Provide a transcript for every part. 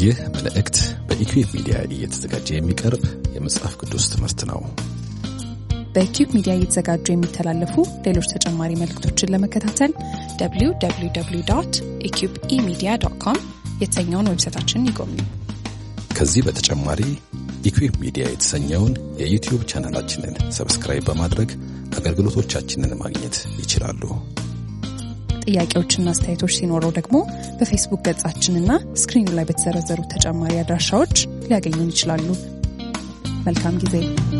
ይህ መልእክት በኢኩዌብ ሚዲያ እየተዘጋጀ የሚቀርብ የመጽሐፍ ቅዱስ ትምህርት ነው። በኪዩብ ሚዲያ እየተዘጋጁ የሚተላለፉ ሌሎች ተጨማሪ መልእክቶችን ለመከታተል www ኢኪዩብ ኢሚዲያ ዶት ኮም የተሰኘውን ዌብሳይታችንን ይጎብኙ። ከዚህ በተጨማሪ ኢኩዌብ ሚዲያ የተሰኘውን የዩቲዩብ ቻናላችንን ሰብስክራይብ በማድረግ አገልግሎቶቻችንን ማግኘት ይችላሉ። ጥያቄዎችና አስተያየቶች ሲኖረው ደግሞ በፌስቡክ ገጻችንና ስክሪኑ ላይ በተዘረዘሩ ተጨማሪ አድራሻዎች ሊያገኙን ይችላሉ። መልካም ጊዜ።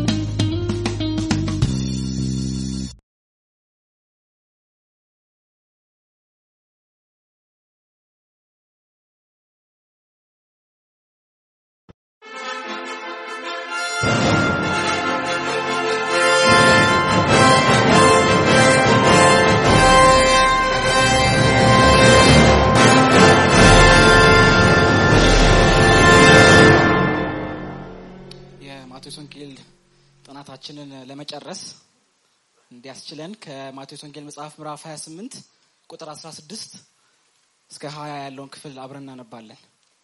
የማቴዎስ ወንጌል ጥናታችንን ለመጨረስ እንዲያስችለን ከማቴዎስ ወንጌል መጽሐፍ ምዕራፍ 28 ቁጥር 16 እስከ 20 ያለውን ክፍል አብረን እናነባለን።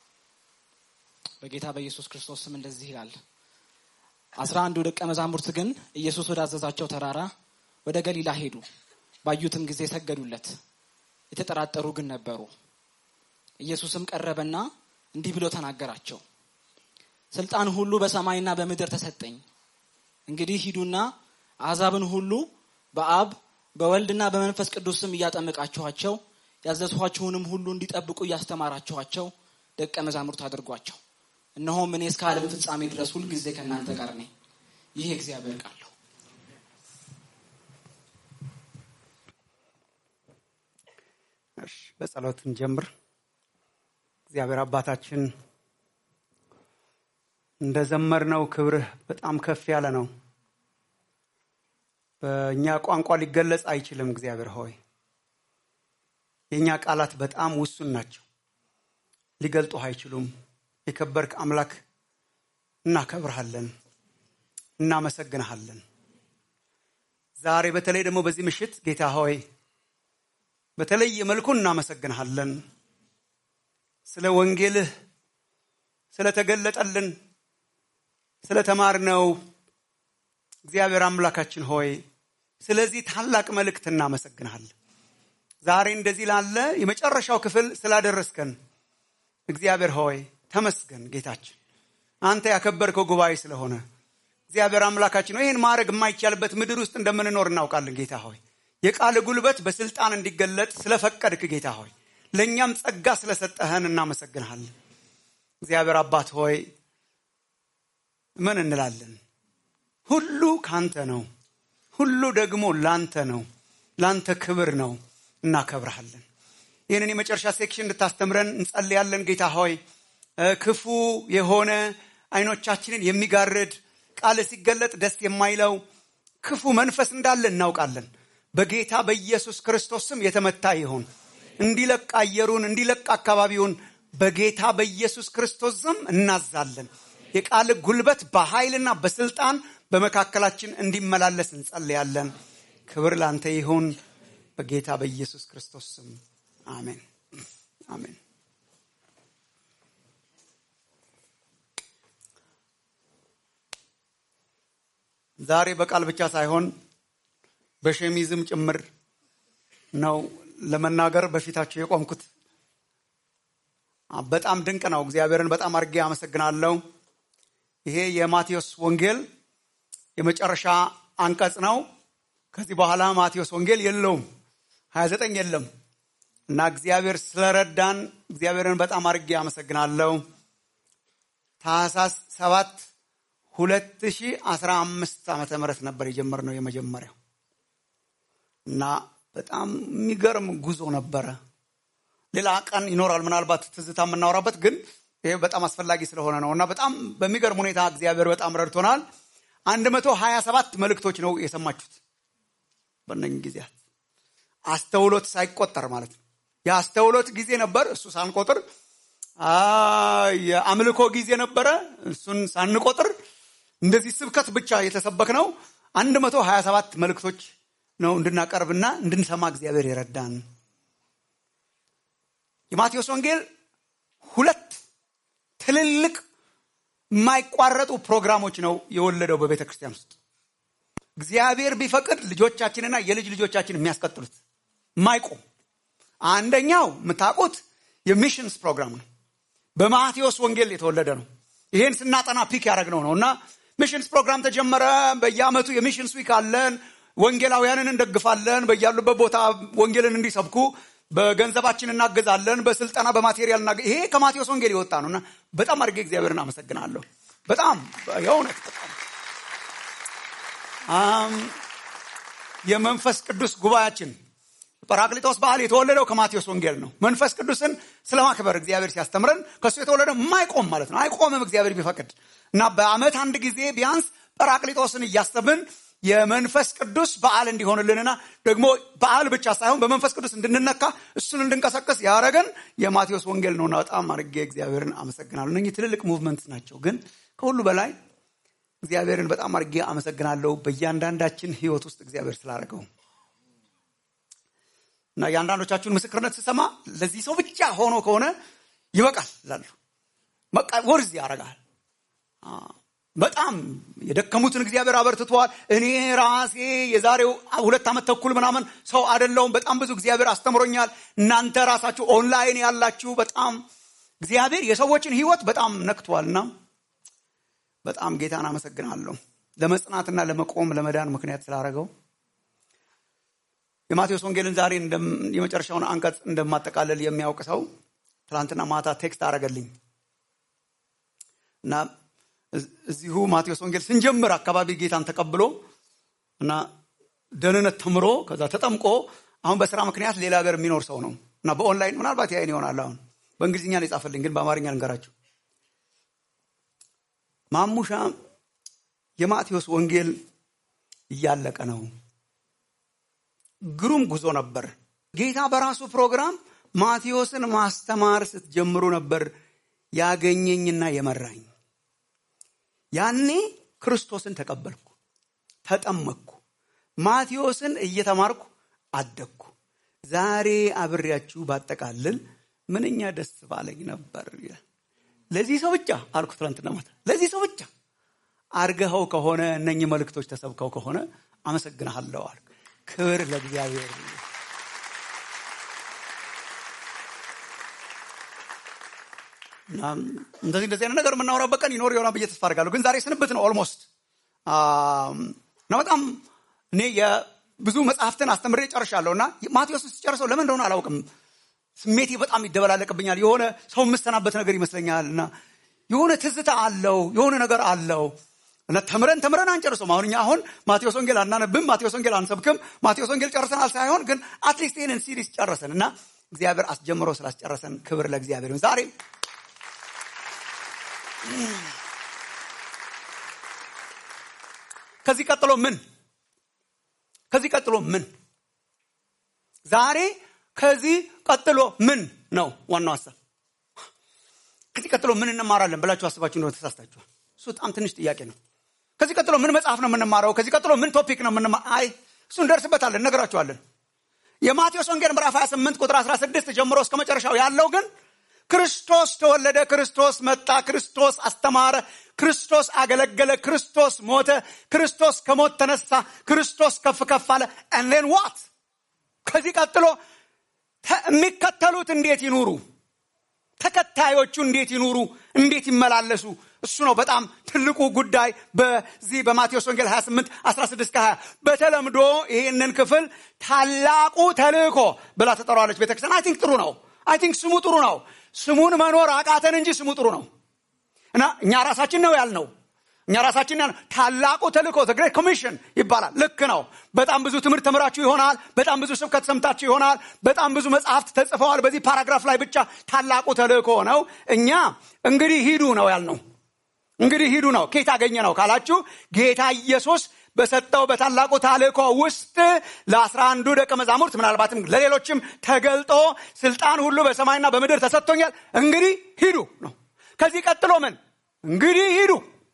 በጌታ በኢየሱስ ክርስቶስ ስም እንደዚህ ይላል። አስራ አንዱ ደቀ መዛሙርት ግን ኢየሱስ ወዳዘዛቸው ተራራ ወደ ገሊላ ሄዱ። ባዩትም ጊዜ ሰገዱለት። የተጠራጠሩ ግን ነበሩ። ኢየሱስም ቀረበና እንዲህ ብሎ ተናገራቸው። ስልጣን ሁሉ በሰማይና በምድር ተሰጠኝ። እንግዲህ ሂዱና አሕዛብን ሁሉ በአብ በወልድና በመንፈስ ቅዱስ ስም እያጠመቃችኋቸው ያዘዝኋችሁንም ሁሉ እንዲጠብቁ እያስተማራችኋቸው ደቀ መዛሙርት አድርጓቸው። እነሆም እኔ እስከ ዓለም ፍጻሜ ድረስ ሁልጊዜ ከእናንተ ጋር ነኝ። ይህ የእግዚአብሔር ቃል ነው። እሺ በጸሎት እንጀምር። እግዚአብሔር አባታችን እንደ ዘመርነው ክብርህ በጣም ከፍ ያለ ነው። በእኛ ቋንቋ ሊገለጽ አይችልም። እግዚአብሔር ሆይ የእኛ ቃላት በጣም ውሱን ናቸው፣ ሊገልጡህ አይችሉም። የከበርክ አምላክ እናከብርሃለን፣ እናመሰግንሃለን። ዛሬ በተለይ ደግሞ በዚህ ምሽት ጌታ ሆይ በተለየ መልኩ እናመሰግንሃለን ስለ ወንጌልህ ስለተገለጠልን ስለተማርነው እግዚአብሔር አምላካችን ሆይ ስለዚህ ታላቅ መልእክት እናመሰግንሃለን። ዛሬ እንደዚህ ላለ የመጨረሻው ክፍል ስላደረስከን እግዚአብሔር ሆይ ተመስገን። ጌታችን አንተ ያከበርከው ጉባኤ ስለሆነ እግዚአብሔር አምላካችን ሆይ ይህን ማድረግ የማይቻልበት ምድር ውስጥ እንደምንኖር እናውቃለን። ጌታ ሆይ የቃል ጉልበት በስልጣን እንዲገለጥ ስለፈቀድክ ጌታ ሆይ ለእኛም ጸጋ ስለሰጠህን እናመሰግንሃለን። እግዚአብሔር አባት ሆይ ምን እንላለን? ሁሉ ካንተ ነው። ሁሉ ደግሞ ላንተ ነው። ላንተ ክብር ነው። እናከብረሃለን። ይህንን የመጨረሻ ሴክሽን እንድታስተምረን እንጸልያለን። ጌታ ሆይ ክፉ የሆነ አይኖቻችንን የሚጋርድ ቃል ሲገለጥ ደስ የማይለው ክፉ መንፈስ እንዳለ እናውቃለን። በጌታ በኢየሱስ ክርስቶስ ስም የተመታ ይሁን። እንዲለቅ አየሩን እንዲለቅ አካባቢውን በጌታ በኢየሱስ ክርስቶስ ስም እናዛለን። የቃል ጉልበት በኃይልና በስልጣን በመካከላችን እንዲመላለስ እንጸልያለን። ክብር ላንተ ይሁን በጌታ በኢየሱስ ክርስቶስ ስም አሜን፣ አሜን። ዛሬ በቃል ብቻ ሳይሆን በሸሚዝም ጭምር ነው ለመናገር በፊታቸው የቆምኩት። በጣም ድንቅ ነው። እግዚአብሔርን በጣም አድርጌ አመሰግናለሁ። ይሄ የማቴዎስ ወንጌል የመጨረሻ አንቀጽ ነው። ከዚህ በኋላ ማቴዎስ ወንጌል የለውም፣ ሀያ ዘጠኝ የለም እና እግዚአብሔር ስለረዳን እግዚአብሔርን በጣም አድርጌ አመሰግናለሁ። ታህሳስ ሰባት ሁለት ሺህ አስራ አምስት ዓመተ ምህረት ነበር የጀመርነው የመጀመሪያው እና በጣም የሚገርም ጉዞ ነበረ። ሌላ ቀን ይኖራል ምናልባት ትዝታ የምናወራበት ግን ይሄ በጣም አስፈላጊ ስለሆነ ነው እና በጣም በሚገርም ሁኔታ እግዚአብሔር በጣም ረድቶናል። አንድ መቶ ሀያ ሰባት መልእክቶች ነው የሰማችሁት በእነኝህ ጊዜያት አስተውሎት ሳይቆጠር ማለት ነው። የአስተውሎት ጊዜ ነበር፣ እሱ ሳንቆጥር የአምልኮ ጊዜ ነበረ፣ እሱን ሳንቆጥር እንደዚህ ስብከት ብቻ የተሰበክ ነው። አንድ መቶ ሀያ ሰባት መልእክቶች ነው እንድናቀርብና እንድንሰማ እግዚአብሔር የረዳን። የማቴዎስ ወንጌል ሁለት ትልልቅ የማይቋረጡ ፕሮግራሞች ነው የወለደው በቤተ ክርስቲያን ውስጥ እግዚአብሔር ቢፈቅድ ልጆቻችንና የልጅ ልጆቻችን የሚያስቀጥሉት ማይቆም አንደኛው የምታውቁት የሚሽንስ ፕሮግራም ነው በማቴዎስ ወንጌል የተወለደ ነው ይሄን ስናጠና ፒክ ያደረግነው ነው እና ሚሽንስ ፕሮግራም ተጀመረ በየአመቱ የሚሽንስ ዊክ አለን ወንጌላውያንን እንደግፋለን በያሉበት ቦታ ወንጌልን እንዲሰብኩ በገንዘባችን እናገዛለን በስልጠና በማቴሪያል እናገ ይሄ ከማቴዎስ ወንጌል የወጣ ነው እና በጣም አድርጌ እግዚአብሔርን አመሰግናለሁ በጣም የእውነት በጣም የመንፈስ ቅዱስ ጉባኤያችን ጰራቅሊጦስ በዓል የተወለደው ከማቴዎስ ወንጌል ነው መንፈስ ቅዱስን ስለማክበር እግዚአብሔር ሲያስተምረን ከእሱ የተወለደ የማይቆም ማለት ነው አይቆምም እግዚአብሔር ቢፈቅድ እና በአመት አንድ ጊዜ ቢያንስ ጰራቅሊጦስን እያሰብን የመንፈስ ቅዱስ በዓል እንዲሆንልንና ደግሞ በዓል ብቻ ሳይሆን በመንፈስ ቅዱስ እንድንነካ እሱን እንድንቀሰቀስ ያደረገን የማቴዎስ ወንጌል ነውና በጣም አድርጌ እግዚአብሔርን አመሰግናለሁ እነህ ትልልቅ ሙቭመንት ናቸው ግን ከሁሉ በላይ እግዚአብሔርን በጣም አድርጌ አመሰግናለሁ በእያንዳንዳችን ህይወት ውስጥ እግዚአብሔር ስላደረገው እና የአንዳንዶቻችሁን ምስክርነት ስሰማ ለዚህ ሰው ብቻ ሆኖ ከሆነ ይበቃል ላሉ በቃ ወርዝ ያደርጋል በጣም የደከሙትን እግዚአብሔር አበርትተዋል እኔ ራሴ የዛሬው ሁለት ዓመት ተኩል ምናምን ሰው አደለውም በጣም ብዙ እግዚአብሔር አስተምሮኛል እናንተ ራሳችሁ ኦንላይን ያላችሁ በጣም እግዚአብሔር የሰዎችን ህይወት በጣም ነክቷልና በጣም ጌታን አመሰግናለሁ ለመጽናትና ለመቆም ለመዳን ምክንያት ስላደረገው የማቴዎስ ወንጌልን ዛሬ የመጨረሻውን አንቀጽ እንደማጠቃለል የሚያውቅ ሰው ትላንትና ማታ ቴክስት አረገልኝ እና እዚሁ ማቴዎስ ወንጌል ስንጀምር አካባቢ ጌታን ተቀብሎ እና ደህንነት ተምሮ ከዛ ተጠምቆ አሁን በስራ ምክንያት ሌላ ሀገር የሚኖር ሰው ነው እና በኦንላይን ምናልባት ያይን ይሆናል አሁን በእንግሊዝኛ ነው የጻፈልኝ ግን በአማርኛ ልንገራችሁ ማሙሻ የማቴዎስ ወንጌል እያለቀ ነው ግሩም ጉዞ ነበር ጌታ በራሱ ፕሮግራም ማቴዎስን ማስተማር ስትጀምሩ ነበር ያገኘኝና የመራኝ ያኔ ክርስቶስን ተቀበልኩ ተጠመቅኩ ማቴዎስን እየተማርኩ አደግኩ ዛሬ አብሬያችሁ ባጠቃልል ምንኛ ደስ ባለኝ ነበር ለዚህ ሰው ብቻ አልኩ ትላንትና ማታ ለዚህ ሰው ብቻ አርገኸው ከሆነ እነኚህ መልእክቶች ተሰብከው ከሆነ አመሰግንሃለሁ አልኩ ክብር ለእግዚአብሔር እንደዚህ እንደዚህ አይነት ነገር የምናወራበት ቀን ይኖር ይሆናል ብዬ ተስፋ አድርጋለሁ ግን ዛሬ ስንብት ነው ኦልሞስት እና በጣም እኔ የብዙ መጽሐፍትን አስተምሬ ጨርሻለሁ እና ማቴዎስ ስጨርሰው ለምን እንደሆነ አላውቅም ስሜቴ በጣም ይደበላለቅብኛል የሆነ ሰው የምሰናበት ነገር ይመስለኛል እና የሆነ ትዝታ አለው የሆነ ነገር አለው እና ተምረን ተምረን አንጨርሰውም አሁን እኛ አሁን ማቴዎስ ወንጌል አናነብም ማቴዎስ ወንጌል አንሰብክም ማቴዎስ ወንጌል ጨርሰናል ሳይሆን ግን አትሊስት ይህንን ሲሪስ ጨረሰን እና እግዚአብሔር አስጀምሮ ስላስጨረሰን ክብር ለእግዚአብሔር ዛሬ ከዚህ ቀጥሎ ምን ከዚህ ቀጥሎ ምን ዛሬ ከዚህ ቀጥሎ ምን ነው ዋናው ሀሳብ ከዚህ ቀጥሎ ምን እንማራለን ብላችሁ አስባችሁ እንደሆነ ተሳስታችኋል እሱ በጣም ትንሽ ጥያቄ ነው ከዚህ ቀጥሎ ምን መጽሐፍ ነው የምንማረው ከዚህ ቀጥሎ ምን ቶፒክ ነው የምንማ አይ እሱ እንደርስበታለን ነገራችኋለን የማቴዎስ ወንጌል ምዕራፍ 28 ቁጥር 16 ጀምሮ እስከ መጨረሻው ያለው ግን ክርስቶስ ተወለደ ክርስቶስ መጣ ክርስቶስ አስተማረ ክርስቶስ አገለገለ ክርስቶስ ሞተ ክርስቶስ ከሞት ተነሳ ክርስቶስ ከፍ ከፍ አለ እንሌን ዋት ከዚህ ቀጥሎ የሚከተሉት እንዴት ይኑሩ ተከታዮቹ እንዴት ይኑሩ እንዴት ይመላለሱ እሱ ነው በጣም ትልቁ ጉዳይ በዚህ በማቴዎስ ወንጌል 28 16 20 በተለምዶ ይህንን ክፍል ታላቁ ተልእኮ ብላ ተጠሯለች ቤተክርስቲያን አይ ቲንክ ጥሩ ነው አይ ቲንክ ስሙ ጥሩ ነው ስሙን መኖር አቃተን እንጂ ስሙ ጥሩ ነው እና እኛ ራሳችን ነው ያልነው እኛ ራሳችን ያልነው ታላቁ ተልእኮ ግሬት ኮሚሽን ይባላል ልክ ነው በጣም ብዙ ትምህርት ተምራችሁ ይሆናል በጣም ብዙ ስብከት ሰምታችሁ ይሆናል በጣም ብዙ መጽሐፍት ተጽፈዋል በዚህ ፓራግራፍ ላይ ብቻ ታላቁ ተልእኮ ነው እኛ እንግዲህ ሂዱ ነው ያልነው እንግዲህ ሂዱ ነው ኬት አገኘ ነው ካላችሁ ጌታ ኢየሱስ በሰጠው በታላቁ ታልእኮ ውስጥ ለአስራ አንዱ ደቀ መዛሙርት ምናልባትም ለሌሎችም ተገልጦ ስልጣን ሁሉ በሰማይና በምድር ተሰጥቶኛል እንግዲህ ሂዱ ነው ከዚህ ቀጥሎ ምን እንግዲህ ሂዱ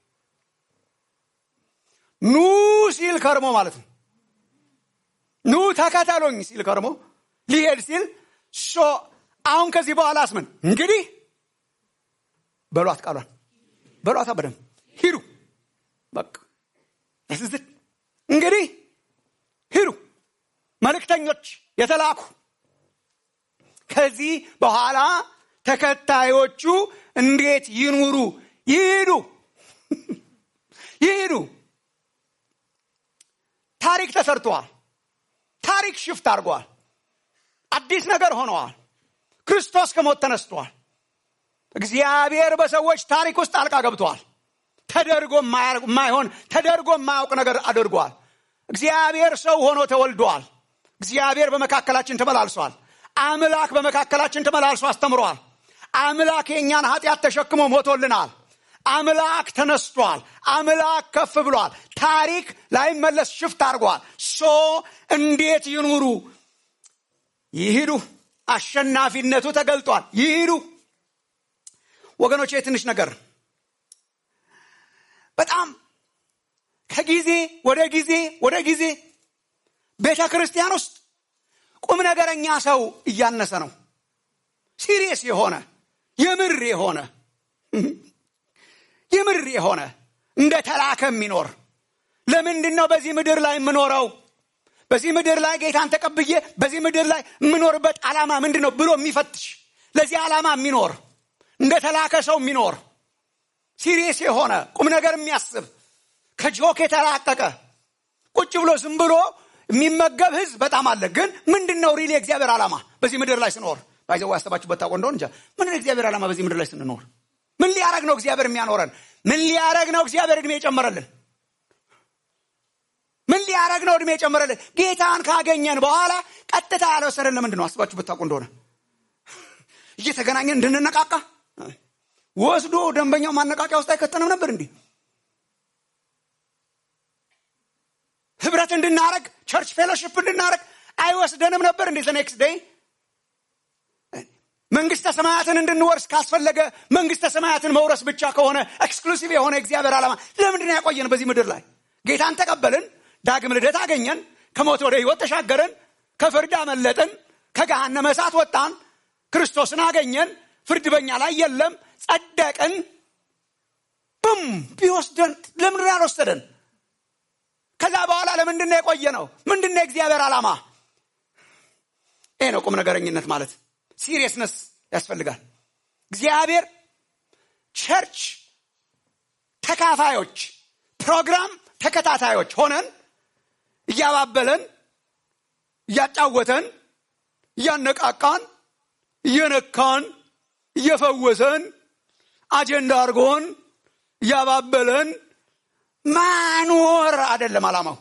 ኑ ሲል ከርሞ ማለት ነው ኑ ተከተሎኝ ሲል ከርሞ ሊሄድ ሲል ሶ አሁን ከዚህ በኋላስ ምን እንግዲህ በሏት ቃሏን በሏታ በደንብ ሂዱ በቃ ስዝት እንግዲህ ሂዱ መልእክተኞች የተላኩ ከዚህ በኋላ ተከታዮቹ እንዴት ይኑሩ ይሂዱ ይሂዱ ታሪክ ተሰርተዋል ታሪክ ሽፍት አድርገዋል አዲስ ነገር ሆነዋል ክርስቶስ ከሞት ተነስቷል እግዚአብሔር በሰዎች ታሪክ ውስጥ ጣልቃ ገብተዋል ተደርጎ የማይሆን ተደርጎ የማያውቅ ነገር አድርጓል እግዚአብሔር ሰው ሆኖ ተወልዷል እግዚአብሔር በመካከላችን ተመላልሷል አምላክ በመካከላችን ተመላልሶ አስተምሯል አምላክ የእኛን ኃጢአት ተሸክሞ ሞቶልናል አምላክ ተነስቷል አምላክ ከፍ ብሏል ታሪክ ላይመለስ ሽፍት አድርጓል ሶ እንዴት ይኑሩ ይሂዱ አሸናፊነቱ ተገልጧል ይሂዱ ወገኖች ትንሽ ነገር በጣም ከጊዜ ወደ ጊዜ ወደ ጊዜ ቤተ ክርስቲያን ውስጥ ቁም ነገረኛ ሰው እያነሰ ነው ሲሪየስ የሆነ የምር የሆነ የምር የሆነ እንደ ተላከ የሚኖር ለምንድን ነው በዚህ ምድር ላይ የምኖረው በዚህ ምድር ላይ ጌታን ተቀብዬ በዚህ ምድር ላይ የምኖርበት ዓላማ ምንድን ነው ብሎ የሚፈትሽ ለዚህ ዓላማ የሚኖር እንደ ተላከ ሰው የሚኖር ሲሪየስ የሆነ ቁም ነገር የሚያስብ ከጆክ የተላቀቀ ቁጭ ብሎ ዝም ብሎ የሚመገብ ህዝብ በጣም አለ ግን ምንድን ነው ሪሊ የእግዚአብሔር ዓላማ በዚህ ምድር ላይ ስኖር ባይዘው ያሰባችሁበት ታውቆ እንደሆን እንጃ ምን የእግዚአብሔር ዓላማ በዚህ ምድር ላይ ስንኖር ምን ሊያረግ ነው እግዚአብሔር የሚያኖረን ምን ሊያረግ ነው እግዚአብሔር እድሜ የጨመረልን ምን ሊያረግ ነው እድሜ የጨመረልን ጌታን ካገኘን በኋላ ቀጥታ ያልወሰደን ለምንድን ነው አስባችሁ ብታውቁ እንደሆነ እየተገናኘን እንድንነቃቃ ወስዶ ደንበኛው ማነቃቂያ ውስጥ አይከተንም ነበር እንዲህ ህብረት እንድናረግ ቸርች ፌሎሽፕ እንድናረግ አይወስደንም ነበር እንዴ ኔክስት ዴይ መንግስተ ሰማያትን እንድንወርስ ካስፈለገ መንግስተ ሰማያትን መውረስ ብቻ ከሆነ ኤክስክሉሲቭ የሆነ እግዚአብሔር ዓላማ ለምንድን ያቆየን በዚህ ምድር ላይ ጌታን ተቀበልን ዳግም ልደት አገኘን ከሞት ወደ ህይወት ተሻገርን ከፍርድ አመለጥን ከገሃነመ እሳት ወጣን ክርስቶስን አገኘን ፍርድ በኛ ላይ የለም ጸደቅን ብም ቢወስደን ለምንድን ያልወሰደን ከዛ በኋላ ለምንድን ነው የቆየ ነው ምንድን ነው የእግዚአብሔር ዓላማ ይሄ ነው ቁም ነገረኝነት ማለት ሲሪየስነስ ያስፈልጋል እግዚአብሔር ቸርች ተካፋዮች ፕሮግራም ተከታታዮች ሆነን እያባበለን እያጫወተን እያነቃቃን እየነካን እየፈወሰን አጀንዳ አድርጎን እያባበለን ማኖር አይደለም አላማው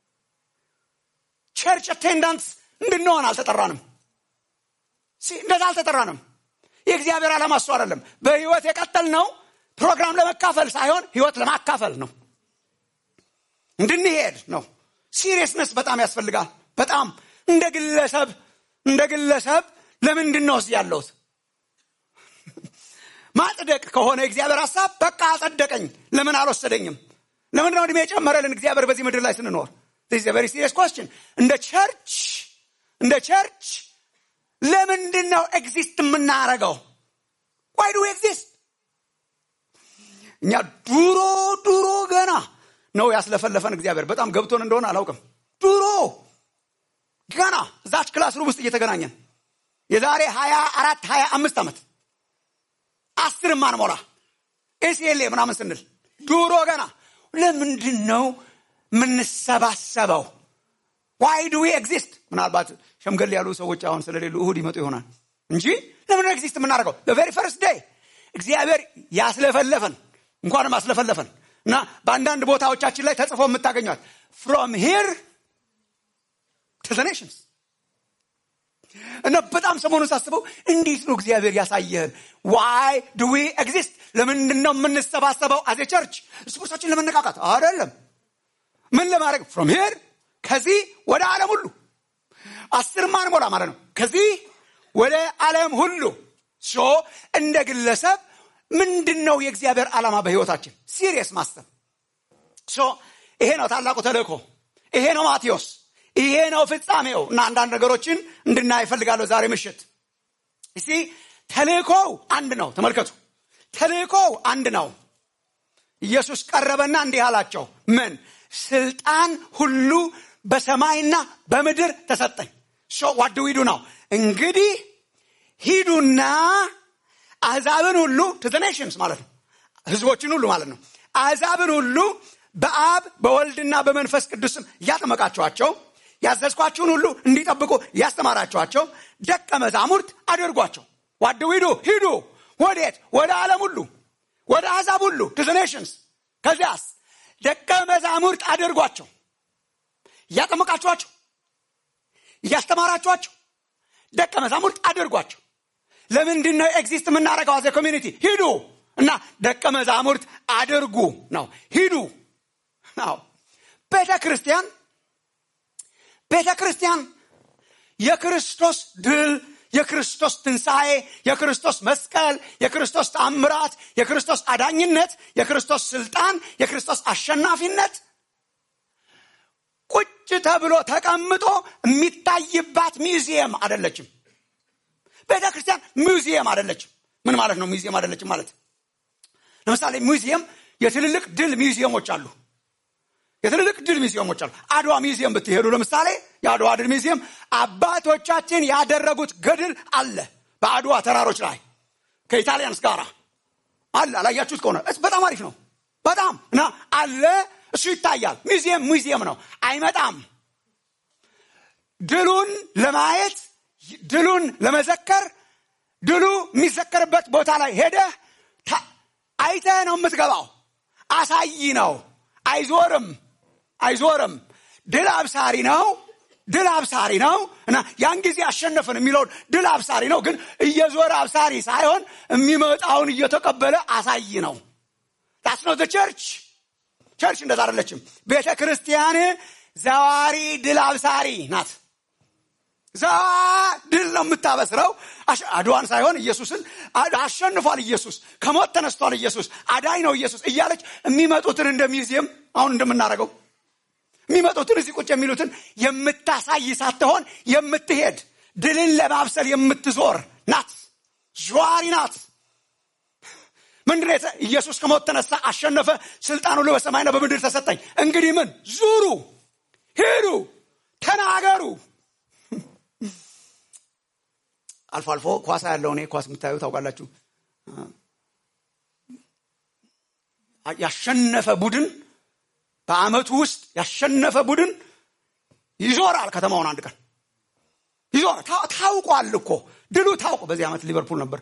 ቸርች አቴንዳንስ እንድንሆን አልተጠራንም እንደዛ አልተጠራንም የእግዚአብሔር ዓላማ እሱ አይደለም በህይወት የቀጠል ነው ፕሮግራም ለመካፈል ሳይሆን ህይወት ለማካፈል ነው እንድንሄድ ነው ሲሪየስነስ በጣም ያስፈልጋል በጣም እንደ ግለሰብ እንደ ግለሰብ ለምንድን ነው እዚህ ያለሁት ማጽደቅ ከሆነ እግዚአብሔር ሀሳብ በቃ አጸደቀኝ ለምን አልወሰደኝም ለምንድን ነው እድሜ የጨመረልን እግዚአብሔር በዚህ ምድር ላይ ስንኖር ቨሪ ሲሪየስ ኮስችን እንደ ቸርች እንደ ቸርች ለምንድን ነው ኤግዚስት የምናረገው ዋይ ዱ ኤግዚስት እኛ ድሮ ድሮ ገና ነው ያስለፈለፈን እግዚአብሔር በጣም ገብቶን እንደሆነ አላውቅም ድሮ ገና እዛች ክላስ ሩም ውስጥ እየተገናኘን የዛሬ ሀያ አራት ሀያ አምስት ዓመት አስር ማንሞላ ኤሲኤልኤ ምናምን ስንል ድሮ ገና ለምንድን ነው የምንሰባሰበው ዋይ ዱ ኤግዚስት ምናልባት ሸምገል ያሉ ሰዎች አሁን ስለሌሉ እሁድ ይመጡ ይሆናል እንጂ ለምን ኤግዚስት የምናደርገው በቬሪ ፈርስት ዴይ እግዚአብሔር ያስለፈለፈን እንኳንም አስለፈለፈን እና በአንዳንድ ቦታዎቻችን ላይ ተጽፎ የምታገኟት ፍሮም ሂር ቱ ኔሽንስ እና በጣም ሰሞኑን ሳስበው እንዴት ነው እግዚአብሔር ያሳየህን ዋይ ዱ ዊ ኤግዚስት ለምንድን ነው የምንሰባሰበው አዜ ቸርች እርስ በርሳችን ለመነቃቃት አይደለም ምን ለማድረግ ፍሮም ሄር ከዚህ ወደ ዓለም ሁሉ አስር ማንሞላ ማለት ነው ከዚህ ወደ ዓለም ሁሉ ሶ እንደ ግለሰብ ምንድን ነው የእግዚአብሔር ዓላማ በህይወታችን ሲሪየስ ማሰብ ሶ ይሄ ነው ታላቁ ተልእኮ ይሄ ነው ማቴዎስ ይሄ ነው ፍጻሜው እና አንዳንድ ነገሮችን እንድናይ እፈልጋለሁ ዛሬ ምሽት እስቲ ተልእኮው አንድ ነው ተመልከቱ ተልእኮው አንድ ነው ኢየሱስ ቀረበና እንዲህ አላቸው ምን ስልጣን ሁሉ በሰማይና በምድር ተሰጠኝ ሶ ዋድ ዊዱ ነው እንግዲህ ሂዱና አሕዛብን ሁሉ ቱ ኔሽንስ ማለት ነው ህዝቦችን ሁሉ ማለት ነው አሕዛብን ሁሉ በአብ በወልድና በመንፈስ ቅዱስም እያጠመቃችኋቸው ያዘዝኳችሁን ሁሉ እንዲጠብቁ እያስተማራችኋቸው ደቀ መዛሙርት አድርጓቸው ዋድ ዊዱ ሂዱ ወዴት ወደ ዓለም ሁሉ ወደ አሕዛብ ሁሉ ቱ ኔሽንስ ከዚያስ ደቀ መዛሙርት አድርጓቸው እያጠመቃችኋቸው እያስተማራችኋቸው ደቀ መዛሙርት አድርጓቸው ለምንድን ነው ኤግዚስት የምናደረገው አዘ ኮሚኒቲ ሂዱ እና ደቀ መዛሙርት አድርጉ ነው ሂዱ ነው ቤተ ክርስቲያን ቤተ ክርስቲያን የክርስቶስ ድል የክርስቶስ ትንሣኤ የክርስቶስ መስቀል የክርስቶስ ተአምራት የክርስቶስ አዳኝነት የክርስቶስ ስልጣን የክርስቶስ አሸናፊነት ቁጭ ተብሎ ተቀምጦ የሚታይባት ሚውዚየም አደለችም ቤተ ክርስቲያን ሚውዚየም አደለችም ምን ማለት ነው ሚውዚየም አደለችም ማለት ለምሳሌ ሚውዚየም የትልልቅ ድል ሚውዚየሞች አሉ የትልልቅ ድል ሚዚየሞች አሉ አድዋ ሚዚየም ብትሄዱ ለምሳሌ የአድዋ ድል ሚዚየም አባቶቻችን ያደረጉት ገድል አለ በአድዋ ተራሮች ላይ ከኢታሊያንስ ጋር አለ አላያችሁት ከሆነ በጣም አሪፍ ነው በጣም እና አለ እሱ ይታያል ሚዚየም ሚዚየም ነው አይመጣም ድሉን ለማየት ድሉን ለመዘከር ድሉ የሚዘከርበት ቦታ ላይ ሄደህ አይተህ ነው የምትገባው አሳይ ነው አይዞርም አይዞርም ድል አብሳሪ ነው ድል አብሳሪ ነው እና ያን ጊዜ አሸነፍን የሚለውን ድል አብሳሪ ነው ግን እየዞረ አብሳሪ ሳይሆን የሚመጣውን እየተቀበለ አሳይ ነው ዳስ ነው ቸርች ቸርች እንደዛ አደለችም ቤተ ክርስቲያን ዘዋሪ ድል አብሳሪ ናት ዘዋ ድል ነው የምታበስረው አድዋን ሳይሆን ኢየሱስን አሸንፏል ኢየሱስ ከሞት ተነስቷል ኢየሱስ አዳኝ ነው ኢየሱስ እያለች የሚመጡትን እንደ ሚውዚየም አሁን እንደምናደርገው የሚመጡትን እዚህ ቁጭ የሚሉትን የምታሳይ ሳትሆን የምትሄድ ድልን ለማብሰል የምትዞር ናት ዥዋሪ ናት ምንድን ኢየሱስ ከሞት ተነሳ አሸነፈ ስልጣን ሁሉ በሰማይና በምድር ተሰጠኝ እንግዲህ ምን ዙሩ ሂዱ ተናገሩ አልፎ አልፎ ኳሳ ያለው እኔ ኳስ የምታዩ ታውቃላችሁ ያሸነፈ ቡድን በአመቱ ውስጥ ያሸነፈ ቡድን ይዞራል ከተማውን አንድ ቀን ይዞራል ታውቋል እኮ ድሉ ታውቆ በዚህ ዓመት ሊቨርፑል ነበር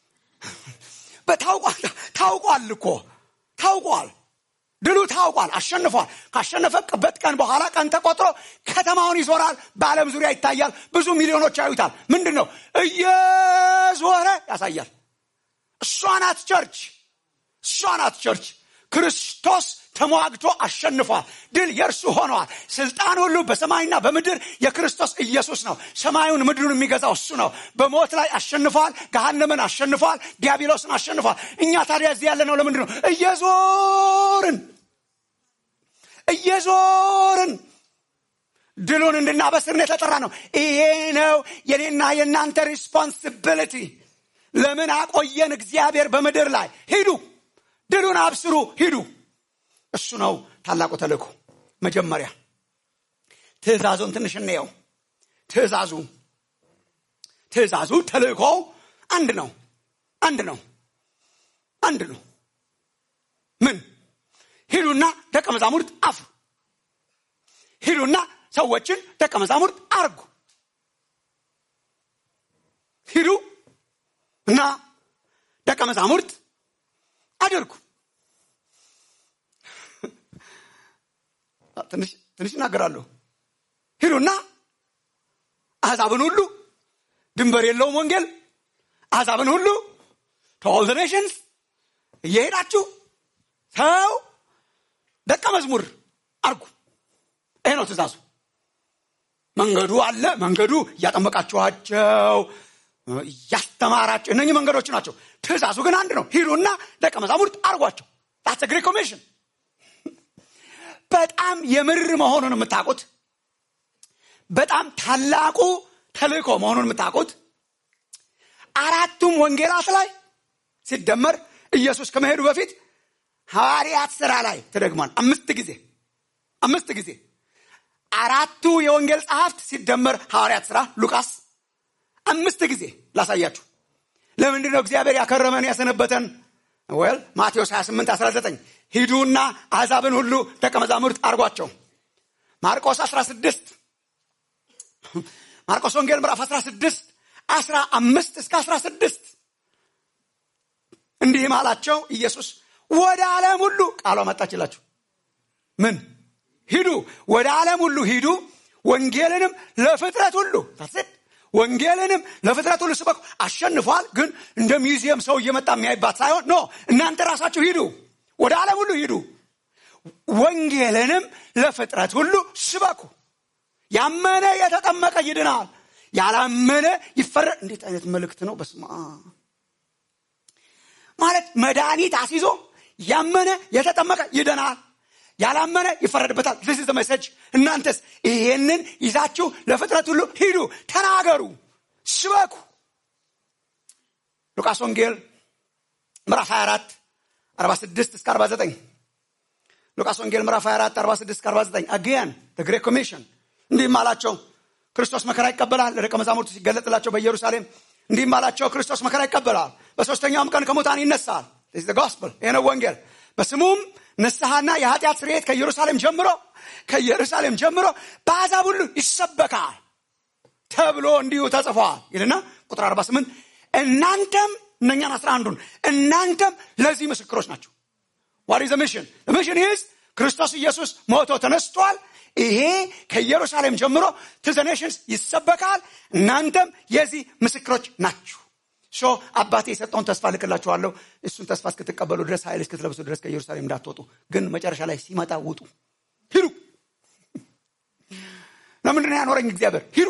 ታውቋል እኮ ታውቋል ድሉ ታውቋል አሸንፏል ካሸነፈበት ቀን በኋላ ቀን ተቆጥሮ ከተማውን ይዞራል በዓለም ዙሪያ ይታያል ብዙ ሚሊዮኖች ያዩታል ምንድን ነው እየዞረ ያሳያል እሷ ናት ቸርች እሷ ናት ቸርች ክርስቶስ ተሟግቶ አሸንፏል ድል የእርሱ ሆነዋል ስልጣን ሁሉ በሰማይና በምድር የክርስቶስ ኢየሱስ ነው ሰማዩን ምድሩን የሚገዛው እሱ ነው በሞት ላይ አሸንፏል ገሃነምን አሸንፏል ዲያብሎስን አሸንፏል እኛ ታዲያ እዚህ ያለ ነው ለምንድን ነው እየዞርን እየዞርን ድሉን እንድናበስርን የተጠራ ነው ይሄ ነው የኔና የእናንተ ሪስፖንሲቢሊቲ ለምን አቆየን እግዚአብሔር በምድር ላይ ሂዱ ድሉን አብስሩ ሂዱ እሱ ነው ታላቁ ተልእኮ መጀመሪያ ትእዛዙን ትንሽ እንየው ትእዛዙ ትእዛዙ ተልእኮ አንድ ነው አንድ ነው አንድ ነው ምን ሂዱና ደቀ መዛሙርት አፍሩ ሂዱና ሰዎችን ደቀ መዛሙርት አርጉ ሂዱ እና ደቀ መዛሙርት አድርጉ ትንሽ እናገራለሁ ሂዱና አሕዛብን ሁሉ ድንበር የለውም ወንጌል አሕዛብን ሁሉ ቶል ኔሽንስ እየሄዳችሁ ሰው ደቀ መዝሙር አርጉ ይሄ ነው ትእዛዙ መንገዱ አለ መንገዱ እያጠመቃችኋቸው እያስተማራቸው እነኚህ መንገዶች ናቸው ትእዛዙ ግን አንድ ነው ሂዱና ደቀ መዛሙርት አርጓቸው ዳትስ ግሬት ኮሚሽን በጣም የምር መሆኑን የምታውቁት በጣም ታላቁ ተልእኮ መሆኑን የምታውቁት አራቱም ወንጌላት ላይ ሲደመር ኢየሱስ ከመሄዱ በፊት ሐዋርያት ስራ ላይ ተደግሟል። አምስት ጊዜ አምስት ጊዜ አራቱ የወንጌል ጸሐፍት ሲደመር ሐዋርያት ስራ ሉቃስ አምስት ጊዜ ላሳያችሁ። ለምንድን ነው እግዚአብሔር ያከረመን ያሰነበተን? ወል ማቴዎስ 28 19 ሂዱና አሕዛብን ሁሉ ደቀ መዛሙርት አርጓቸው። ማርቆስ 16 ማርቆስ ወንጌል ምዕራፍ 16 15 እስከ 16 እንዲህም አላቸው ኢየሱስ ወደ ዓለም ሁሉ ቃሏ መጣችላችሁ። ምን ሂዱ፣ ወደ ዓለም ሁሉ ሂዱ፣ ወንጌልንም ለፍጥረት ሁሉ ታስድ ወንጌልንም ለፍጥረት ሁሉ ስበኩ። አሸንፏል፣ ግን እንደ ሚውዚየም ሰው እየመጣ የሚያይባት ሳይሆን ኖ እናንተ ራሳችሁ ሂዱ፣ ወደ ዓለም ሁሉ ሂዱ፣ ወንጌልንም ለፍጥረት ሁሉ ስበኩ። ያመነ የተጠመቀ ይድናል፣ ያላመነ ይፈረድ። እንዴት አይነት መልእክት ነው! በስመ አብ ማለት መድኃኒት አስይዞ ያመነ የተጠመቀ ይድናል፣ ያላመነ ይፈረድበታል። ዚስ ኢዝ መሰጅ። እናንተስ ይሄንን ይዛችሁ ለፍጥረት ሁሉ ሂዱ፣ ተናገሩ፣ ስበኩ። ሉቃስ ወንጌል ምዕራፍ 24 46 እስከ 49 ሉቃስ ወንጌል ምዕራፍ 24 46 እስከ 49 አገያን ግሬት ኮሚሽን እንዲህም አላቸው ክርስቶስ መከራ ይቀበላል ለደቀ መዛሙርቱ ሲገለጥላቸው በኢየሩሳሌም እንዲህም አላቸው ክርስቶስ መከራ ይቀበላል በሶስተኛውም ቀን ከሙታን ይነሳል ጎስፕል ይህ ነው ወንጌል በስሙም ንስሐና የኃጢአት ስርየት ከኢየሩሳሌም ጀምሮ ከኢየሩሳሌም ጀምሮ በአሕዛብ ሁሉ ይሰበካል ተብሎ እንዲሁ ተጽፏል ይልና ቁጥር 48 እናንተም እነኛን አስራ አንዱን እናንተም ለዚህ ምስክሮች ናቸው ዋት ኢዝ ሚሽን ሚሽን ኢዝ ክርስቶስ ኢየሱስ ሞቶ ተነስቷል ይሄ ከኢየሩሳሌም ጀምሮ ቱ ዘ ኔሽንስ ይሰበካል እናንተም የዚህ ምስክሮች ናችሁ ሾ አባቴ የሰጠውን ተስፋ ልክላችኋለሁ እሱን ተስፋ እስክትቀበሉ ድረስ ኃይል እስክትለብሱ ድረስ ከኢየሩሳሌም እንዳትወጡ ግን መጨረሻ ላይ ሲመጣ ውጡ ሂዱ ለምንድን ያኖረኝ እግዚአብሔር ሂዱ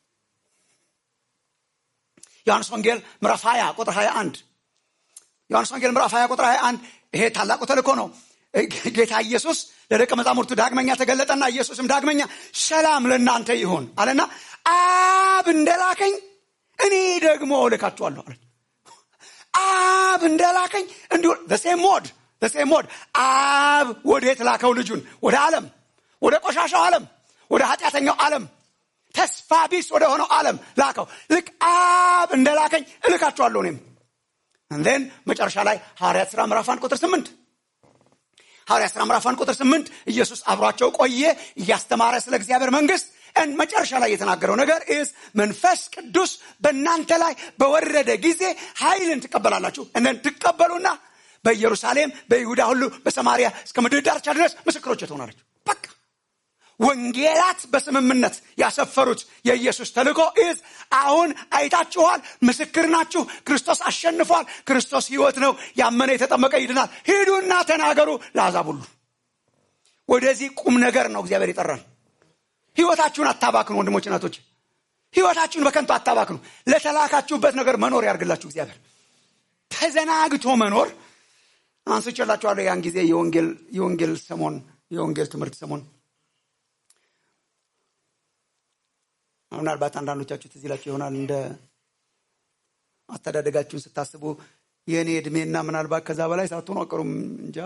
ዮሐንስ ወንጌል ምዕራፍ 20 ቁጥር 21 ዮሐንስ ወንጌል ምዕራፍ 20 ቁጥር 21 ይሄ ታላቁ ተልእኮ ነው ጌታ ኢየሱስ ለደቀ መዛሙርቱ ዳግመኛ ተገለጠና ኢየሱስም ዳግመኛ ሰላም ለእናንተ ይሁን አለና አብ እንደላከኝ እኔ ደግሞ ልካችኋለሁ አለ አብ እንደላከኝ እንዲሁ ሴም ሞድ ሴም ሞድ አብ ወዴት ላከው ልጁን ወደ ዓለም ወደ ቆሻሻው ዓለም ወደ ኃጢአተኛው ዓለም ተስፋ ቢስ ወደ ሆነው ዓለም ላከው ልክ አብ እንደላከኝ እልካችኋለሁ እኔም እንን መጨረሻ ላይ ሐዋርያት ሥራ ምዕራፍ አንድ ቁጥር ስምንት ሐዋርያት ሥራ ምዕራፍ አንድ ቁጥር ስምንት ኢየሱስ አብሯቸው ቆየ እያስተማረ ስለ እግዚአብሔር መንግስት መጨረሻ ላይ የተናገረው ነገር ኢዝ መንፈስ ቅዱስ በእናንተ ላይ በወረደ ጊዜ ኃይልን ትቀበላላችሁ እነን ትቀበሉና በኢየሩሳሌም በይሁዳ ሁሉ በሰማሪያ እስከ ምድር ዳርቻ ድረስ ምስክሮች ትሆናለች በቃ ወንጌላት በስምምነት ያሰፈሩት የኢየሱስ ተልእኮ ኢዝ አሁን አይታችኋል ምስክር ናችሁ ክርስቶስ አሸንፏል ክርስቶስ ህይወት ነው ያመነ የተጠመቀ ይድናል ሂዱና ተናገሩ ለአሕዛብ ሁሉ ወደዚህ ቁም ነገር ነው እግዚአብሔር ይጠራል ህይወታችሁን አታባክኑ ወንድሞች እናቶች ህይወታችሁን በከንቱ አታባክኑ ለተላካችሁበት ነገር መኖር ያርግላችሁ እግዚአብሔር ተዘናግቶ መኖር አንስቼላችኋለሁ ያን ጊዜ የወንጌል ሰሞን የወንጌል ትምህርት ሰሞን ምናልባት አንዳንዶቻችሁ ትዝ ይላችሁ ይሆናል እንደ አስተዳደጋችሁን ስታስቡ የእኔ እድሜና ምናልባት ከዛ በላይ ሳትሆኑ አቀሩም እንጃ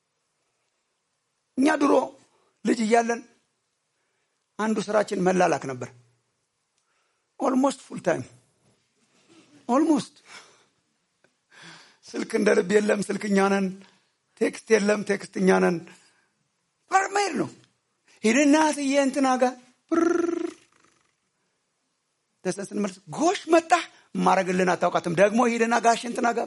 እኛ ድሮ ልጅ እያለን አንዱ ስራችን መላላክ ነበር ኦልሞስት ፉል ታይም ኦልሞስት ስልክ እንደ ልብ የለም ስልክ እኛ ነን ቴክስት የለም ቴክስት እኛ ነን መሄድ ነው ሂድና ትዬ እንትና ጋር ደሰን ስንመልስ ጎሽ መጣ ማረግልን አታውቃትም ደግሞ ሂድና ጋሽ እንትና ጋር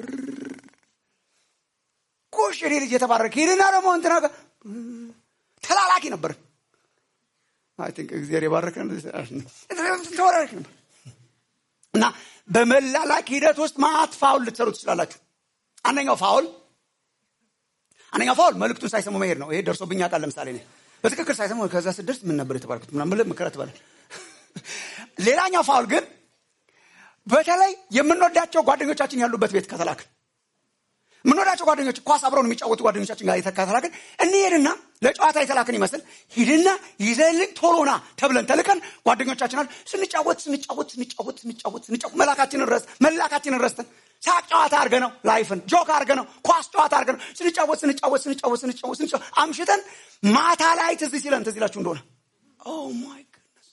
ጎሽ እኔ ልጅ የተባረክ ሂድና ደግሞ እንትና ጋር ተላላኪ ነበር አይ ቲንክ እግዚአብሔር የባረከን ተወራረክ ነበር እና በመላላክ ሂደት ውስጥ ማት ፋውል ልትሰሩ ትችላላችሁ አንደኛው ፋውል አንደኛው ፋውል መልእክቱን ሳይሰሙ መሄድ ነው ይሄ ደርሶብኝ ቃል ለምሳሌ ነ በትክክል ሳይሰሙ ከዛ ስደርስ ምን ነበር የተባልኩት ምናምን ምክረ ትባለ ሌላኛው ፋውል ግን በተለይ የምንወዳቸው ጓደኞቻችን ያሉበት ቤት ከተላክ የምንወዳቸው ጓደኞች ኳስ አብረውን የሚጫወቱ ጓደኞቻችን ጋር የተከተላክን እንሄድና ለጨዋታ የተላክን ይመስል ሂድና ይዘልን ቶሎና ተብለን ተልከን ጓደኞቻችን አሉ ስንጫወት ስንጫወት ስንጫወት ስንጫወት ስንጫወት መላካችንን ረስ መላካችንን ረስተን ሳቅ ጨዋታ አድርገ ነው ላይፍን ጆክ አድርገ ነው ኳስ ጨዋታ አድርገ ነው ስንጫወት ስንጫወት ስንጫወት ስንጫወት ስንጫወት አምሽተን ማታ ላይ ትዝ ሲለን ትዝ ይላችሁ እንደሆነ ኦ ማይ ጉድነስ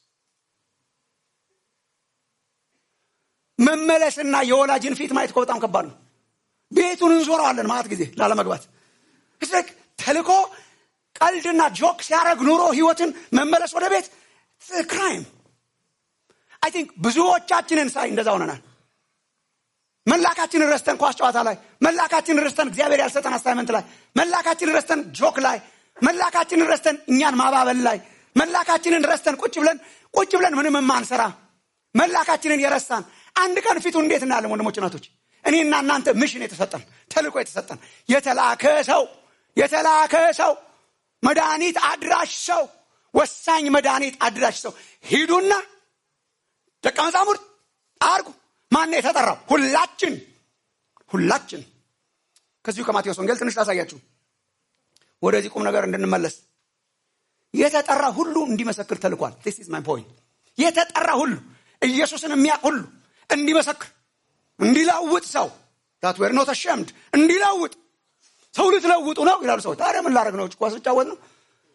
መመለስና የወላጅን ፊት ማየት እኮ በጣም ከባድ ነው ቤቱን እንዞረዋለን ማለት ጊዜ ላለመግባት እስክ ተልኮ ቀልድና ጆክ ሲያደረግ ኑሮ ህይወትን መመለስ ወደ ቤት ክራይም አይ ቲንክ ብዙዎቻችንን ሳይ እንደዛ ሆነናል መላካችንን ረስተን ኳስ ጨዋታ ላይ መላካችንን ረስተን እግዚአብሔር ያልሰጠን አሳይመንት ላይ መላካችንን ረስተን ጆክ ላይ መላካችንን ረስተን እኛን ማባበል ላይ መላካችንን ረስተን ቁጭ ብለን ቁጭ ብለን ምንም የማንሰራ መላካችንን የረሳን አንድ ቀን ፊቱን እንዴት እናያለን ወንድሞች ናቶች እኔና እናንተ ምሽን የተሰጠን ተልኮ የተሰጠን የተላከ ሰው የተላከ ሰው መድኃኒት አድራሽ ሰው ወሳኝ መድኃኒት አድራሽ ሰው ሂዱና ደቀ መዛሙርት አርጉ ማን የተጠራው ሁላችን ሁላችን ከዚሁ ከማቴዎስ ወንጌል ትንሽ ላሳያችሁ ወደዚህ ቁም ነገር እንድንመለስ የተጠራ ሁሉ እንዲመሰክር ተልኳል ስ ኢዝ ማይ ፖይንት የተጠራ ሁሉ ኢየሱስን የሚያውቅ ሁሉ እንዲመሰክር እንዲለውጥ ሰው ታት ዌር ኖት አሸምድ እንዲለውጥ ሰው ልትለውጡ ነው ይላሉ ሰዎች ታዲያ ምን ላደረግ ነው ኳስ ልጫወት ነው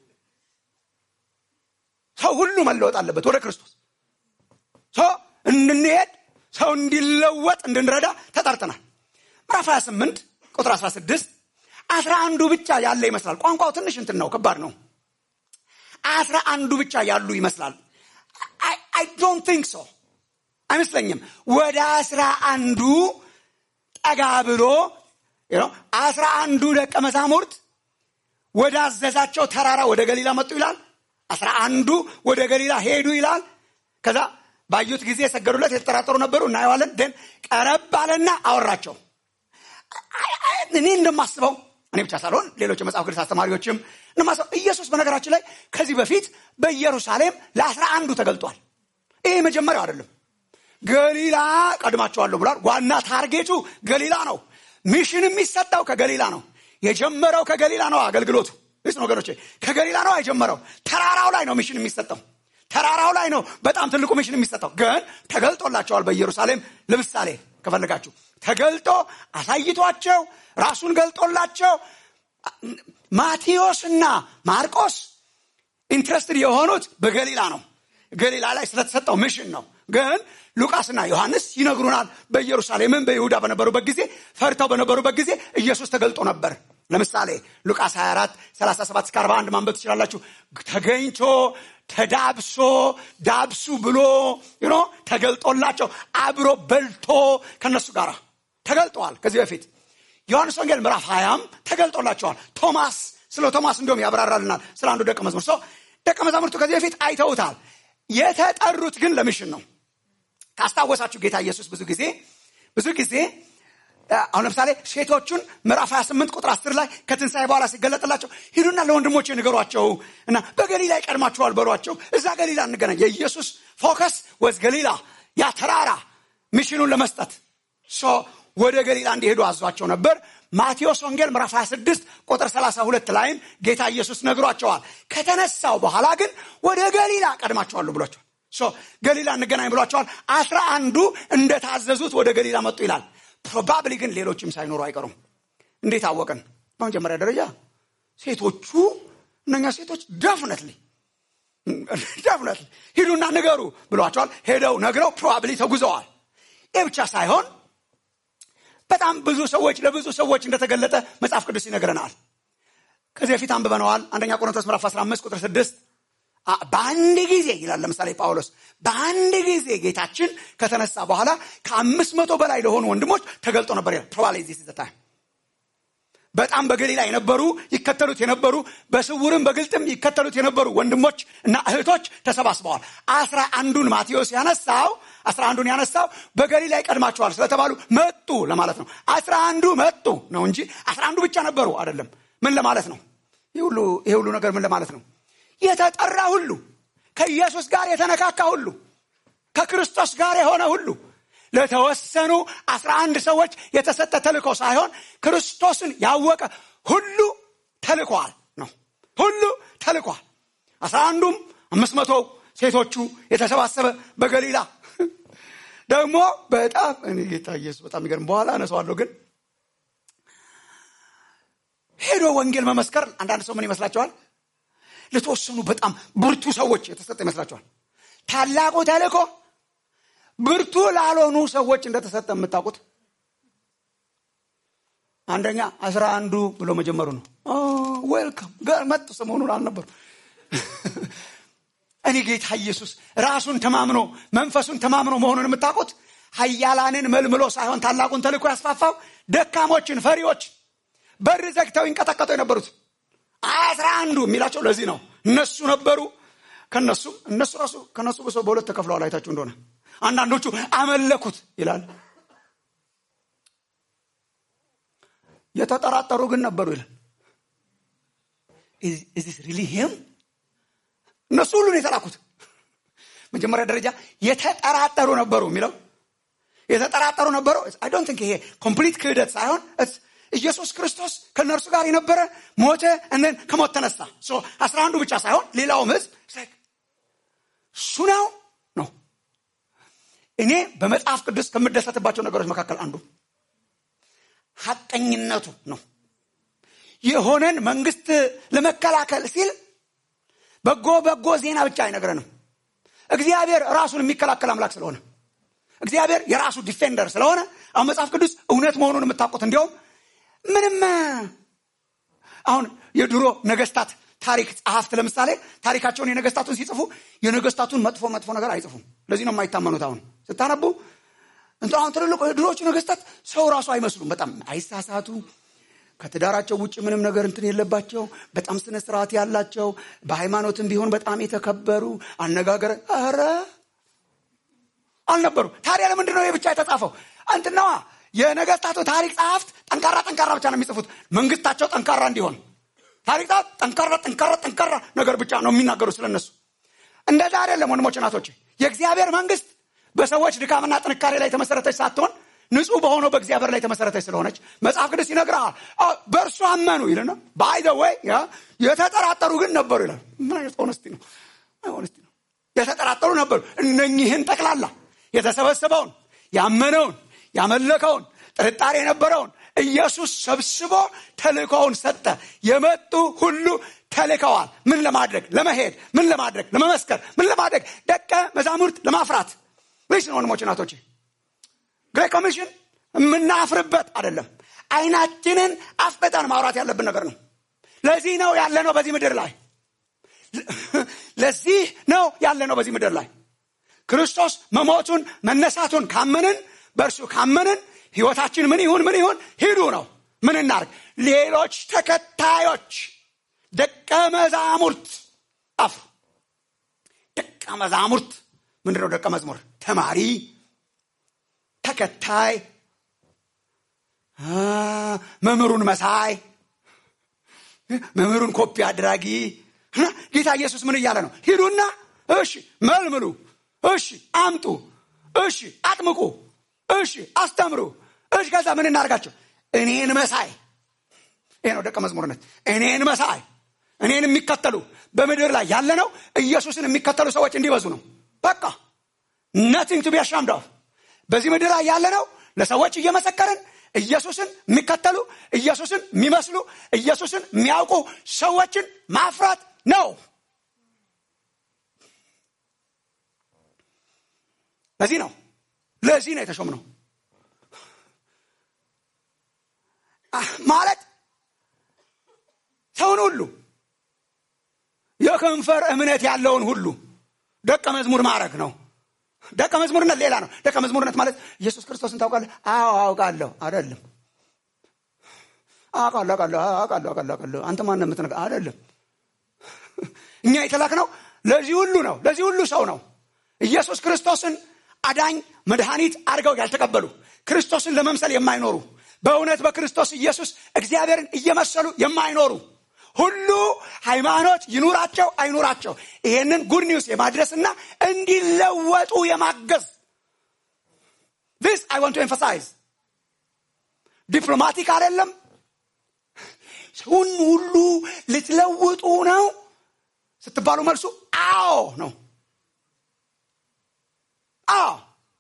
ሰው ሁሉ መለወጥ አለበት ወደ ክርስቶስ ሰው እንድንሄድ ሰው እንዲለወጥ እንድንረዳ ተጠርተናል ምዕራፍ 28 ቁጥር 16 አስራ አንዱ ብቻ ያለ ይመስላል ቋንቋው ትንሽ እንትን ነው ከባድ ነው አስራ አንዱ ብቻ ያሉ ይመስላል አይ ዶንት ቲንክ ሶ አይመስለኝም ወደ አስራ አንዱ ጠጋ ብሎ አስራ አንዱ ደቀ መዛሙርት ወደ አዘዛቸው ተራራ ወደ ገሊላ መጡ ይላል አስራ አንዱ ወደ ገሊላ ሄዱ ይላል ከዛ ባዩት ጊዜ የሰገዱለት የተጠራጠሩ ነበሩ እናየዋለን ደን ቀረብ አለና አወራቸው እኔ እንደማስበው እኔ ብቻ ሳልሆን ሌሎች የመጽሐፍ ቅዱስ አስተማሪዎችም እንደማስበው ኢየሱስ በነገራችን ላይ ከዚህ በፊት በኢየሩሳሌም ለአስራ አንዱ ተገልጧል ይሄ መጀመሪያው አይደለም ገሊላ ቀድማቸዋለሁ ብሏል ዋና ታርጌቱ ገሊላ ነው ሚሽን የሚሰጠው ከገሊላ ነው የጀመረው ከገሊላ ነው አገልግሎቱ ስ ወገኖቼ ከገሊላ ነው የጀመረው ተራራው ላይ ነው ሚሽን የሚሰጠው ተራራው ላይ ነው በጣም ትልቁ ሚሽን የሚሰጠው ግን ተገልጦላቸዋል በኢየሩሳሌም ለምሳሌ ከፈለጋችሁ ተገልጦ አሳይቷቸው ራሱን ገልጦላቸው ማቴዎስና ማርቆስ ኢንትረስትድ የሆኑት በገሊላ ነው ገሊላ ላይ ስለተሰጠው ሚሽን ነው ግን ሉቃስና ዮሐንስ ይነግሩናል በኢየሩሳሌምም በይሁዳ በነበሩበት ጊዜ ፈርተው በነበሩበት ጊዜ ኢየሱስ ተገልጦ ነበር ለምሳሌ ሉቃስ 24 37 እስከ 41 ማንበብ ትችላላችሁ ተገኝቶ ተዳብሶ ዳብሱ ብሎ ኖ ተገልጦላቸው አብሮ በልቶ ከነሱ ጋር ተገልጠዋል ከዚህ በፊት ዮሐንስ ወንጌል ምዕራፍ ሀያም ተገልጦላቸዋል ቶማስ ስለ ቶማስ እንዲሁም ያብራራልናል ስለ አንዱ ደቀ መዝሙር ሰው ደቀ መዛሙርቱ ከዚህ በፊት አይተውታል የተጠሩት ግን ለምሽን ነው ካስታወሳችሁ ጌታ ኢየሱስ ብዙ ጊዜ ብዙ ጊዜ አሁን ለምሳሌ ሴቶቹን ምዕራፍ 28 ቁጥር 10 ላይ ከትንሣኤ በኋላ ሲገለጥላቸው ሂዱና ለወንድሞች ንገሯቸው እና በገሊላ ይቀድማቸዋል በሏቸው እዛ ገሊላ እንገናኝ የኢየሱስ ፎከስ ወዝ ገሊላ ያ ተራራ ሚሽኑን ለመስጠት ወደ ገሊላ እንዲሄዱ አዟቸው ነበር ማቴዎስ ወንጌል ምዕራፍ 26 ቁጥር 32 ላይም ጌታ ኢየሱስ ነግሯቸዋል ከተነሳው በኋላ ግን ወደ ገሊላ ቀድማቸዋሉ ብሏቸዋል ገሊላ እንገናኝ ብሏቸዋል አስራ አንዱ እንደታዘዙት ወደ ገሊላ መጡ ይላል ፕሮባብሊ ግን ሌሎችም ሳይኖሩ አይቀሩም እንዴት አወቅን በመጀመሪያ ደረጃ ሴቶቹ እነኛ ሴቶች ደፍነትሊ ደፍነትሊ ሂዱና ንገሩ ብሏቸዋል ሄደው ነግረው ፕሮባብሊ ተጉዘዋል ይህ ብቻ ሳይሆን በጣም ብዙ ሰዎች ለብዙ ሰዎች እንደተገለጠ መጽሐፍ ቅዱስ ይነግረናል ከዚህ በፊት አንብበነዋል አንደኛ ቆሮንቶስ ምዕራፍ 15 ቁጥር 6 በአንድ ጊዜ ይላል ለምሳሌ ጳውሎስ በአንድ ጊዜ ጌታችን ከተነሳ በኋላ ከአምስት መቶ በላይ ለሆኑ ወንድሞች ተገልጦ ነበር ይላል ፕሮባብሊ ዚስ ዘ ታይም በጣም በገሊላ የነበሩ ይከተሉት የነበሩ በስውርም በግልጥም ይከተሉት የነበሩ ወንድሞች እና እህቶች ተሰባስበዋል አስራ አንዱን ማቴዎስ ያነሳው አስራ አንዱን ያነሳው በገሊላ ይቀድማቸዋል ስለተባሉ መጡ ለማለት ነው አስራ አንዱ መጡ ነው እንጂ አስራ አንዱ ብቻ ነበሩ አይደለም ምን ለማለት ነው ይህ ሁሉ ነገር ምን ለማለት ነው የተጠራ ሁሉ ከኢየሱስ ጋር የተነካካ ሁሉ ከክርስቶስ ጋር የሆነ ሁሉ ለተወሰኑ አስራ አንድ ሰዎች የተሰጠ ተልእኮ ሳይሆን ክርስቶስን ያወቀ ሁሉ ተልኳል ነው ሁሉ ተልኳል አስራ አንዱም አምስት መቶ ሴቶቹ የተሰባሰበ በገሊላ ደግሞ በጣም እኔ ጌታ ኢየሱስ በጣም ይገርም በኋላ አነሳዋለሁ ግን ሄዶ ወንጌል መመስከር አንዳንድ ሰው ምን ይመስላቸዋል ለተወሰኑ በጣም ብርቱ ሰዎች የተሰጠ ይመስላቸዋል ታላቁ ተልእኮ ብርቱ ላልሆኑ ሰዎች እንደተሰጠ የምታውቁት አንደኛ አስራ አንዱ ብሎ መጀመሩ ነው ዌልካም ጋር መጡ ሰሞኑን አልነበሩ እኔ ጌታ ኢየሱስ ራሱን ተማምኖ መንፈሱን ተማምኖ መሆኑን የምታውቁት ሀያላንን መልምሎ ሳይሆን ታላቁን ተልእኮ ያስፋፋው ደካሞችን ፈሪዎች በር ዘግተው ይንቀጠቀጡ የነበሩት አስራ አንዱ የሚላቸው ለዚህ ነው እነሱ ነበሩ ከነሱም እነሱ ራሱ ከነሱ ብሶ በሁለት ተከፍለዋል አይታችሁ እንደሆነ አንዳንዶቹ አመለኩት ይላል የተጠራጠሩ ግን ነበሩ ይላል ኢዚስ ሪሊ ሂም እነሱ ሁሉ ነው የተላኩት መጀመሪያ ደረጃ የተጠራጠሩ ነበሩ የሚለው የተጠራጠሩ ነበሩ አይ ዶንት ቲንክ ይሄ ኮምፕሊት ክህደት ሳይሆን ኢየሱስ ክርስቶስ ከእነርሱ ጋር የነበረ ሞተ እነን ከሞት ተነሳ አስራ አንዱ ብቻ ሳይሆን ሌላውም ህዝብ እሱ ነው ነው እኔ በመጽሐፍ ቅዱስ ከምደሰትባቸው ነገሮች መካከል አንዱ ሀቀኝነቱ ነው የሆነን መንግስት ለመከላከል ሲል በጎ በጎ ዜና ብቻ አይነግረንም እግዚአብሔር ራሱን የሚከላከል አምላክ ስለሆነ እግዚአብሔር የራሱ ዲፌንደር ስለሆነ አሁን መጽሐፍ ቅዱስ እውነት መሆኑን የምታውቁት እንዲያውም ምንም አሁን የድሮ ነገስታት ታሪክ ጸሐፍት ለምሳሌ ታሪካቸውን የነገስታቱን ሲጽፉ የነገስታቱን መጥፎ መጥፎ ነገር አይጽፉም ለዚህ ነው የማይታመኑት አሁን ስታነቡ እንት አሁን ትልልቁ የድሮቹ ነገስታት ሰው ራሱ አይመስሉም በጣም አይሳሳቱ ከትዳራቸው ውጭ ምንም ነገር እንትን የለባቸው በጣም ስነ ስርዓት ያላቸው በሃይማኖትም ቢሆን በጣም የተከበሩ አነጋገር ኧረ አልነበሩ ታዲያ ለምንድን ነው ብቻ የተጻፈው እንትናዋ የነገስታቱ ታሪክ ጸሐፍት ጠንካራ ጠንካራ ብቻ ነው የሚጽፉት መንግስታቸው ጠንካራ እንዲሆን ታሪክ ጸሐፍት ጠንካራ ጠንካራ ጠንካራ ነገር ብቻ ነው የሚናገሩ ስለነሱ እንደዛ አይደለም ወንድሞች ናቶች የእግዚአብሔር መንግስት በሰዎች ድካምና ጥንካሬ ላይ የተመሰረተች ሳትሆን ንጹህ በሆነው በእግዚአብሔር ላይ የተመሰረተች ስለሆነች መጽሐፍ ቅዱስ ይነግርሃል በእርሱ አመኑ ይልና በአይደ ወይ የተጠራጠሩ ግን ነበሩ ይላል ምን አይነት ሆነስቲ ነው ሆነስቲ ነው የተጠራጠሩ ነበሩ እነኚህን ጠቅላላ የተሰበሰበውን ያመነውን ያመለከውን ጥርጣሬ የነበረውን ኢየሱስ ሰብስቦ ተልእኮውን ሰጠ የመጡ ሁሉ ተልከዋል ምን ለማድረግ ለመሄድ ምን ለማድረግ ለመመስከር ምን ለማድረግ ደቀ መዛሙርት ለማፍራት ልጅ ነው ወንድሞች ናቶች ግሬት ኮሚሽን የምናፍርበት አይደለም አይናችንን አፍጠጠን ማውራት ያለብን ነገር ነው ለዚህ ነው ያለ ነው በዚህ ምድር ላይ ለዚህ ነው ያለ ነው በዚህ ምድር ላይ ክርስቶስ መሞቱን መነሳቱን ካመንን በእርሱ ካመንን ህይወታችን ምን ይሁን ምን ይሁን ሂዱ ነው ምን እናርግ ሌሎች ተከታዮች ደቀ መዛሙርት አፍ ደቀ መዛሙርት ምንድነው ደቀ መዝሙር ተማሪ ተከታይ መምህሩን መሳይ መምህሩን ኮፒ አድራጊ ጌታ ኢየሱስ ምን እያለ ነው ሂዱና እሺ መልምሉ እሺ አምጡ እሺ አጥምቁ እሺ አስተምሩ እሺ ከዛ ምን እናርጋቸው እኔን መሳይ ይሄ ነው ደቀ መዝሙርነት እኔን መሳይ እኔን የሚከተሉ በምድር ላይ ያለ ነው ኢየሱስን የሚከተሉ ሰዎች እንዲበዙ ነው በቃ ነቲንግ ቱ ቢያሻምድ በዚህ ምድር ላይ ያለ ነው ለሰዎች እየመሰከርን ኢየሱስን የሚከተሉ ኢየሱስን የሚመስሉ ኢየሱስን የሚያውቁ ሰዎችን ማፍራት ነው ለዚህ ነው ለዚህ ነው የተሾም ነው ማለት ሰውን ሁሉ የከንፈር እምነት ያለውን ሁሉ ደቀ መዝሙር ማድረግ ነው ደቀ መዝሙርነት ሌላ ነው ደቀ መዝሙርነት ማለት ኢየሱስ ክርስቶስን ታውቃለህ አዎ አውቃለሁ አይደለም አውቃለሁ አውቃለሁ አውቃለሁ አውቃለሁ አውቃለሁ አንተ ማን የምትነገ አይደለም እኛ የተላክ ነው ለዚህ ሁሉ ነው ለዚህ ሁሉ ሰው ነው ኢየሱስ ክርስቶስን አዳኝ መድኃኒት አድርገው ያልተቀበሉ ክርስቶስን ለመምሰል የማይኖሩ በእውነት በክርስቶስ ኢየሱስ እግዚአብሔርን እየመሰሉ የማይኖሩ ሁሉ ሃይማኖት ይኑራቸው አይኑራቸው ይሄንን ጉድ ኒውስ የማድረስና እንዲለወጡ የማገዝ this i want to emphasize ዲፕሎማቲክ አይደለም ሰውን ሁሉ ልትለውጡ ነው ስትባሉ መልሱ አዎ ነው አዎ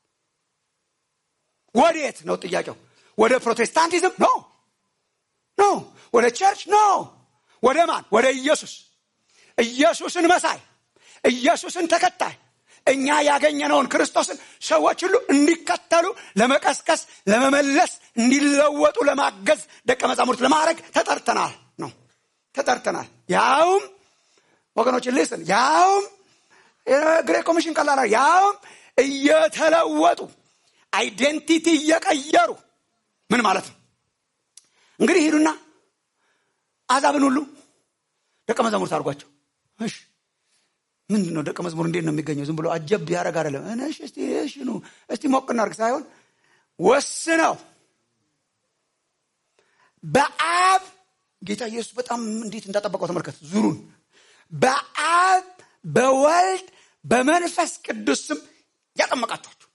ወዴት ነው ጥያቄው ወደ ፕሮቴስታንቲዝም ኖ ኖ ወደ ቸርች ኖ ወደ ማን ወደ ኢየሱስ ኢየሱስን መሳይ ኢየሱስን ተከታይ እኛ ያገኘነውን ክርስቶስን ሰዎች ሁሉ እንዲከተሉ ለመቀስቀስ ለመመለስ እንዲለወጡ ለማገዝ ደቀ መዛሙርት ለማድረግ ተጠርተናል ነው ተጠርተናል ያውም ወገኖችን ልስን ያውም ግሬት ኮሚሽን ቀላላ ያውም እየተለወጡ አይዴንቲቲ እየቀየሩ ምን ማለት ነው እንግዲህ ሂዱና አዛብን ሁሉ ደቀ መዛሙርት አድርጓቸው እሺ ምንድን ነው ደቀ መዝሙር እንዴት ነው የሚገኘው ዝም ብሎ አጀብ ያደረግ አይደለም እሺ እስቲ እሺ ኑ እስቲ ሞቅ እናርግ ሳይሆን ወስነው በአብ ጌታ ኢየሱስ በጣም እንዴት እንዳጠበቀው ተመልከት ዙሩን በአብ በወልድ በመንፈስ ቅዱስ ስም ያጠመቃችኋቸው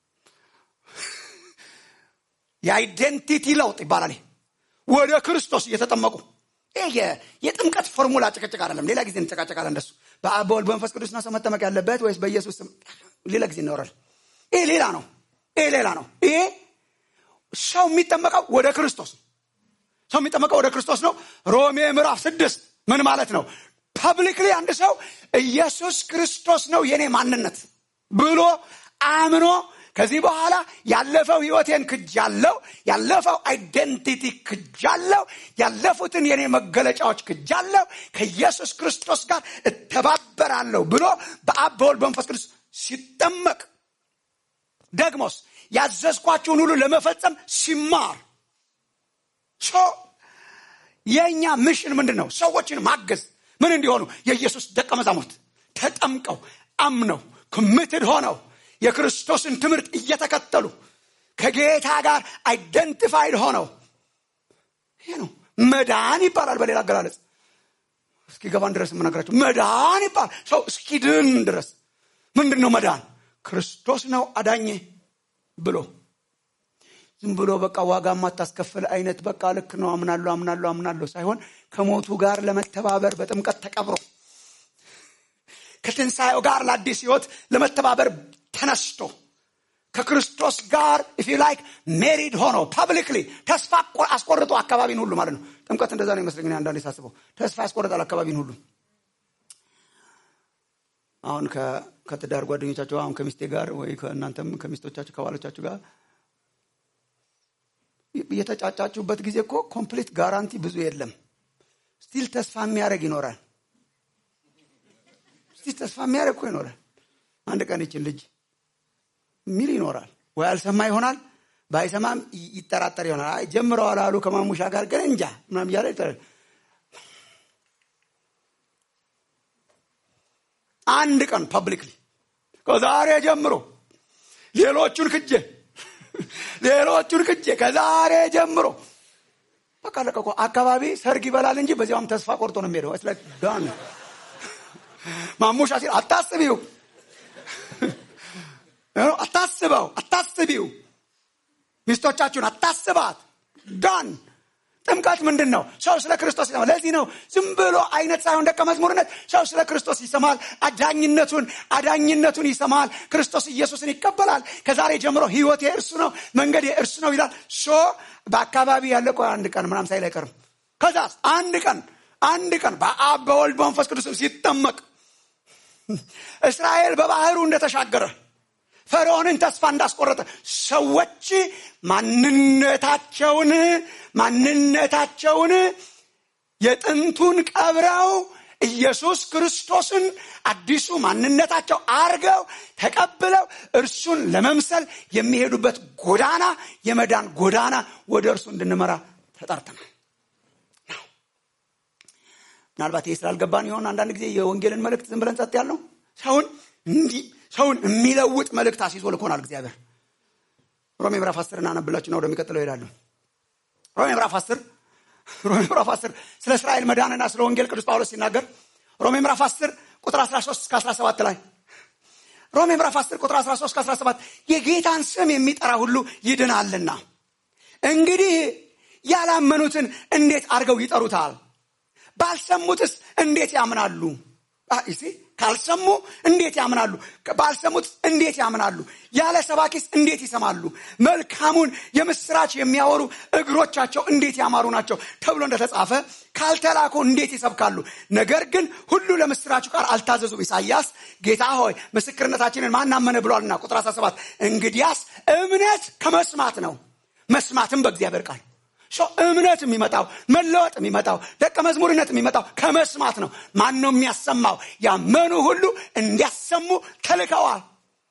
የአይዴንቲቲ ለውጥ ይባላል ወደ ክርስቶስ እየተጠመቁ የጥምቀት ፎርሙላ ጭቅጭቅ አይደለም ሌላ ጊዜ እንጨቃጨቃለን እንደሱ በአብ በወልድ በመንፈስ ቅዱስ ነው ሰው መጠመቅ ያለበት ወይስ በኢየሱስ ስም ሌላ ጊዜ ይኖራል ይሄ ሌላ ነው ይሄ ሌላ ነው ይሄ ሰው የሚጠመቀው ወደ ክርስቶስ ነው ሰው የሚጠመቀው ወደ ክርስቶስ ነው ሮሜ ምዕራፍ ስድስት ምን ማለት ነው ፐብሊክሊ አንድ ሰው ኢየሱስ ክርስቶስ ነው የኔ ማንነት ብሎ አምኖ ከዚህ በኋላ ያለፈው ህይወቴን ክጃለው ያለፈው አይደንቲቲ ክጃለው ያለፉትን የኔ መገለጫዎች ክጃለው ከኢየሱስ ክርስቶስ ጋር እተባበራለሁ ብሎ በአብ በወልድ በመንፈስ ቅዱስ ሲጠመቅ ደግሞስ ያዘዝኳችሁን ሁሉ ለመፈጸም ሲማር የእኛ ምሽን ምንድን ነው ሰዎችን ማገዝ ምን እንዲሆኑ የኢየሱስ ደቀ መዛሙርት ተጠምቀው አምነው ኮሚትድ ሆነው የክርስቶስን ትምህርት እየተከተሉ ከጌታ ጋር አይደንቲፋይድ ሆነው ይሄ ነው መዳን ይባላል በሌላ አገላለጽ እስኪገባን ድረስ የምነግራቸው መዳን ይባላል ሰው እስኪድን ድረስ ምንድን ነው መዳን ክርስቶስ ነው አዳኜ ብሎ ዝም ብሎ በቃ ዋጋ ማታስከፍል አይነት በቃ ልክ ነው አምናለሁ አምናለሁ አምናለሁ ሳይሆን ከሞቱ ጋር ለመተባበር በጥምቀት ተቀብሮ ከትንሣኤው ጋር ለአዲስ ህይወት ለመተባበር ተነስቶ ከክርስቶስ ጋር ኢፍ ላይክ ሜሪድ ሆኖ ፐብሊክሊ ተስፋ አስቆርጦ አካባቢን ሁሉ ማለት ነው ጥምቀት እንደዛ ነው ይመስለኝ አንዳንዴ ሳስበው ተስፋ ያስቆርጣል አካባቢን ሁሉ አሁን ከትዳር ጓደኞቻቸው አሁን ከሚስቴ ጋር ወይ ከእናንተም ከሚስቶቻችሁ ከባሎቻችሁ ጋር የተጫጫችሁበት ጊዜ እኮ ኮምፕሊት ጋራንቲ ብዙ የለም ስቲል ተስፋ የሚያደረግ ይኖራል ስቲል ተስፋ የሚያደረግ እኮ ይኖራል አንድ ቀን ይችን ልጅ ሚል ይኖራል ወይ አልሰማ ይሆናል ባይሰማም ይጠራጠር ይሆናል ጀምረዋል አሉ ከማሙሻ ጋር ግን እንጃ ምናም እያለ ይጠራል አንድ ቀን ፐብሊክሊ ከዛሬ ጀምሮ ሌሎቹን ክጄ ሌሎቹን ክጄ ከዛሬ ጀምሮ በቃ ለቀቆ አካባቢ ሰርግ ይበላል እንጂ በዚያውም ተስፋ ቆርጦ ነው የሚሄደው ስለ ዳን ማሙሻ ሲል አታስቢው አታስበው አታስቢው ሚስቶቻችሁን አታስባት ዳን ጥምቀት ምንድን ነው ሰው ስለ ክርስቶስ ይሰማል ለዚህ ነው ዝም ብሎ አይነት ሳይሆን ደቀ መዝሙርነት ሰው ስለ ክርስቶስ ይሰማል አዳኝነቱን አዳኝነቱን ይሰማል ክርስቶስ ኢየሱስን ይቀበላል ከዛሬ ጀምሮ ህይወት የእርሱ ነው መንገድ የእርሱ ነው ይላል ሶ በአካባቢ ያለ ቆ አንድ ቀን ምናም ሳይል አይቀርም ከዛስ አንድ ቀን አንድ ቀን በአብ በወልድ በመንፈስ ቅዱስም ሲጠመቅ እስራኤል በባህሩ እንደተሻገረ ፈርዖንን ተስፋ እንዳስቆረጠ ሰዎች ማንነታቸውን ማንነታቸውን የጥንቱን ቀብረው ኢየሱስ ክርስቶስን አዲሱ ማንነታቸው አርገው ተቀብለው እርሱን ለመምሰል የሚሄዱበት ጎዳና የመዳን ጎዳና ወደ እርሱ እንድንመራ ተጠርተናል ምናልባት ይህ ስላልገባን ይሆን አንዳንድ ጊዜ የወንጌልን መልእክት ዝም ብለን ጸጥ ያልነው ሰውን እንዲህ ሰውን የሚለውጥ መልእክት አስይዞ ልኮናል እግዚአብሔር ሮሜ ምዕራፍ አስር እናነብላችሁና ወደሚቀጥለው ይሄዳሉ ሮሜ ምዕራፍ አስር ሮሜ ምዕራፍ አስር ስለ እስራኤል መዳንና ስለ ወንጌል ቅዱስ ጳውሎስ ሲናገር ሮሜ ምዕራፍ አስር ቁጥር 13 እስከ 17 ላይ ሮሜ ምዕራፍ 10 ቁጥር 13 17 የጌታን ስም የሚጠራ ሁሉ ይድናልና እንግዲህ ያላመኑትን እንዴት አድርገው ይጠሩታል ባልሰሙትስ እንዴት ያምናሉ ይሲ ካልሰሙ እንዴት ያምናሉ ባልሰሙት እንዴት ያምናሉ ያለ ሰባኪስ እንዴት ይሰማሉ መልካሙን የምስራች የሚያወሩ እግሮቻቸው እንዴት ያማሩ ናቸው ተብሎ እንደተጻፈ ካልተላኩ እንዴት ይሰብካሉ ነገር ግን ሁሉ ለምስራቹ ቃል አልታዘዙም ኢሳያስ ጌታ ሆይ ምስክርነታችንን ማናመነ ብሏልና ቁጥር 17 እንግዲያስ እምነት ከመስማት ነው መስማትም በእግዚአብሔር ቃል እምነት የሚመጣው መለወጥ የሚመጣው ደቀ መዝሙርነት የሚመጣው ከመስማት ነው ማን ነው የሚያሰማው ያመኑ ሁሉ እንዲያሰሙ ተልከዋል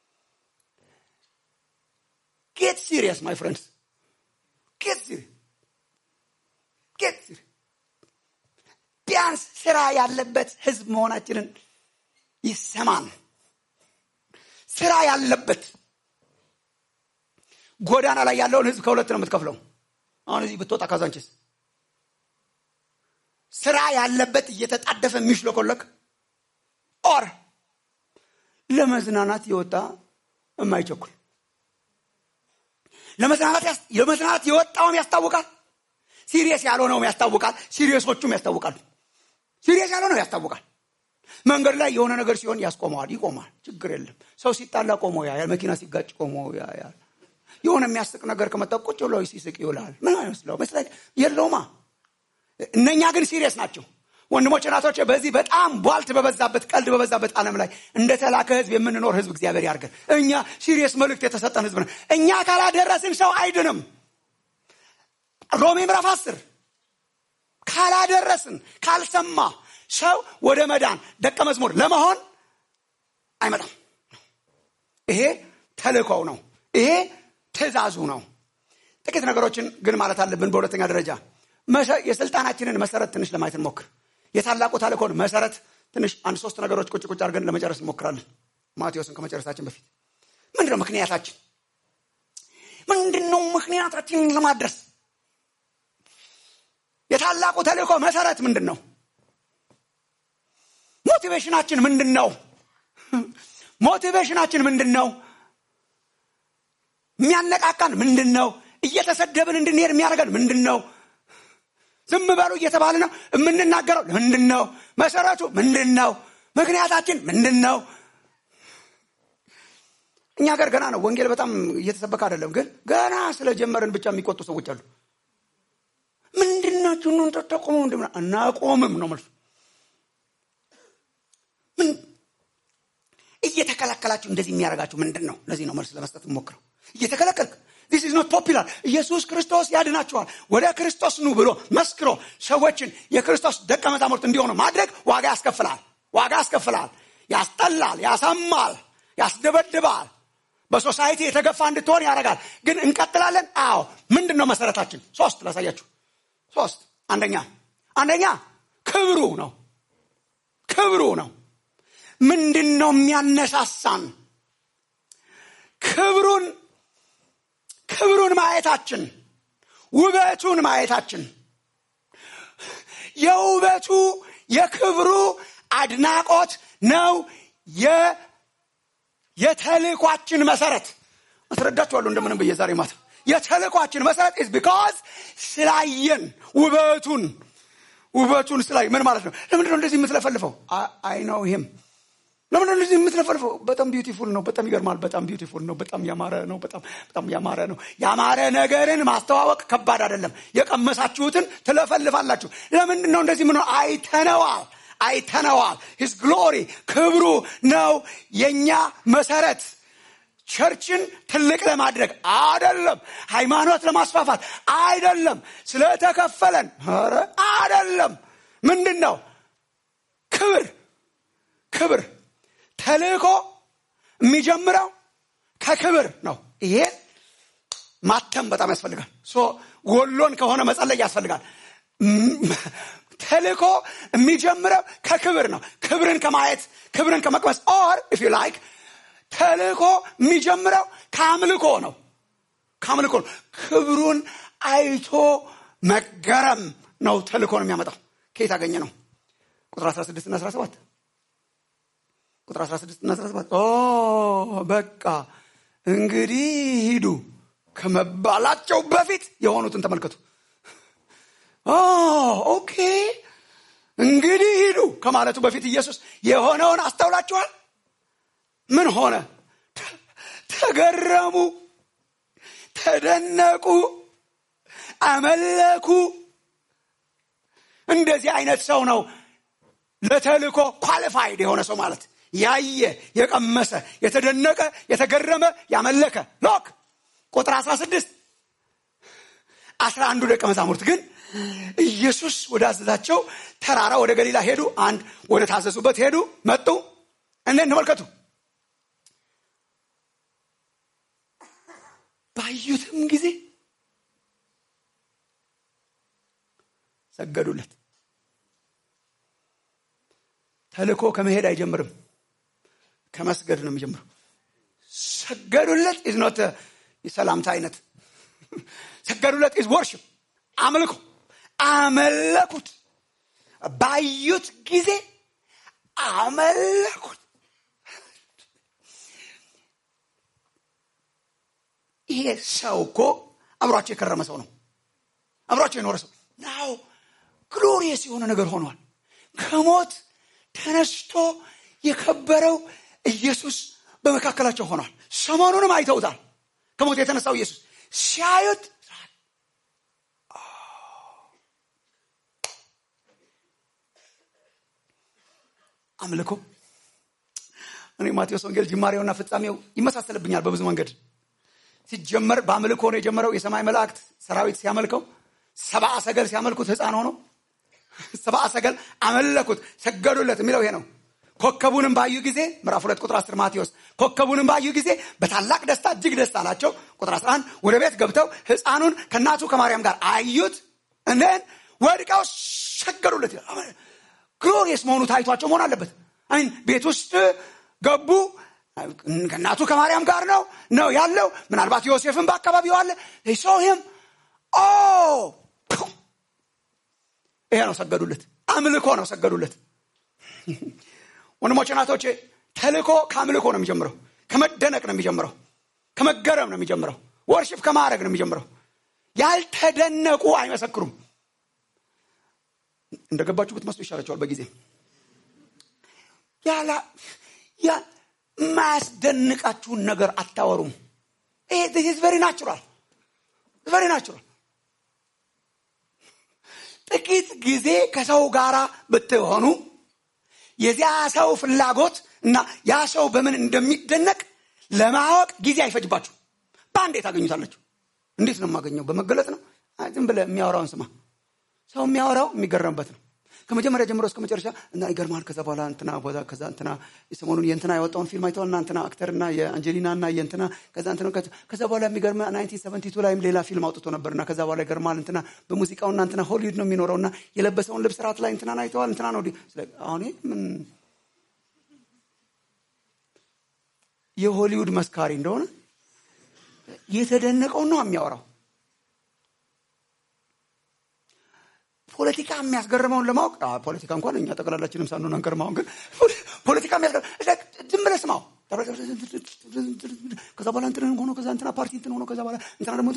ጌት ሲሪየስ ማይ ፍሬንድስ ጌት ሲሪየስ ጌት ሲሪየስ ቢያንስ ስራ ያለበት ህዝብ መሆናችንን ይሰማን ስራ ያለበት ጎዳና ላይ ያለውን ህዝብ ከሁለት ነው የምትከፍለው አሁን እዚህ ብትወጣ ካዛንችስ ስራ ያለበት እየተጣደፈ የሚሽለኮለክ ኦር ለመዝናናት የወጣ የማይቸኩል ለመዝናናት የወጣውም ያስታውቃል ሲሪየስ ያልሆነውም ያስታውቃል ሲሪየሶቹም ያስታውቃሉ ሲሪየስ ያልሆነው ያስታውቃል መንገድ ላይ የሆነ ነገር ሲሆን ያስቆመዋል ይቆማል ችግር የለም ሰው ሲጣላ ቆሞ ያያል መኪና ሲጋጭ ቆሞ ያያል የሆነ የሚያስቅ ነገር ከመጣ ቁጭ ብሎ ሲስቅ ይውላል ምን አይመስለው መስለ የለውማ እነኛ ግን ሲሪየስ ናቸው ወንድሞች ናቶች በዚህ በጣም ቧልት በበዛበት ቀልድ በበዛበት ዓለም ላይ እንደተላከ ህዝብ የምንኖር ህዝብ እግዚአብሔር ያርገን እኛ ሲሪየስ መልእክት የተሰጠን ህዝብ ነን እኛ ካላደረስን ሰው አይድንም ሮሜ ምዕራፍ አስር ካላደረስን ካልሰማ ሰው ወደ መዳን ደቀ መዝሙር ለመሆን አይመጣም ይሄ ተልእኮው ነው ይሄ ትእዛዙ ነው ጥቂት ነገሮችን ግን ማለት አለብን በሁለተኛ ደረጃ የስልጣናችንን መሰረት ትንሽ ለማየት እንሞክር የታላቁ ተልእኮን መሰረት ትንሽ አንድ ሶስት ነገሮች ቁጭ ቁጭ አድርገን ለመጨረስ እንሞክራለን ማቴዎስን ከመጨረሳችን በፊት ምንድነው ምክንያታችን ምንድነው ምክንያታችንን ለማድረስ የታላቁ ተልእኮ መሰረት ምንድን ነው ሞቲቬሽናችን ምንድን ነው ሞቲቬሽናችን ምንድን ነው የሚያነቃቃን ምንድን ነው እየተሰደብን እንድንሄድ የሚያደርገን ምንድን ነው ዝም በሉ እየተባለ ነው የምንናገረው ምንድን ነው መሰረቱ ምንድን ነው ምክንያታችን ምንድን ነው እኛ ሀገር ገና ነው ወንጌል በጣም እየተሰበከ አይደለም ግን ገና ስለጀመረን ብቻ የሚቆጡ ሰዎች አሉ ምንድናችሁ ነው ተጠቁሙ እናቆምም ነው መልሱ እየተከላከላችሁ እንደዚህ የሚያደርጋችሁ ምንድን ነው ለዚህ ነው መልስ ለመስጠት ሞክረው እየተከለከልክ ዲስ ኢዝ ኖት ፖፒላር ኢየሱስ ክርስቶስ ያድናችኋል ወደ ክርስቶስ ኑ ብሎ መስክሮ ሰዎችን የክርስቶስ ደቀ መዛሙርት እንዲሆኑ ማድረግ ዋጋ ያስከፍላል ዋጋ ያስከፍላል ያስጠላል ያሳማል ያስደበድባል በሶሳይቲ የተገፋ እንድትሆን ያደርጋል ግን እንቀጥላለን አዎ ምንድን ነው መሰረታችን ሶስት ላሳያችሁ ሶስት አንደኛ አንደኛ ክብሩ ነው ክብሩ ነው ምንድን ነው የሚያነሳሳን ክብሩን ክብሩን ማየታችን ውበቱን ማየታችን የውበቱ የክብሩ አድናቆት ነው የተልኳችን መሰረት አስረዳችኋለሁ እንደምንም ብዬ ዛሬ ማታ የተልኳችን መሰረት ኢዝ ቢካዝ ስላየን ውበቱን ውበቱን ስላይ ምን ማለት ነው ለምንድነው እንደዚህ የምትለፈልፈው አይ ነው ይህም ለምንድነው እንደዚህ የምትለፈልፈው በጣም ቢዩቲፉል ነው በጣም ይገርማል በጣም ቢዩቲፉል ነው በጣም ያማረ ነው በጣም በጣም ያማረ ነው ያማረ ነገርን ማስተዋወቅ ከባድ አይደለም የቀመሳችሁትን ትለፈልፋላችሁ ለምንድን ነው እንደዚህ ምን አይተነዋል አይተነዋል ሂስ ግሎሪ ክብሩ ነው የኛ መሰረት ቸርችን ትልቅ ለማድረግ አይደለም ሃይማኖት ለማስፋፋት አይደለም ስለተከፈለን ኧረ አይደለም ምንድን ነው ክብር ክብር ተልእኮ የሚጀምረው ከክብር ነው ይሄ ማተም በጣም ያስፈልጋል ጎሎን ከሆነ መጸለይ ያስፈልጋል ተልእኮ የሚጀምረው ከክብር ነው ክብርን ከማየት ክብርን ከመቅመስ ኦር ኢፍ ዩ ላይክ ተልእኮ የሚጀምረው ከአምልኮ ነው ከአምልኮ ነው ክብሩን አይቶ መገረም ነው ተልእኮ ነው የሚያመጣው ከየት አገኘ ነው ቁጥር 16 እና 17 ቁጥር 16 እና 17 ኦ በቃ እንግዲህ ሂዱ ከመባላቸው በፊት የሆኑትን ተመልከቱ ኦ ኦኬ እንግዲህ ሂዱ ከማለቱ በፊት ኢየሱስ የሆነውን አስተውላችኋል ምን ሆነ ተገረሙ ተደነቁ አመለኩ እንደዚህ አይነት ሰው ነው ለተልኮ ኳሊፋይድ የሆነ ሰው ማለት ያየ የቀመሰ የተደነቀ የተገረመ ያመለከ ሎክ ቁጥር 16 አስራ አንዱ ደቀ መዛሙርት ግን ኢየሱስ ወደ አዘዛቸው ተራራ ወደ ገሊላ ሄዱ አንድ ወደ ታዘዙበት ሄዱ መጡ እነን ተመልከቱ ባዩትም ጊዜ ሰገዱለት ተልኮ ከመሄድ አይጀምርም ከመስገድ ነው የሚጀምረው ሰገዱለት ኢዝ ኖት የሰላምታ አይነት ሰገዱለት ኢዝ ወርሽፕ አምልኮ አመለኩት ባዩት ጊዜ አመለኩት ይሄ ሰው እኮ አብሯቸው የከረመ ሰው ነው አብሯቸው የኖረ ሰው ናው ግሎሪየስ የሆነ ነገር ሆኗል ከሞት ተነስቶ የከበረው ኢየሱስ በመካከላቸው ሆኗል ሰሞኑንም አይተውታል ከሞት የተነሳው ኢየሱስ ሲያዩት አምልኮ እኔ ማቴዎስ ወንጌል ጅማሬውና ፍጻሜው ይመሳሰልብኛል በብዙ መንገድ ሲጀመር በአምልኮ ነው የጀመረው የሰማይ መላእክት ሰራዊት ሲያመልከው ሰብአ ሰገል ሲያመልኩት ህፃን ሆኖ ሰብአ ሰገል አመለኩት ሰገዱለት የሚለው ይሄ ነው ኮከቡንም ባዩ ጊዜ ምዕራፍ ሁለት ቁጥር 10 ማቴዎስ ኮከቡንም ባዩ ጊዜ በታላቅ ደስታ እጅግ ደስ አላቸው ቁጥር 11 ወደ ቤት ገብተው ህፃኑን ከእናቱ ከማርያም ጋር አዩት እነን ወድቀው ሰገዱለት ግሎሪየስ መሆኑ ታይቷቸው መሆን አለበት አይን ቤት ውስጥ ገቡ ከእናቱ ከማርያም ጋር ነው ነው ያለው ምናልባት ዮሴፍን በአካባቢው አለ ሶህም ኦ ይሄ ነው ሰገዱለት አምልኮ ነው ሰገዱለት ወንድሞች ናቶቼ ተልኮ ከአምልኮ ነው የሚጀምረው ከመደነቅ ነው የሚጀምረው ከመገረም ነው የሚጀምረው ወርሽፕ ከማድረግ ነው የሚጀምረው ያልተደነቁ አይመሰክሩም እንደገባችሁ ብትመስሉ ይሻላቸዋል በጊዜ ያላ የማያስደንቃችሁን ነገር አታወሩም ይሄ ቨሪ ናቹራል ቨሪ ናቹራል ጥቂት ጊዜ ከሰው ጋር ብትሆኑ የዚያ ሰው ፍላጎት እና ያ ሰው በምን እንደሚደነቅ ለማወቅ ጊዜ አይፈጅባችሁ በአንዴ ታገኙታላችሁ እንዴት ነው የማገኘው በመገለጥ ነው ዝም ብለ የሚያወራውን ስማ ሰው የሚያወራው የሚገረምበት ነው ከመጀመሪያ ጀምሮ እስከ መጨረሻ እና ይገርማል ከዛ በኋላ እንትና ቦታ ከዛ እንትና ሰሞኑን የእንትና ያወጣውን ፊልም አይተዋል እና እንትና አክተር እና የአንጀሊና እና የእንትና ከዛ እንትና ከዛ በኋላ የሚገርም ናይንቲን ሰቨንቲ ቱ ላይም ሌላ ፊልም አውጥቶ ነበር እና ከዛ በኋላ ይገርማል እንትና በሙዚቃው እና እንትና ሆሊውድ ነው የሚኖረው እና የለበሰውን ልብስ ራት ላይ እንትናን አይተዋል እንትና ነው አሁን ምን የሆሊውድ መስካሪ እንደሆነ የተደነቀውን ነው የሚያወራው ፖለቲካ የሚያስገርመውን ለማወቅ ፖለቲካ እንኳን እኛ ጠቅላላችንም ሳንሆን አንገርማውን ግን ፖለቲካ ዝም ብለህ ስማው ከዛ በኋላ እንትን ሆኖ ከዛ እንትና ፓርቲ እንትን ሆኖ ከዛ በኋላ እንትና ደግሞ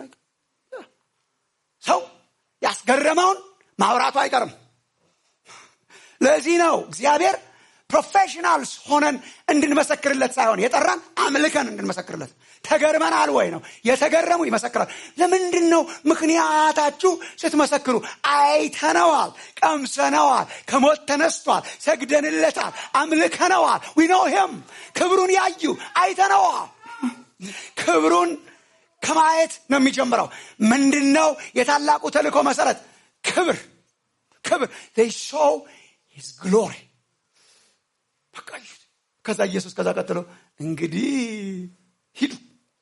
ሰው ያስገረመውን ማውራቱ አይቀርም ለዚህ ነው እግዚአብሔር ፕሮፌሽናልስ ሆነን እንድንመሰክርለት ሳይሆን የጠራን አምልከን እንድንመሰክርለት ተገርመናል ወይ ነው የተገረሙ ይመሰክራል ለምንድን ነው ምክንያታችሁ ስትመሰክሩ አይተነዋል ቀምሰነዋል ከሞት ተነስቷል ሰግደንለታል አምልከነዋል ዊኖ ሂም ክብሩን ያዩ አይተነዋል ክብሩን ከማየት ነው የሚጀምረው ምንድን ነው የታላቁ ተልእኮ መሰረት ክብር ክብር ሾው ሂዝ ግሎሪ በቃ ከዛ ኢየሱስ ከዛ ቀጥሎ እንግዲህ ሂዱ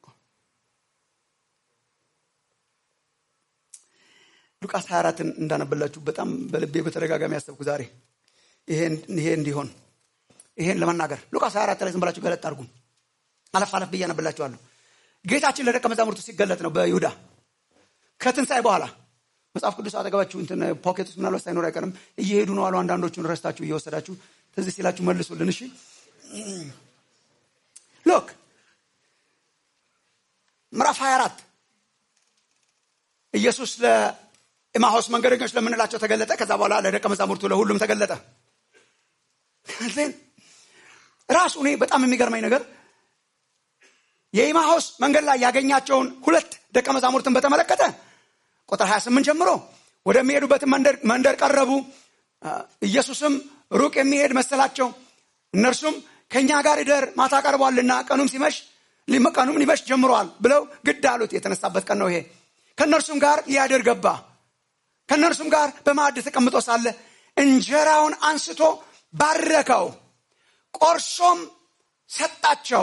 ሉቃስ 24ን እንዳነበላችሁ በጣም በልቤ በተደጋጋሚ ያሰብኩ ዛሬ ይሄ እንዲሆን ይሄን ለመናገር ሉቃስ 24 ላይ ዝም ብላችሁ ገለጥ አድርጉ አለፍ አለፍ ብዬ አነብላችኋለሁ ጌታችን ለደቀ መዛሙርቱ ሲገለጥ ነው በይሁዳ ከትንሣኤ በኋላ መጽሐፍ ቅዱስ አጠገባችሁ እንትን ፖኬት ውስጥ ምናልባት ሳይኖር አይቀርም እየሄዱ ነው አሉ አንዳንዶቹን ረስታችሁ እየወሰዳችሁ ትዝ ሲላችሁ መልሱልን እሺ ሎክ ምዕራፍ 24 ኢየሱስ ለኢማሆስ መንገደኞች ለምንላቸው ተገለጠ ከዛ በኋላ ለደቀ መዛሙርቱ ለሁሉም ተገለጠ ራሱ እኔ በጣም የሚገርመኝ ነገር የኢማሆስ መንገድ ላይ ያገኛቸውን ሁለት ደቀ መዛሙርትን በተመለከተ ቁጥር 28 ጀምሮ ወደሚሄዱበትን መንደር ቀረቡ ኢየሱስም ሩቅ የሚሄድ መሰላቸው እነርሱም ከእኛ ጋር ይደር ማታ ቀርቧልና ቀኑም ሲመሽ ቀኑም ሊመሽ ጀምሯል ብለው ግድ አሉት የተነሳበት ቀን ነው ይሄ ከእነርሱም ጋር ሊያድር ገባ ከእነርሱም ጋር በማዕድ ተቀምጦ ሳለ እንጀራውን አንስቶ ባረከው ቆርሶም ሰጣቸው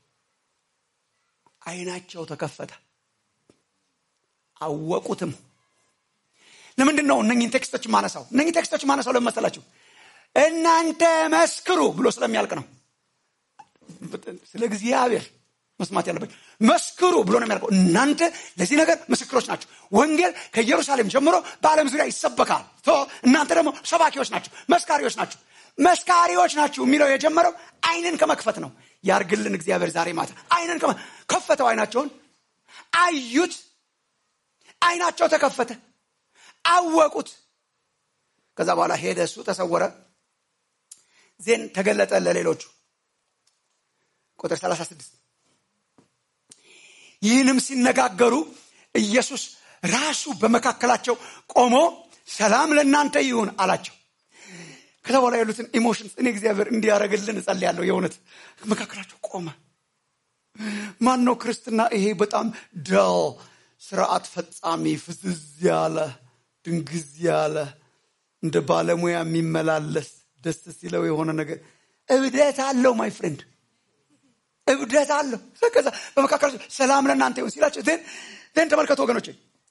አይናቸው ተከፈተ አወቁትም ለምንድን ነው እነኝን ቴክስቶች ማነሳው እነኝህ ቴክስቶች ማነሳው ለመሰላችሁ እናንተ መስክሩ ብሎ ስለሚያልቅ ነው ስለ እግዚአብሔር መስማት ያለበት መስክሩ ብሎ ነው የሚያልቀው እናንተ ለዚህ ነገር ምስክሮች ናቸው ወንጌል ከኢየሩሳሌም ጀምሮ በዓለም ዙሪያ ይሰበካል እናንተ ደግሞ ሰባኪዎች ናቸው መስካሪዎች ናቸው መስካሪዎች ናችሁ የሚለው የጀመረው አይንን ከመክፈት ነው ያርግልን እግዚአብሔር ዛሬ ማታ አይንን ከፈተው አይናቸውን አዩት አይናቸው ተከፈተ አወቁት ከዛ በኋላ ሄደ እሱ ተሰወረ ዜን ተገለጠ ለሌሎቹ ቁጥር 36 ይህንም ሲነጋገሩ ኢየሱስ ራሱ በመካከላቸው ቆሞ ሰላም ለእናንተ ይሁን አላቸው ከዛ በኋላ ያሉትን ኢሞሽንስ እኔ እግዚአብሔር እንዲያደረግልን እጸልያለሁ የእውነት መካከላቸው ቆመ ማን ነው ክርስትና ይሄ በጣም ደል ስርዓት ፈጻሚ ፍዝዝ ያለ ድንግዝ ያለ እንደ ባለሙያ የሚመላለስ ደስ ሲለው የሆነ ነገር እብደት አለው ማይ ፍሬንድ እብደት አለው ከዛ በመካከላቸው ሰላም ለእናንተ ይሁን ሲላቸው ን ተመልከቱ ወገኖች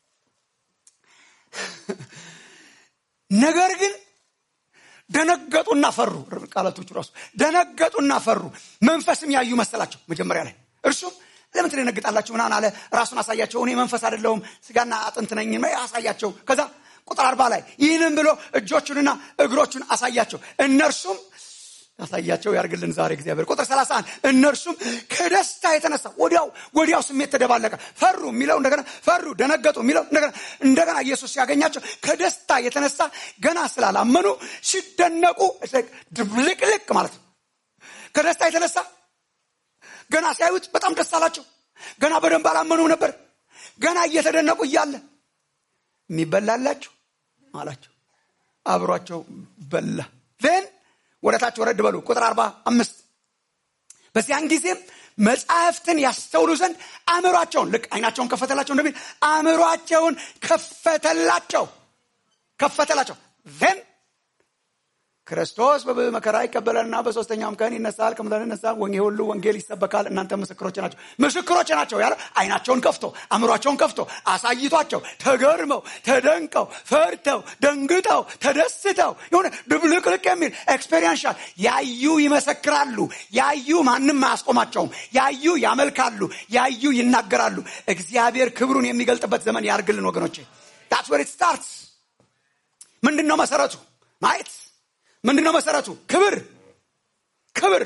ነገር ግን ደነገጡና ፈሩ ቃላቶቹ ራሱ ደነገጡና ፈሩ መንፈስም ያዩ መሰላቸው መጀመሪያ ላይ እርሱም ለምን ትደነግጣላችሁ ምናን አለ ራሱን አሳያቸው እኔ መንፈስ አይደለሁም ስጋና አጥንት ነኝ አሳያቸው ከዛ ቁጥር አርባ ላይ ይህንም ብሎ እጆቹንና እግሮቹን አሳያቸው እነርሱም ያሳያቸው ያርግልን ዛሬ እግዚአብሔር ቁጥር 31 እነርሱም ከደስታ የተነሳ ወዲያው ወዲያው ስሜት ተደባለቀ ፈሩ የሚለው እንደገና ፈሩ ደነገጡ የሚለው እንደገና እንደገና ኢየሱስ ሲያገኛቸው ከደስታ የተነሳ ገና ስላላመኑ ሲደነቁ ድብልቅልቅ ማለት ነው ከደስታ የተነሳ ገና ሲያዩት በጣም ደስ አላቸው ገና በደንብ አላመኑም ነበር ገና እየተደነቁ እያለ የሚበላላችሁ አላቸው አብሯቸው በላ ን ወደ ታች ወረድ በሉ ቁጥር አርባ አምስት በዚያን ጊዜም መጽሐፍትን ያስተውሉ ዘንድ አእምሯቸውን ልክ አይናቸውን ከፈተላቸው እንደሚል አእምሯቸውን ከፈተላቸው ከፈተላቸው ን ክርስቶስ በብዙ መከራ ይቀበላልና በሶስተኛውም ቀን ይነሳል ከሙታን ይነሳል ወንጌ ሁሉ ወንጌል ይሰበካል እናንተ ምስክሮች ናቸው ምስክሮች ናቸው ያለ አይናቸውን ከፍቶ አእምሯቸውን ከፍቶ አሳይቷቸው ተገርመው ተደንቀው ፈርተው ደንግጠው ተደስተው የሆነ ድብልቅልቅ የሚል ኤክስፔሪንሻል ያዩ ይመሰክራሉ ያዩ ማንም አያስቆማቸውም ያዩ ያመልካሉ ያዩ ይናገራሉ እግዚአብሔር ክብሩን የሚገልጥበት ዘመን ያርግልን ወገኖቼ ዳትስ ወር ስታርትስ ምንድን ነው መሰረቱ ማየት ምንድነው መሰረቱ ክብር ክብር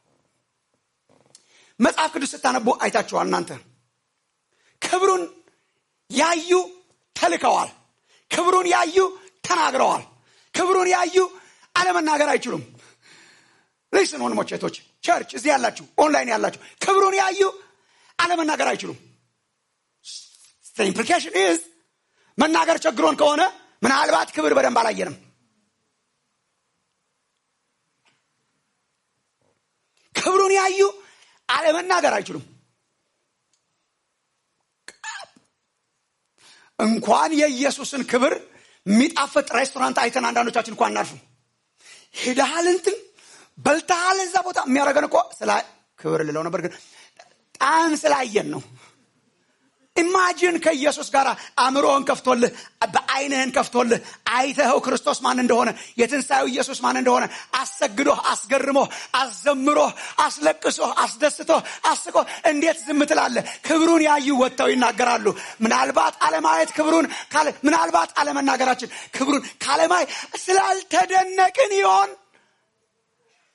መጽሐፍ ቅዱስ ስታነቡ አይታችኋል እናንተ ክብሩን ያዩ ተልከዋል ክብሩን ያዩ ተናግረዋል ክብሩን ያዩ አለመናገር አይችሉም ሊስን ወንድሞች ቶች ቸርች እዚህ ያላችሁ ኦንላይን ያላችሁ ክብሩን ያዩ አለመናገር አይችሉም ኢምፕሊኬሽን ኢዝ መናገር ቸግሮን ከሆነ ምናልባት ክብር በደንብ አላየንም ክብሩን ያዩ አለመናገር አይችሉም እንኳን የኢየሱስን ክብር የሚጣፍጥ ሬስቶራንት አይተን አንዳንዶቻችን እንኳን እናርፍም ሄደሃል እንትን በልተሃል እዛ ቦታ የሚያደረገን እኮ ስላ ክብር ልለው ነበር ግን ጣም ስላየን ነው ኢማጂን ከኢየሱስ ጋር አእምሮህን ከፍቶልህ በአይንህን ከፍቶልህ አይተኸው ክርስቶስ ማን እንደሆነ የትንሣኤው ኢየሱስ ማን እንደሆነ አሰግዶህ አስገርሞህ አዘምሮህ አስለቅሶህ አስደስቶህ አስቆ እንዴት ዝም ትላለህ ክብሩን ያዩ ወጥተው ይናገራሉ ምናልባት አለማየት ክብሩን ምናልባት አለመናገራችን ክብሩን ካለማይ ስላልተደነቅን ይሆን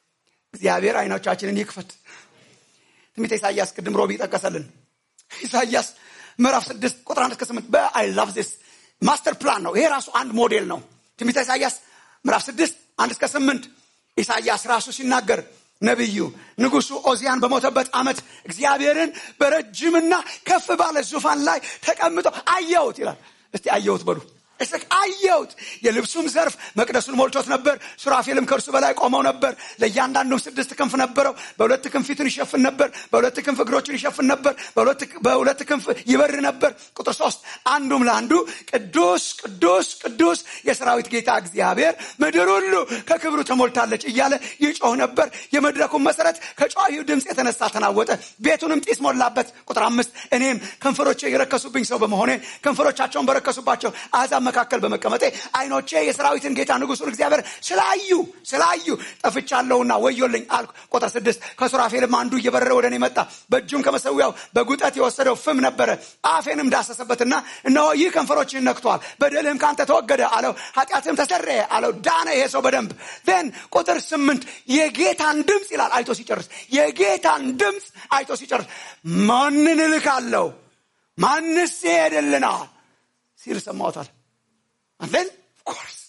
እግዚአብሔር አይኖቻችንን ይክፈት ትንቢተ ኢሳያስ ቅድም ሮቢ ጠቀሰልን ኢሳያስ ምዕራፍ ስድስት ቁጥር አንድ እስከ ስምንት በአይ ላቭ ዚስ ማስተር ፕላን ነው ይሄ ራሱ አንድ ሞዴል ነው ትንቢተ ኢሳያስ ምዕራፍ ስድስት አንድ እስከ ስምንት ኢሳያስ ራሱ ሲናገር ነቢዩ ንጉሱ ኦዚያን በሞተበት ዓመት እግዚአብሔርን በረጅምና ከፍ ባለ ዙፋን ላይ ተቀምጦ አየሁት ይላል እስቲ አየሁት በሉ አየሁት የልብሱም ዘርፍ መቅደሱን ሞልቶት ነበር ሱራፌልም ከእርሱ በላይ ቆመው ነበር ለእያንዳንዱም ስድስት ክንፍ ነበረው በሁለት ክንፍ ፊቱን ይሸፍን ነበር በሁለት ክንፍ እግሮቹን ይሸፍን ነበር በሁለት ክንፍ ይበር ነበር ቁጥር ሶስት አንዱም ለአንዱ ቅዱስ ቅዱስ ቅዱስ የሰራዊት ጌታ እግዚአብሔር ምድር ሁሉ ከክብሩ ተሞልታለች እያለ ይጮህ ነበር የመድረኩን መሰረት ከጨዋሂው ድምፅ የተነሳ ተናወጠ ቤቱንም ጢስ ሞላበት ቁጥር አምስት እኔም ከንፈሮቼ የረከሱብኝ ሰው በመሆኔ ከንፈሮቻቸውን በረከሱባቸው አሕዛብ መካከል በመቀመጤ አይኖቼ የሰራዊትን ጌታ ንጉሱን እግዚአብሔር ስላዩ ስላዩ ጠፍቻለሁና ወዮልኝ አልኩ ቁጥር ስድስት ከሱራፌልም አንዱ እየበረረ ወደ እኔ መጣ በእጁም ከመሰዊያው በጉጠት የወሰደው ፍም ነበረ አፌንም ዳሰሰበትና እነሆ ይህ ከንፈሮችህን ነክቷል በደልህም ከአንተ ተወገደ አለው ኃጢአትህም ተሰረየ አለው ዳነ ይሄ ሰው በደንብ ን ቁጥር ስምንት የጌታን ድምፅ ይላል አይቶ ሲጨርስ የጌታን ድምፅ አይቶ ሲጨርስ ማንን እልካለሁ ማንስ ይሄድልናል ሲል ሰማሁታል And then, of course,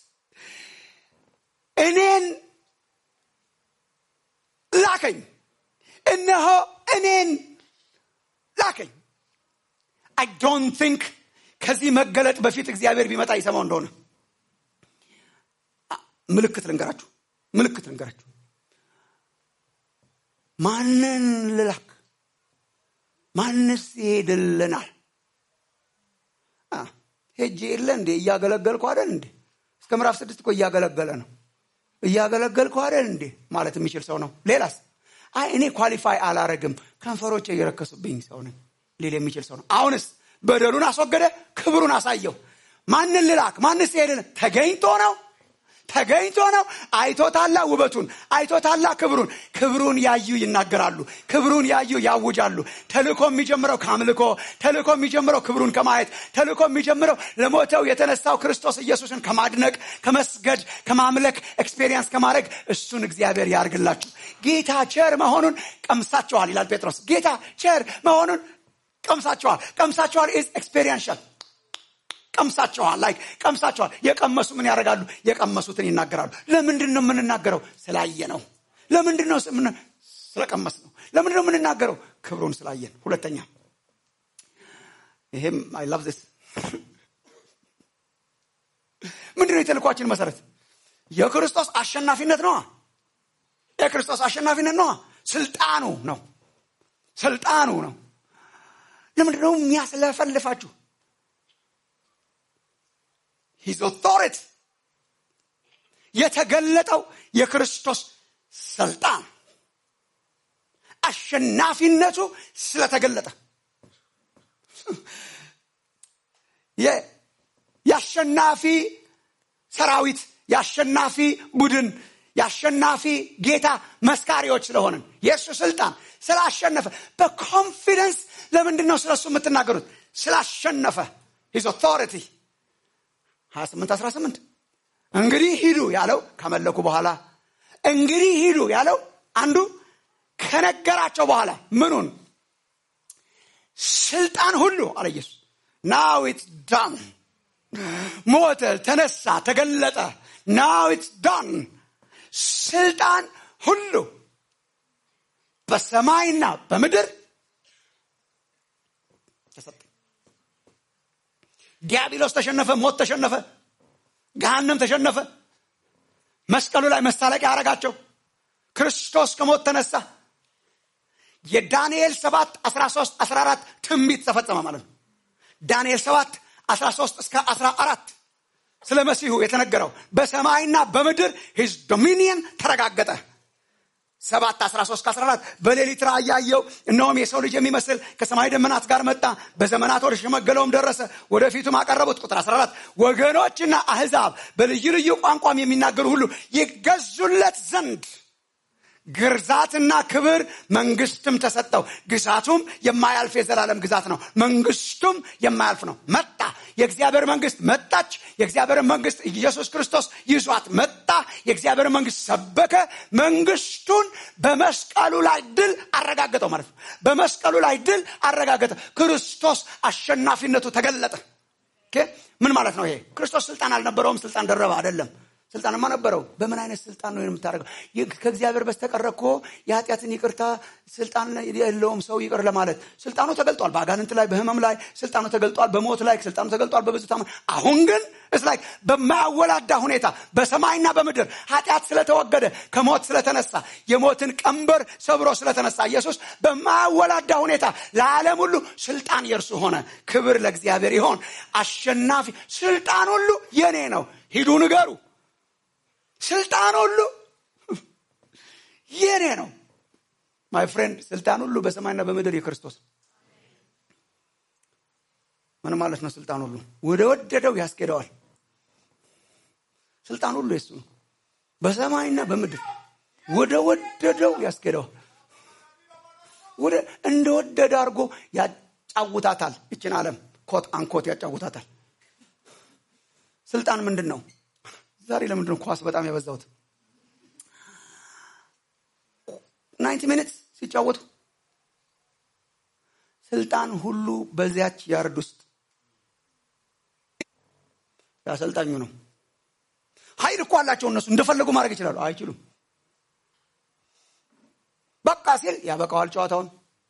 እኔን ላከኝ እነሆ እኔን ላከኝ አይ ዶንት ቲንክ ከዚህ መገለጥ በፊት እግዚአብሔር ቢመጣ ይሰማው እንደሆነ ምልክት ልንገራችሁ ምልክት ልንገራችሁ ማንን ልላክ ማንስ ይሄድልናል ሄጄ የለ እንዴ እያገለገልኩ አይደል እንዴ እስከ ምዕራፍ ስድስት እኮ እያገለገለ ነው እያገለገልኩ አይደል እንዴ ማለት የሚችል ሰው ነው ሌላስ አይ እኔ ኳሊፋይ አላረግም ከንፈሮቼ እየረከሱብኝ ሰው ነኝ ሊል የሚችል ሰው ነው አሁንስ በደሉን አስወገደ ክብሩን አሳየው ማንን ልላክ ማንስ ሄድን ተገኝቶ ነው ተገኝቶ ነው አይቶታላ ውበቱን አይቶታላ ክብሩን ክብሩን ያዩ ይናገራሉ ክብሩን ያዩ ያውጃሉ ተልኮ የሚጀምረው ከአምልኮ ተልኮ የሚጀምረው ክብሩን ከማየት ተልኮ የሚጀምረው ለሞተው የተነሳው ክርስቶስ ኢየሱስን ከማድነቅ ከመስገድ ከማምለክ ኤክስፔሪየንስ ከማድረግ እሱን እግዚአብሔር ያርግላችሁ ጌታ ቸር መሆኑን ቀምሳችኋል ይላል ጴጥሮስ ጌታ ቸር መሆኑን ቀምሳችኋል ቀምሳችኋል ኢዝ ኤክስፔሪንሻል ቀምሳችኋል ላይ ቀምሳችኋል የቀመሱ ምን ያደርጋሉ የቀመሱትን ይናገራሉ ለምንድን ነው የምንናገረው ስላየ ነው ለምንድን ነው ስለቀመስ ነው ለምንድን ነው የምንናገረው ክብሩን ስላየን ሁለተኛ ይሄም አይ ላቭ ዚስ ምንድን ነው የተልኳችን መሰረት የክርስቶስ አሸናፊነት ነዋ የክርስቶስ አሸናፊነት ነዋ ስልጣኑ ነው ስልጣኑ ነው ለምንድን ነው የሚያስለፈልፋችሁ ሂዝ ኦቶሪቲ የተገለጠው የክርስቶስ ስልጣን አሸናፊነቱ ስለተገለጠ የአሸናፊ ሰራዊት የአሸናፊ ቡድን የአሸናፊ ጌታ መስካሪዎች ስለሆንን የእሱ ስልጣን ስላሸነፈ በኮንፊደንስ ለምንድን ነው ስለሱ የምትናገሩት ስላሸነፈ ሂዝ ኦቶሪቲ 28 18 እንግዲህ ሂዱ ያለው ከመለኩ በኋላ እንግዲህ ሂዱ ያለው አንዱ ከነገራቸው በኋላ ምኑን ስልጣን ሁሉ አለ ኢየሱስ ናው ኢትስ ዳን ሞተ ተነሳ ተገለጠ ናው ኢትስ ዳን ስልጣን ሁሉ በሰማይና በምድር ተሰጠ ዲያብሎስ ተሸነፈ ሞት ተሸነፈ ገሃነም ተሸነፈ መስቀሉ ላይ መሳለቂያ ያደረጋቸው ክርስቶስ ከሞት ተነሳ የዳንኤል 7 13 14 ትንቢት ተፈጸመ ማለት ነው ዳንኤል 7 13 እስከ 14 ስለ መሲሁ የተነገረው በሰማይና በምድር ሂዝ ዶሚኒየን ተረጋገጠ ሰባት አስራ ሶስት ከአስራ አራት በሌሊት ራእይ ያየው እነሆም የሰው ልጅ የሚመስል ከሰማይ ደመናት ጋር መጣ በዘመናት ወደ ሸመገለውም ደረሰ ወደፊቱም አቀረቡት ቁጥር 14 ወገኖችና አህዛብ በልዩ ልዩ ቋንቋም የሚናገሩ ሁሉ ይገዙለት ዘንድ ግርዛትና ክብር መንግስትም ተሰጠው ግዛቱም የማያልፍ የዘላለም ግዛት ነው መንግስቱም የማያልፍ ነው መጣ የእግዚአብሔር መንግስት መጣች የእግዚአብሔር መንግስት ኢየሱስ ክርስቶስ ይዟት መጣ የእግዚአብሔር መንግስት ሰበከ መንግስቱን በመስቀሉ ላይ ድል አረጋገጠው ማለት ነው በመስቀሉ ላይ ድል አረጋገጠ ክርስቶስ አሸናፊነቱ ተገለጠ ኦኬ? ምን ማለት ነው ይሄ ክርስቶስ ስልጣን አልነበረውም ስልጣን ደረበ አይደለም ስልጣንማ ነበረው በምን አይነት ስልጣን ነው የምታደርገው ይህ ከእግዚአብሔር በስተቀረ እኮ የኃጢአትን ይቅርታ ስልጣን የለውም ሰው ይቅር ለማለት ስልጣኑ ተገልጧል በአጋንንት ላይ በህመም ላይ ስልጣኑ ተገልጧል በሞት ላይ ስልጣኑ ተገልጧል በብዙ ታማ አሁን ግን እስ ላይ በማያወላዳ ሁኔታ በሰማይና በምድር ኃጢአት ስለተወገደ ከሞት ስለተነሳ የሞትን ቀንበር ሰብሮ ስለተነሳ ኢየሱስ በማያወላዳ ሁኔታ ለዓለም ሁሉ ስልጣን የእርሱ ሆነ ክብር ለእግዚአብሔር ይሆን አሸናፊ ስልጣን ሁሉ የኔ ነው ሂዱ ንገሩ ስልጣን ሁሉ የኔ ነው ማይ ፍሬንድ ስልጣን ሁሉ በሰማይና በምድር የክርስቶስ ምን ማለት ነው ስልጣን ሁሉ ወደ ወደደው ያስኬደዋል ስልጣን ሁሉ የሱ ነው በሰማይና በምድር ወደ ወደደው ያስኬደዋል ወደ እንደወደደ አድርጎ ያጫውታታል ይችን ዓለም ኮት አንኮት ያጫውታታል ስልጣን ምንድን ነው ዛሬ ለምንድን ነው ኳስ በጣም ያበዛሁት ናይንቲ ሚኒትስ ሲጫወቱ ስልጣን ሁሉ በዚያች ያርድ ውስጥ ያሰልጣኙ ነው ኃይል እኮ አላቸው እነሱ እንደፈለጉ ማድረግ ይችላሉ አይችሉም በቃ ሲል ያበቃዋል ጨዋታውን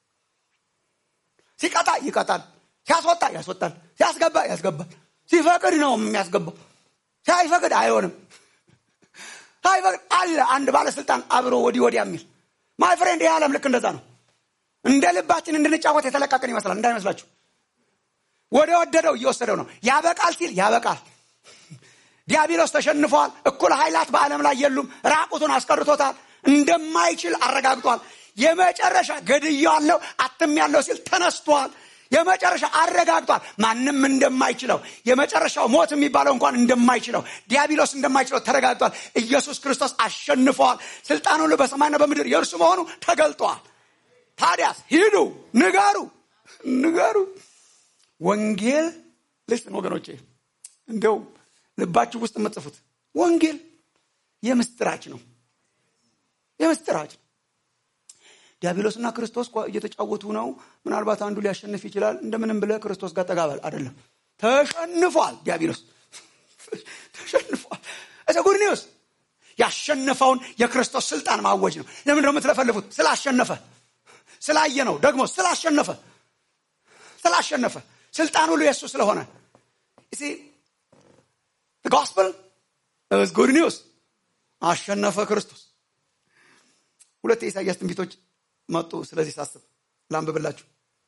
ሲቀጣ ይቀጣል ሲያስወጣ ያስወጣል ሲያስገባ ያስገባል ሲፈቅድ ነው የሚያስገባው ሳይፈቅድ አይሆንም ሳይፈቅድ አለ አንድ ባለስልጣን አብሮ ወዲህ ወዲያ የሚል ማይ ፍሬንድ ይህ ዓለም ልክ እንደዛ ነው እንደ ልባችን እንድንጫወት የተለቀቅን ይመስላል እንዳይመስላችሁ ወደ ወደደው እየወሰደው ነው ያበቃል ሲል ያበቃል ዲያብሎስ ተሸንፈዋል እኩል ኃይላት በዓለም ላይ የሉም ራቁቱን አስቀርቶታል እንደማይችል አረጋግጧል የመጨረሻ ገድያለው አትም ያለው ሲል ተነስቷል የመጨረሻ አረጋግጧል ማንም እንደማይችለው የመጨረሻው ሞት የሚባለው እንኳን እንደማይችለው ዲያብሎስ እንደማይችለው ተረጋግጧል ኢየሱስ ክርስቶስ አሸንፈዋል ስልጣን ሁሉ በሰማይና በምድር የእርሱ መሆኑ ተገልጧል ታዲያስ ሂዱ ንገሩ ንገሩ ወንጌል ልስን ወገኖቼ እንደው ልባችሁ ውስጥ የምጽፉት ወንጌል የምስጥራች ነው የምስጥራች ነው ዲያብሎስና ክርስቶስ እየተጫወቱ ነው ምናልባት አንዱ ሊያሸንፍ ይችላል እንደምንም ብለ ክርስቶስ ጋር ጠጋበል አይደለም ተሸንፏል ዲያብሎስ ተሸንፏል እሰ ጉድ ኒውስ ያሸነፈውን የክርስቶስ ስልጣን ማወጅ ነው ለምን ደግሞ የምትለፈልፉት ስላሸነፈ ስላየ ነው ደግሞ ስላሸነፈ ስላሸነፈ ስልጣን ሁሉ የእሱ ስለሆነ ጎስፕል ጉድ ኒውስ አሸነፈ ክርስቶስ ሁለት የኢሳያስ ትንቢቶች መጡ ስለዚህ ሳስብ ላንብብላችሁ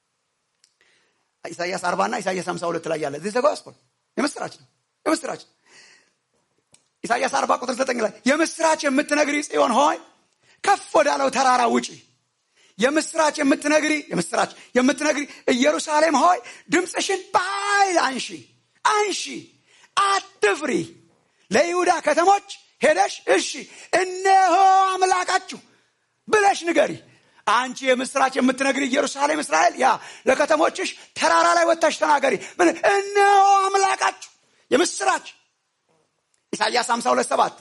ኢሳያስ አርባ ና ኢሳያስ ሀምሳ ሁለት ላይ ያለ ዚህ ጎስፐል የምስራች ነው የምስራች ነው ኢሳያስ አርባ ቁጥር ዘጠኝ ላይ የምስራች የምትነግሪ ጽዮን ሆይ ከፍ ወዳለው ተራራ ውጪ የምስራች የምትነግሪ የምስራች የምትነግሪ ኢየሩሳሌም ሆይ ድምፅሽን በኃይል አንሺ አንሺ አትፍሪ ለይሁዳ ከተሞች ሄደሽ እሺ እነሆ አምላካችሁ ብለሽ ንገሪ አንቺ የምስራች የምትነግሪ ኢየሩሳሌም እስራኤል ያ ለከተሞችሽ ተራራ ላይ ወጥታሽ ተናገሪ ምን እነሆ አምላካችሁ የምስራች ኢሳያስ 52 ሰባት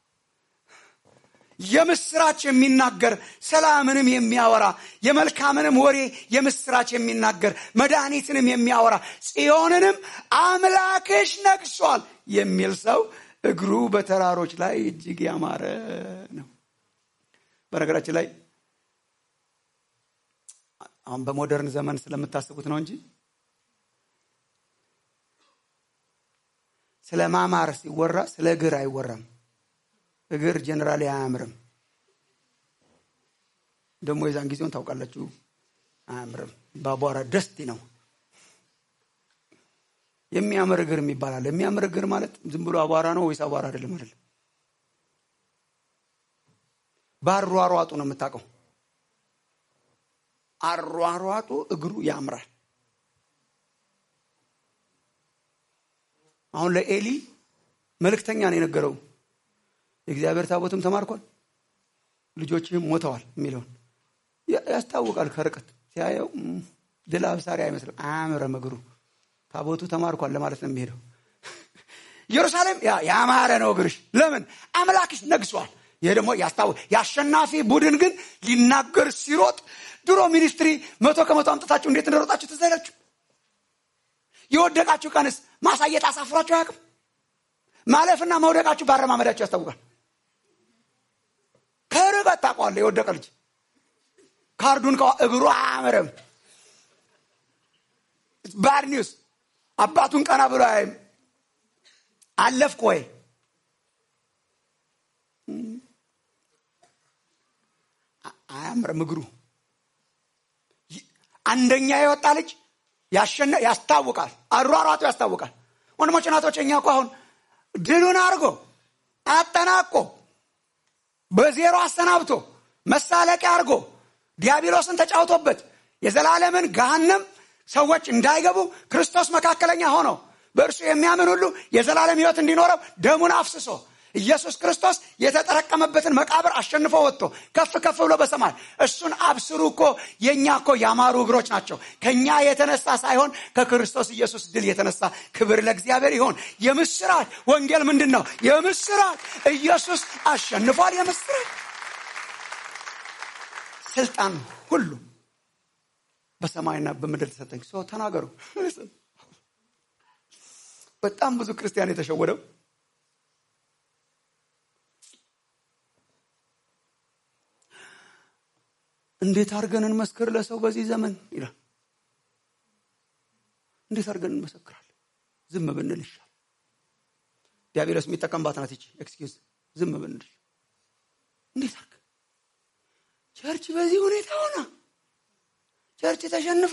የምስራች የሚናገር ሰላምንም የሚያወራ የመልካምንም ወሬ የምስራች የሚናገር መድኃኒትንም የሚያወራ ጽዮንንም አምላክሽ ነግሷል የሚል ሰው እግሩ በተራሮች ላይ እጅግ ያማረ ነው በነገራችን ላይ አሁን በሞደርን ዘመን ስለምታስቡት ነው እንጂ ስለ ማማር ሲወራ ስለ እግር አይወራም እግር ጀኔራሊ አያምርም ደግሞ የዛን ጊዜውን ታውቃላችሁ አያምርም በአቧራ ደስቲ ነው የሚያምር እግር የሚባላል የሚያምር እግር ማለት ዝም ብሎ አቧራ ነው ወይስ አቧራ አይደለም አይደለም በአሯሯጡ ነው የምታውቀው አሯሯጡ እግሩ ያምራል አሁን ለኤሊ መልእክተኛ ነው የነገረው የእግዚአብሔር ታቦትም ተማርኳል ልጆችህም ሞተዋል የሚለውን ያስታውቃል ከርቀት ሲያየው ድል አብሳሪ አይመስልም አያምረም እግሩ ታቦቱ ተማርኳል ለማለት ነው የሚሄደው ኢየሩሳሌም ያማረ ነው እግርሽ ለምን አምላክሽ ነግሷል ይሄ ደግሞ ያስታው የአሸናፊ ቡድን ግን ሊናገር ሲሮጥ ድሮ ሚኒስትሪ መቶ ከመቶ አምጥታችሁ እንዴት እንደሮጣችሁ ትዘላችሁ የወደቃችሁ ቀንስ ማሳየት አሳፍሯችሁ አያውቅም ማለፍና መውደቃችሁ ባረማመዳችሁ ያስታውቃል ከርቀት ታውቀዋለህ የወደቀ ልጅ ካርዱን እግሩ አያምርም ባድ ኒውስ አባቱን ቀና ብሎ አያይም አለፍክ ወይ አያምርም እግሩ አንደኛ የወጣ ልጅ ያስታውቃል አሯሯጡ ያስታውቃል ወንድሞች ናቶች እኛ እኮ አሁን ድሉን አድርጎ አጠናቆ በዜሮ አሰናብቶ መሳለቂያ አድርጎ ዲያብሎስን ተጫውቶበት የዘላለምን ገሃነም ሰዎች እንዳይገቡ ክርስቶስ መካከለኛ ሆኖ በእርሱ የሚያምን ሁሉ የዘላለም ህይወት እንዲኖረው ደሙን አፍስሶ ኢየሱስ ክርስቶስ የተጠረቀመበትን መቃብር አሸንፎ ወጥቶ ከፍ ከፍ ብሎ በሰማይ እሱን አብስሩ እኮ የእኛ እኮ ያማሩ እግሮች ናቸው ከእኛ የተነሳ ሳይሆን ከክርስቶስ ኢየሱስ ድል የተነሳ ክብር ለእግዚአብሔር ይሆን የምስራች ወንጌል ምንድን ነው የምስራች ኢየሱስ አሸንፏል የምስራች ስልጣን ሁሉ በሰማይና በምድር ተሰጠኝ ሰው ተናገሩ በጣም ብዙ ክርስቲያን የተሸወደው እንዴት አድርገን እንመስክር ለሰው በዚህ ዘመን ይላል እንዴት አድርገን እንመሰክራለን ዝም ብንል ይሻል ዲያብሎስ የሚጠቀምባት ናት ይቺ ኤክስኪውዝ ዝም ብንል እንዴት አድርገን ቸርች በዚህ ሁኔታ ሆና ቸርች ተሸንፋ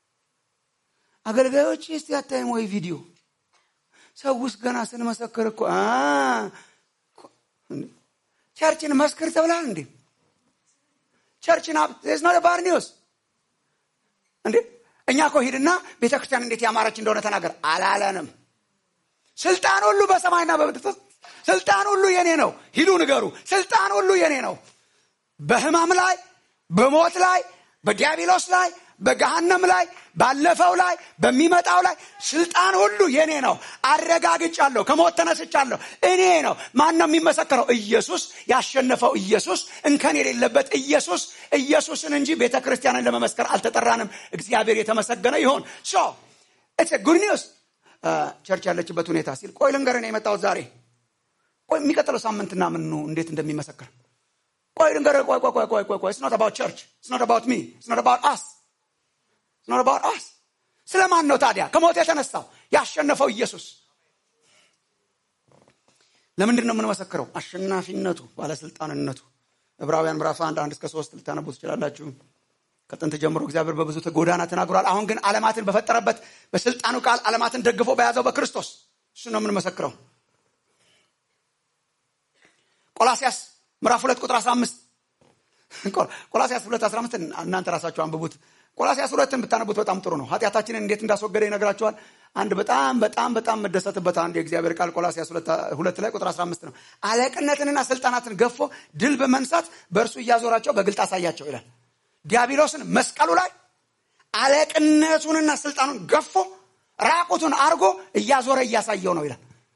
አገልጋዮች እስቲ አታይም ወይ ቪዲዮ ሰው ውስጥ ገና ስንመሰክር እኮ ቸርችን መስክር ተብላል እንዴ ቸርችን ዝ ባር ኒውስ እንዴ እኛ እኮ ሂድና ቤተ ክርስቲያን እንዴት ያማረች እንደሆነ ተናገር አላለንም ስልጣን ሁሉ በሰማይና በምድር ስልጣን ሁሉ የኔ ነው ሂዱ ንገሩ ስልጣን ሁሉ የኔ ነው በህማም ላይ በሞት ላይ በዲያብሎስ ላይ በገሃነም ላይ ባለፈው ላይ በሚመጣው ላይ ስልጣን ሁሉ የኔ ነው አረጋግጫለሁ ከሞት ተነስቻለሁ እኔ ነው ማን ነው የሚመሰከረው ኢየሱስ ያሸነፈው ኢየሱስ እንከን የሌለበት ኢየሱስ ኢየሱስን እንጂ ቤተ ክርስቲያንን ለመመስከር አልተጠራንም እግዚአብሔር የተመሰገነ ይሆን ሶ ኢትስ ጉድ ኒውስ ቸርች ያለችበት ሁኔታ ሲል ቆይ ልንገርህ የመጣሁት ዛሬ ቆይ የሚቀጥለው ሳምንትና ምን እንዴት እንደሚመሰክር ቆይ ልንገርህ ቆይ ቆይ ቆይ ቆይ ቆይ ስኖት አባውት ቸርች ስኖት አባውት ሚ ስኖት አባውት አስ ስኖት አባውት አስ ስለማን ነው ታዲያ ከሞት የተነሳው ያሸነፈው ኢየሱስ ለምንድን ነው የምንመሰክረው አሸናፊነቱ ባለስልጣንነቱ ዕብራውያን ምዕራፍ አንድ አንድ እስከ ሶስት ልታነቡ ትችላላችሁ ከጥንት ጀምሮ እግዚአብሔር በብዙ ጎዳና ተናግሯል አሁን ግን አለማትን በፈጠረበት በስልጣኑ ቃል አለማትን ደግፎ በያዘው በክርስቶስ እሱ ነው የምንመሰክረው ቆላሲያስ ምዕራፍ ሁለት ቁጥር 15 ቆላሲያስ ሁለት 15 እናንተ ራሳችሁ አንብቡት ቆላሲያስ ሁለትን ብታነቡት በጣም ጥሩ ነው ኃጢአታችንን እንዴት እንዳስወገደ ይነግራቸዋል አንድ በጣም በጣም በጣም መደሰትበት አንድ የእግዚአብሔር ቃል ቆላሲያስ ሁለት ላይ ቁጥር 15 ነው አለቅነትንና ስልጣናትን ገፎ ድል በመንሳት በእርሱ እያዞራቸው በግልጥ አሳያቸው ይላል ዲያብሎስን መስቀሉ ላይ አለቅነቱንና ስልጣኑን ገፎ ራቁቱን አርጎ እያዞረ እያሳየው ነው ይላል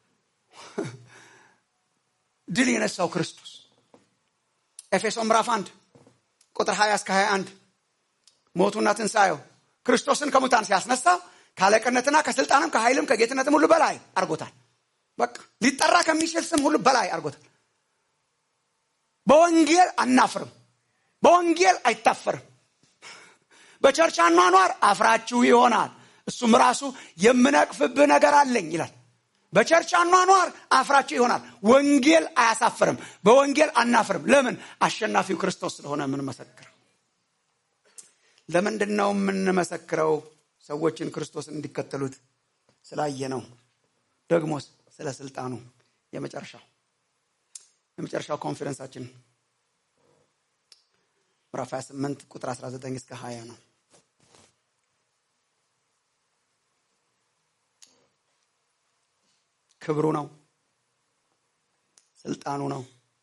ድል የነሳው ክርስቶስ ኤፌሶ ምዕራፍ 1 ቁጥር 20 እስከ 21 ሞቱና ትንሣኤው ክርስቶስን ከሙታን ሲያስነሳ ከአለቅነትና ከስልጣንም ከኃይልም ከጌትነትም ሁሉ በላይ አርጎታል በቃ ሊጠራ ከሚችል ስም ሁሉ በላይ አርጎታል በወንጌል አናፍርም በወንጌል አይታፈርም በቸርች አኗኗር አፍራችሁ ይሆናል እሱም ራሱ የምነቅፍብህ ነገር አለኝ ይላል በቸርች አኗኗር አፍራችሁ ይሆናል ወንጌል አያሳፍርም በወንጌል አናፍርም ለምን አሸናፊው ክርስቶስ ስለሆነ የምንመሰክረው ለምንድን ነው የምንመሰክረው ሰዎችን ክርስቶስን እንዲከተሉት ስላየ ነው ደግሞስ ስለ ስልጣኑ የመጨረሻው የመጨረሻው ኮንፈረንሳችን ምዕራፍ 28 ቁጥር 19 እስከ 20 ነው ክብሩ ነው ስልጣኑ ነው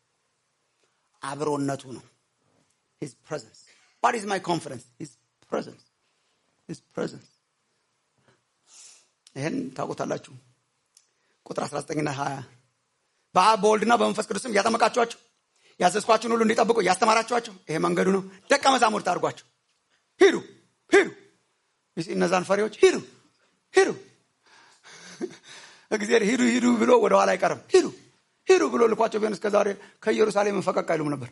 አብሮነቱ ነው ሂዝ ፕሬዘንስ ዋት ኢዝ ማይ ኮንፈረንስ ሂዝ ፕሬዘንስ ሂዝ ፕሬዘንስ ይህን ታውቁታላችሁ። ቁጥር 19ና 20 በአብ በወልድና በመንፈስ ቅዱስም እያጠመቃችኋቸው ያዘዝኳችሁን ሁሉ እንዲጠብቁ እያስተማራችኋቸው ይሄ መንገዱ ነው። ደቀ መዛሙርት አድርጓቸው። ሂዱ ሂዱ። እነዛን ፈሪዎች ሂዱ ሂዱ። እግዚአብሔር ሂዱ ሂዱ ብሎ ወደኋላ አይቀርም። ሂዱ ሂዱ ብሎ ልኳቸው ቢሆን እስከ ዛሬ ከኢየሩሳሌም ፈቀቅ አይሉም ነበር።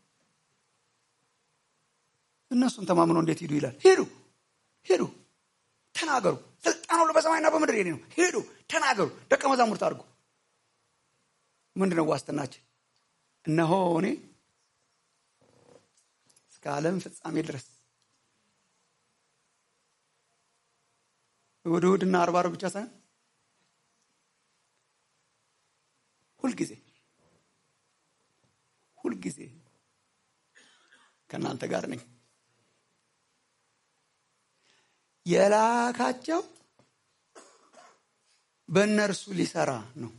እነሱን ተማምኖ እንዴት ሂዱ ይላል? ሂዱ ሂዱ፣ ተናገሩ። ስልጣን ሁሉ በሰማይና በምድር የኔ ነው። ሂዱ ተናገሩ፣ ደቀ መዛሙርት አድርጉ። ምንድነው ዋስትናችን? እነሆ እኔ እስከ ዓለም ፍጻሜ ድረስ እሑድ እሑድና ዓርብ ዓርብ ብቻ ሳይሆን ሁልጊዜ ሁልጊዜ ከእናንተ ጋር ነኝ። የላካቸው በእነርሱ ሊሰራ ነው።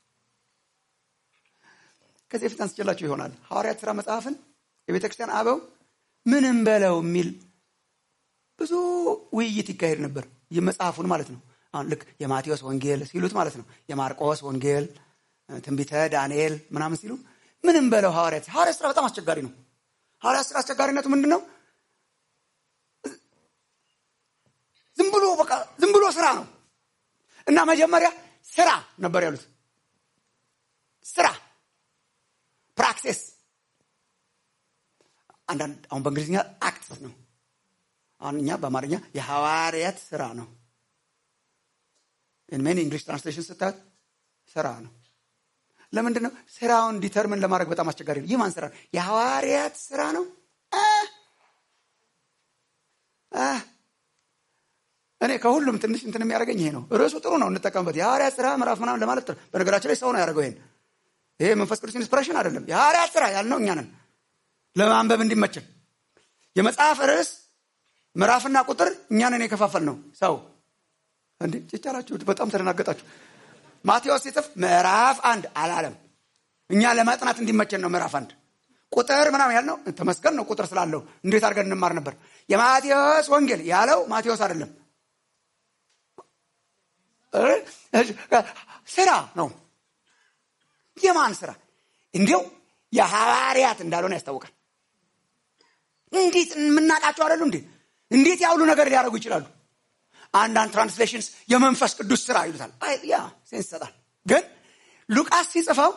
ከዚህ በፊት አንስቼላችሁ ይሆናል። ሐዋርያት ሥራ መጽሐፍን የቤተ ክርስቲያን አበው ምንም በለው የሚል ብዙ ውይይት ይካሄድ ነበር። የመጽሐፉን ማለት ነው። አሁን ልክ የማቴዎስ ወንጌል ሲሉት ማለት ነው። የማርቆስ ወንጌል፣ ትንቢተ ዳንኤል ምናምን ሲሉ ምንም በለው ሐዋርያት ሐዋርያት ሥራ በጣም አስቸጋሪ ነው። ሐዋርያት ሥራ አስቸጋሪነቱ ምንድን ነው? ዝም ብሎ በቃ ዝም ብሎ ስራ ነው እና መጀመሪያ ስራ ነበር ያሉት። ስራ ፕራክሲስ። አንዳንድ አሁን በእንግሊዝኛ አክት ነው። አሁን እኛ በአማርኛ የሐዋርያት ስራ ነው። ሜን እንግሊሽ ትራንስሌሽን ስታዩት ስራ ነው። ለምንድን ነው ስራውን ዲተርምን ለማድረግ በጣም አስቸጋሪ ነው። ይህ ማን ስራ ነው? የሐዋርያት ስራ ነው። እኔ ከሁሉም ትንሽ እንትን የሚያደርገኝ ይሄ ነው። ርዕሱ ጥሩ ነው፣ እንጠቀምበት። የሐዋርያት ስራ ምዕራፍ ምናምን ለማለት ጥሩ። በነገራችን ላይ ሰው ነው ያደርገው ይሄን። ይሄ መንፈስ ቅዱስ ኢንስፒሬሽን አይደለም። የሐዋርያት ስራ ያልነው እኛ ነን፣ ለማንበብ እንዲመችን። የመጽሐፍ ርዕስ ምዕራፍና ቁጥር እኛ ነን የከፋፈል ነው። ሰው እንዴ ጭጫላችሁ፣ በጣም ተደናገጣችሁ። ማቴዎስ ሲጽፍ ምዕራፍ አንድ አላለም። እኛ ለማጥናት እንዲመቸን ነው ምዕራፍ አንድ ቁጥር ምናምን ያልነው ተመስገን ነው። ቁጥር ስላለው እንዴት አድርገን እንማር ነበር። የማቴዎስ ወንጌል ያለው ማቴዎስ አይደለም፣ ስራ ነው። የማን ስራ? እንዲው የሐዋርያት እንዳልሆነ ያስታውቃል። እንዴት የምናውቃቸው አይደሉ እንዴ? እንዴት ያውሉ ነገር ሊያደርጉ ይችላሉ? አንዳንድ ትራንስሌሽንስ የመንፈስ ቅዱስ ስራ ይሉታል። ያ ሴንስ ይሰጣል። ግን ሉቃስ ሲጽፈው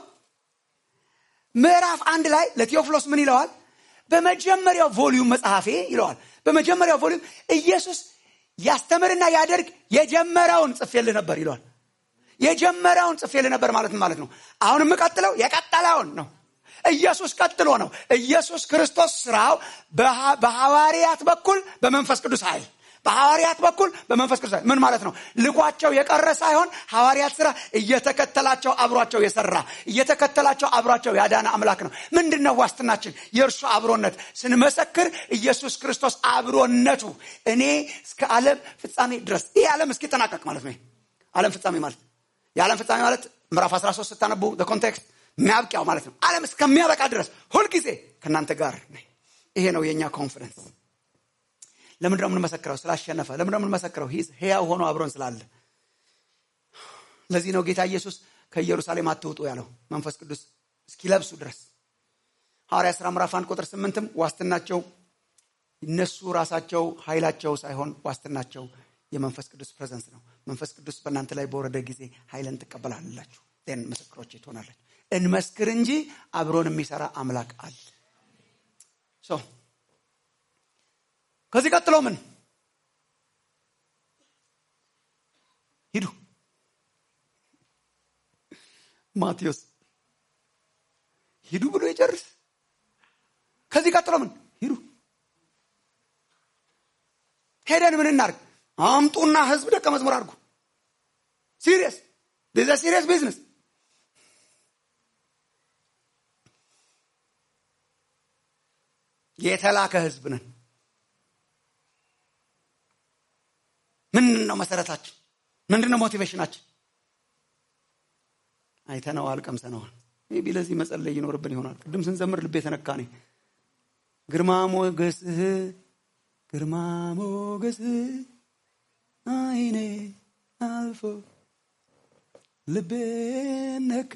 ምዕራፍ አንድ ላይ ለቴዎፍሎስ ምን ይለዋል? በመጀመሪያው ቮሊዩም መጽሐፌ ይለዋል። በመጀመሪያው ቮሊዩም ኢየሱስ ያስተምርና ያደርግ የጀመረውን ጽፌልህ ነበር ይለዋል። የጀመረውን ጽፌልህ ነበር ማለት ማለት ነው። አሁን የምቀጥለው የቀጠለውን ነው። ኢየሱስ ቀጥሎ ነው። ኢየሱስ ክርስቶስ ስራው በሐዋርያት በኩል በመንፈስ ቅዱስ ኃይል በሐዋርያት በኩል በመንፈስ ቅዱስ ምን ማለት ነው? ልኳቸው የቀረ ሳይሆን ሐዋርያት ስራ እየተከተላቸው አብሯቸው የሰራ እየተከተላቸው አብሯቸው ያዳነ አምላክ ነው። ምንድን ነው ዋስትናችን? የእርሱ አብሮነት ስንመሰክር ኢየሱስ ክርስቶስ አብሮነቱ እኔ እስከ ዓለም ፍጻሜ ድረስ ይህ ዓለም እስኪጠናቀቅ ማለት ነው። ዓለም ፍጻሜ ማለት የዓለም ፍጻሜ ማለት ምዕራፍ 13 ስታነቡ ኮንቴክስት የሚያብቂያው ማለት ነው። ዓለም እስከሚያበቃ ድረስ ሁልጊዜ ከእናንተ ጋር ነኝ። ይሄ ነው የእኛ ኮንፈረንስ። ለምንድነው የምንመሰክረው? ስላሸነፈ። ለምንድነው የምንመሰክረው? ሕያው ሆኖ አብሮን ስላለ። ለዚህ ነው ጌታ ኢየሱስ ከኢየሩሳሌም አትውጡ ያለው መንፈስ ቅዱስ እስኪለብሱ ድረስ። ሐዋርያ ሥራ ምዕራፍ አንድ ቁጥር ስምንትም ዋስትናቸው እነሱ ራሳቸው ኃይላቸው ሳይሆን ዋስትናቸው የመንፈስ ቅዱስ ፕሬዘንስ ነው። መንፈስ ቅዱስ በእናንተ ላይ በወረደ ጊዜ ኃይልን ትቀበላላችሁ፣ ን ምስክሮች ትሆናለች። እንመስክር እንጂ አብሮን የሚሰራ አምላክ አለ። ከዚህ ቀጥሎ ምን ሂዱ። ማቴዎስ ሂዱ ብሎ ይጨርስ። ከዚህ ቀጥሎ ምን ሂዱ። ሄደን ምን እናርግ? አምጡና ህዝብ ደቀ መዝሙር አድርጉ። ሲሪየስ ዛ ሲሪየስ ቢዝነስ የተላከ ህዝብ ነን። ምንድን ነው መሰረታችን? ምንድን ነው ሞቲቬሽናችን? አይተነዋል፣ ቀምሰነዋል። ቢ ለዚህ መጸለይ ይኖርብን ይሆናል። ቅድም ስንዘምር ልቤ የተነካ ነኝ። ግርማ ሞገስህ ግርማ ሞገስህ አይኔ አልፎ ልቤን ነካ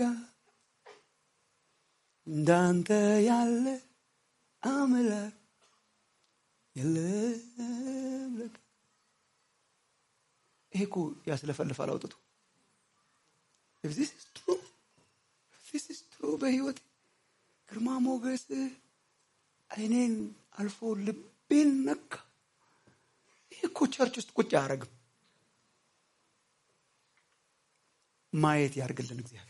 እንዳንተ ያለ አምላክ የለም ለካ። ይሄ እኮ ያስለፈልፋል አውጥቶ If this is true, if this is true በህይወት ግርማ ሞገስ አይኔን አልፎ ልቤን ነካ። ይህ እኮ ቸርች ውስጥ ቁጭ አያደርግም። ማየት ያርግልን እግዚአብሔር።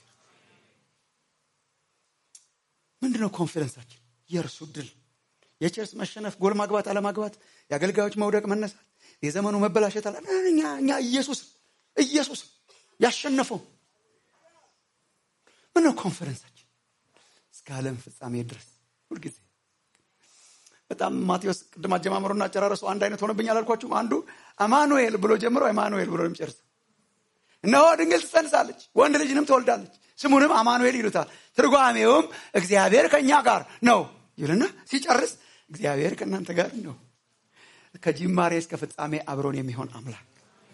ምንድነው ኮንፊደንሳችን? የእርሱ ድል፣ የቸርስ መሸነፍ፣ ጎል ማግባት አለማግባት፣ የአገልጋዮች መውደቅ መነሳት፣ የዘመኑ መበላሸት አለ እኛ እኛ ኢየሱስ ኢየሱስ ያሸነፈው ምነው ኮንፈረንሳችን እስከ ዓለም ፍጻሜ ድረስ ሁልጊዜ በጣም ማቴዎስ ቅድም አጀማመሩና አጨራረሱ አንድ አይነት ሆነብኝ አላልኳችሁም? አንዱ አማኑኤል ብሎ ጀምሮ አማኑኤል ብሎ የሚጨርስ እነሆ ድንግል ትጸንሳለች፣ ወንድ ልጅንም ትወልዳለች፣ ስሙንም አማኑኤል ይሉታል። ትርጓሜውም እግዚአብሔር ከእኛ ጋር ነው ይልና ሲጨርስ እግዚአብሔር ከእናንተ ጋር ነው። ከጅማሬ እስከ ፍጻሜ አብሮን የሚሆን አምላክ።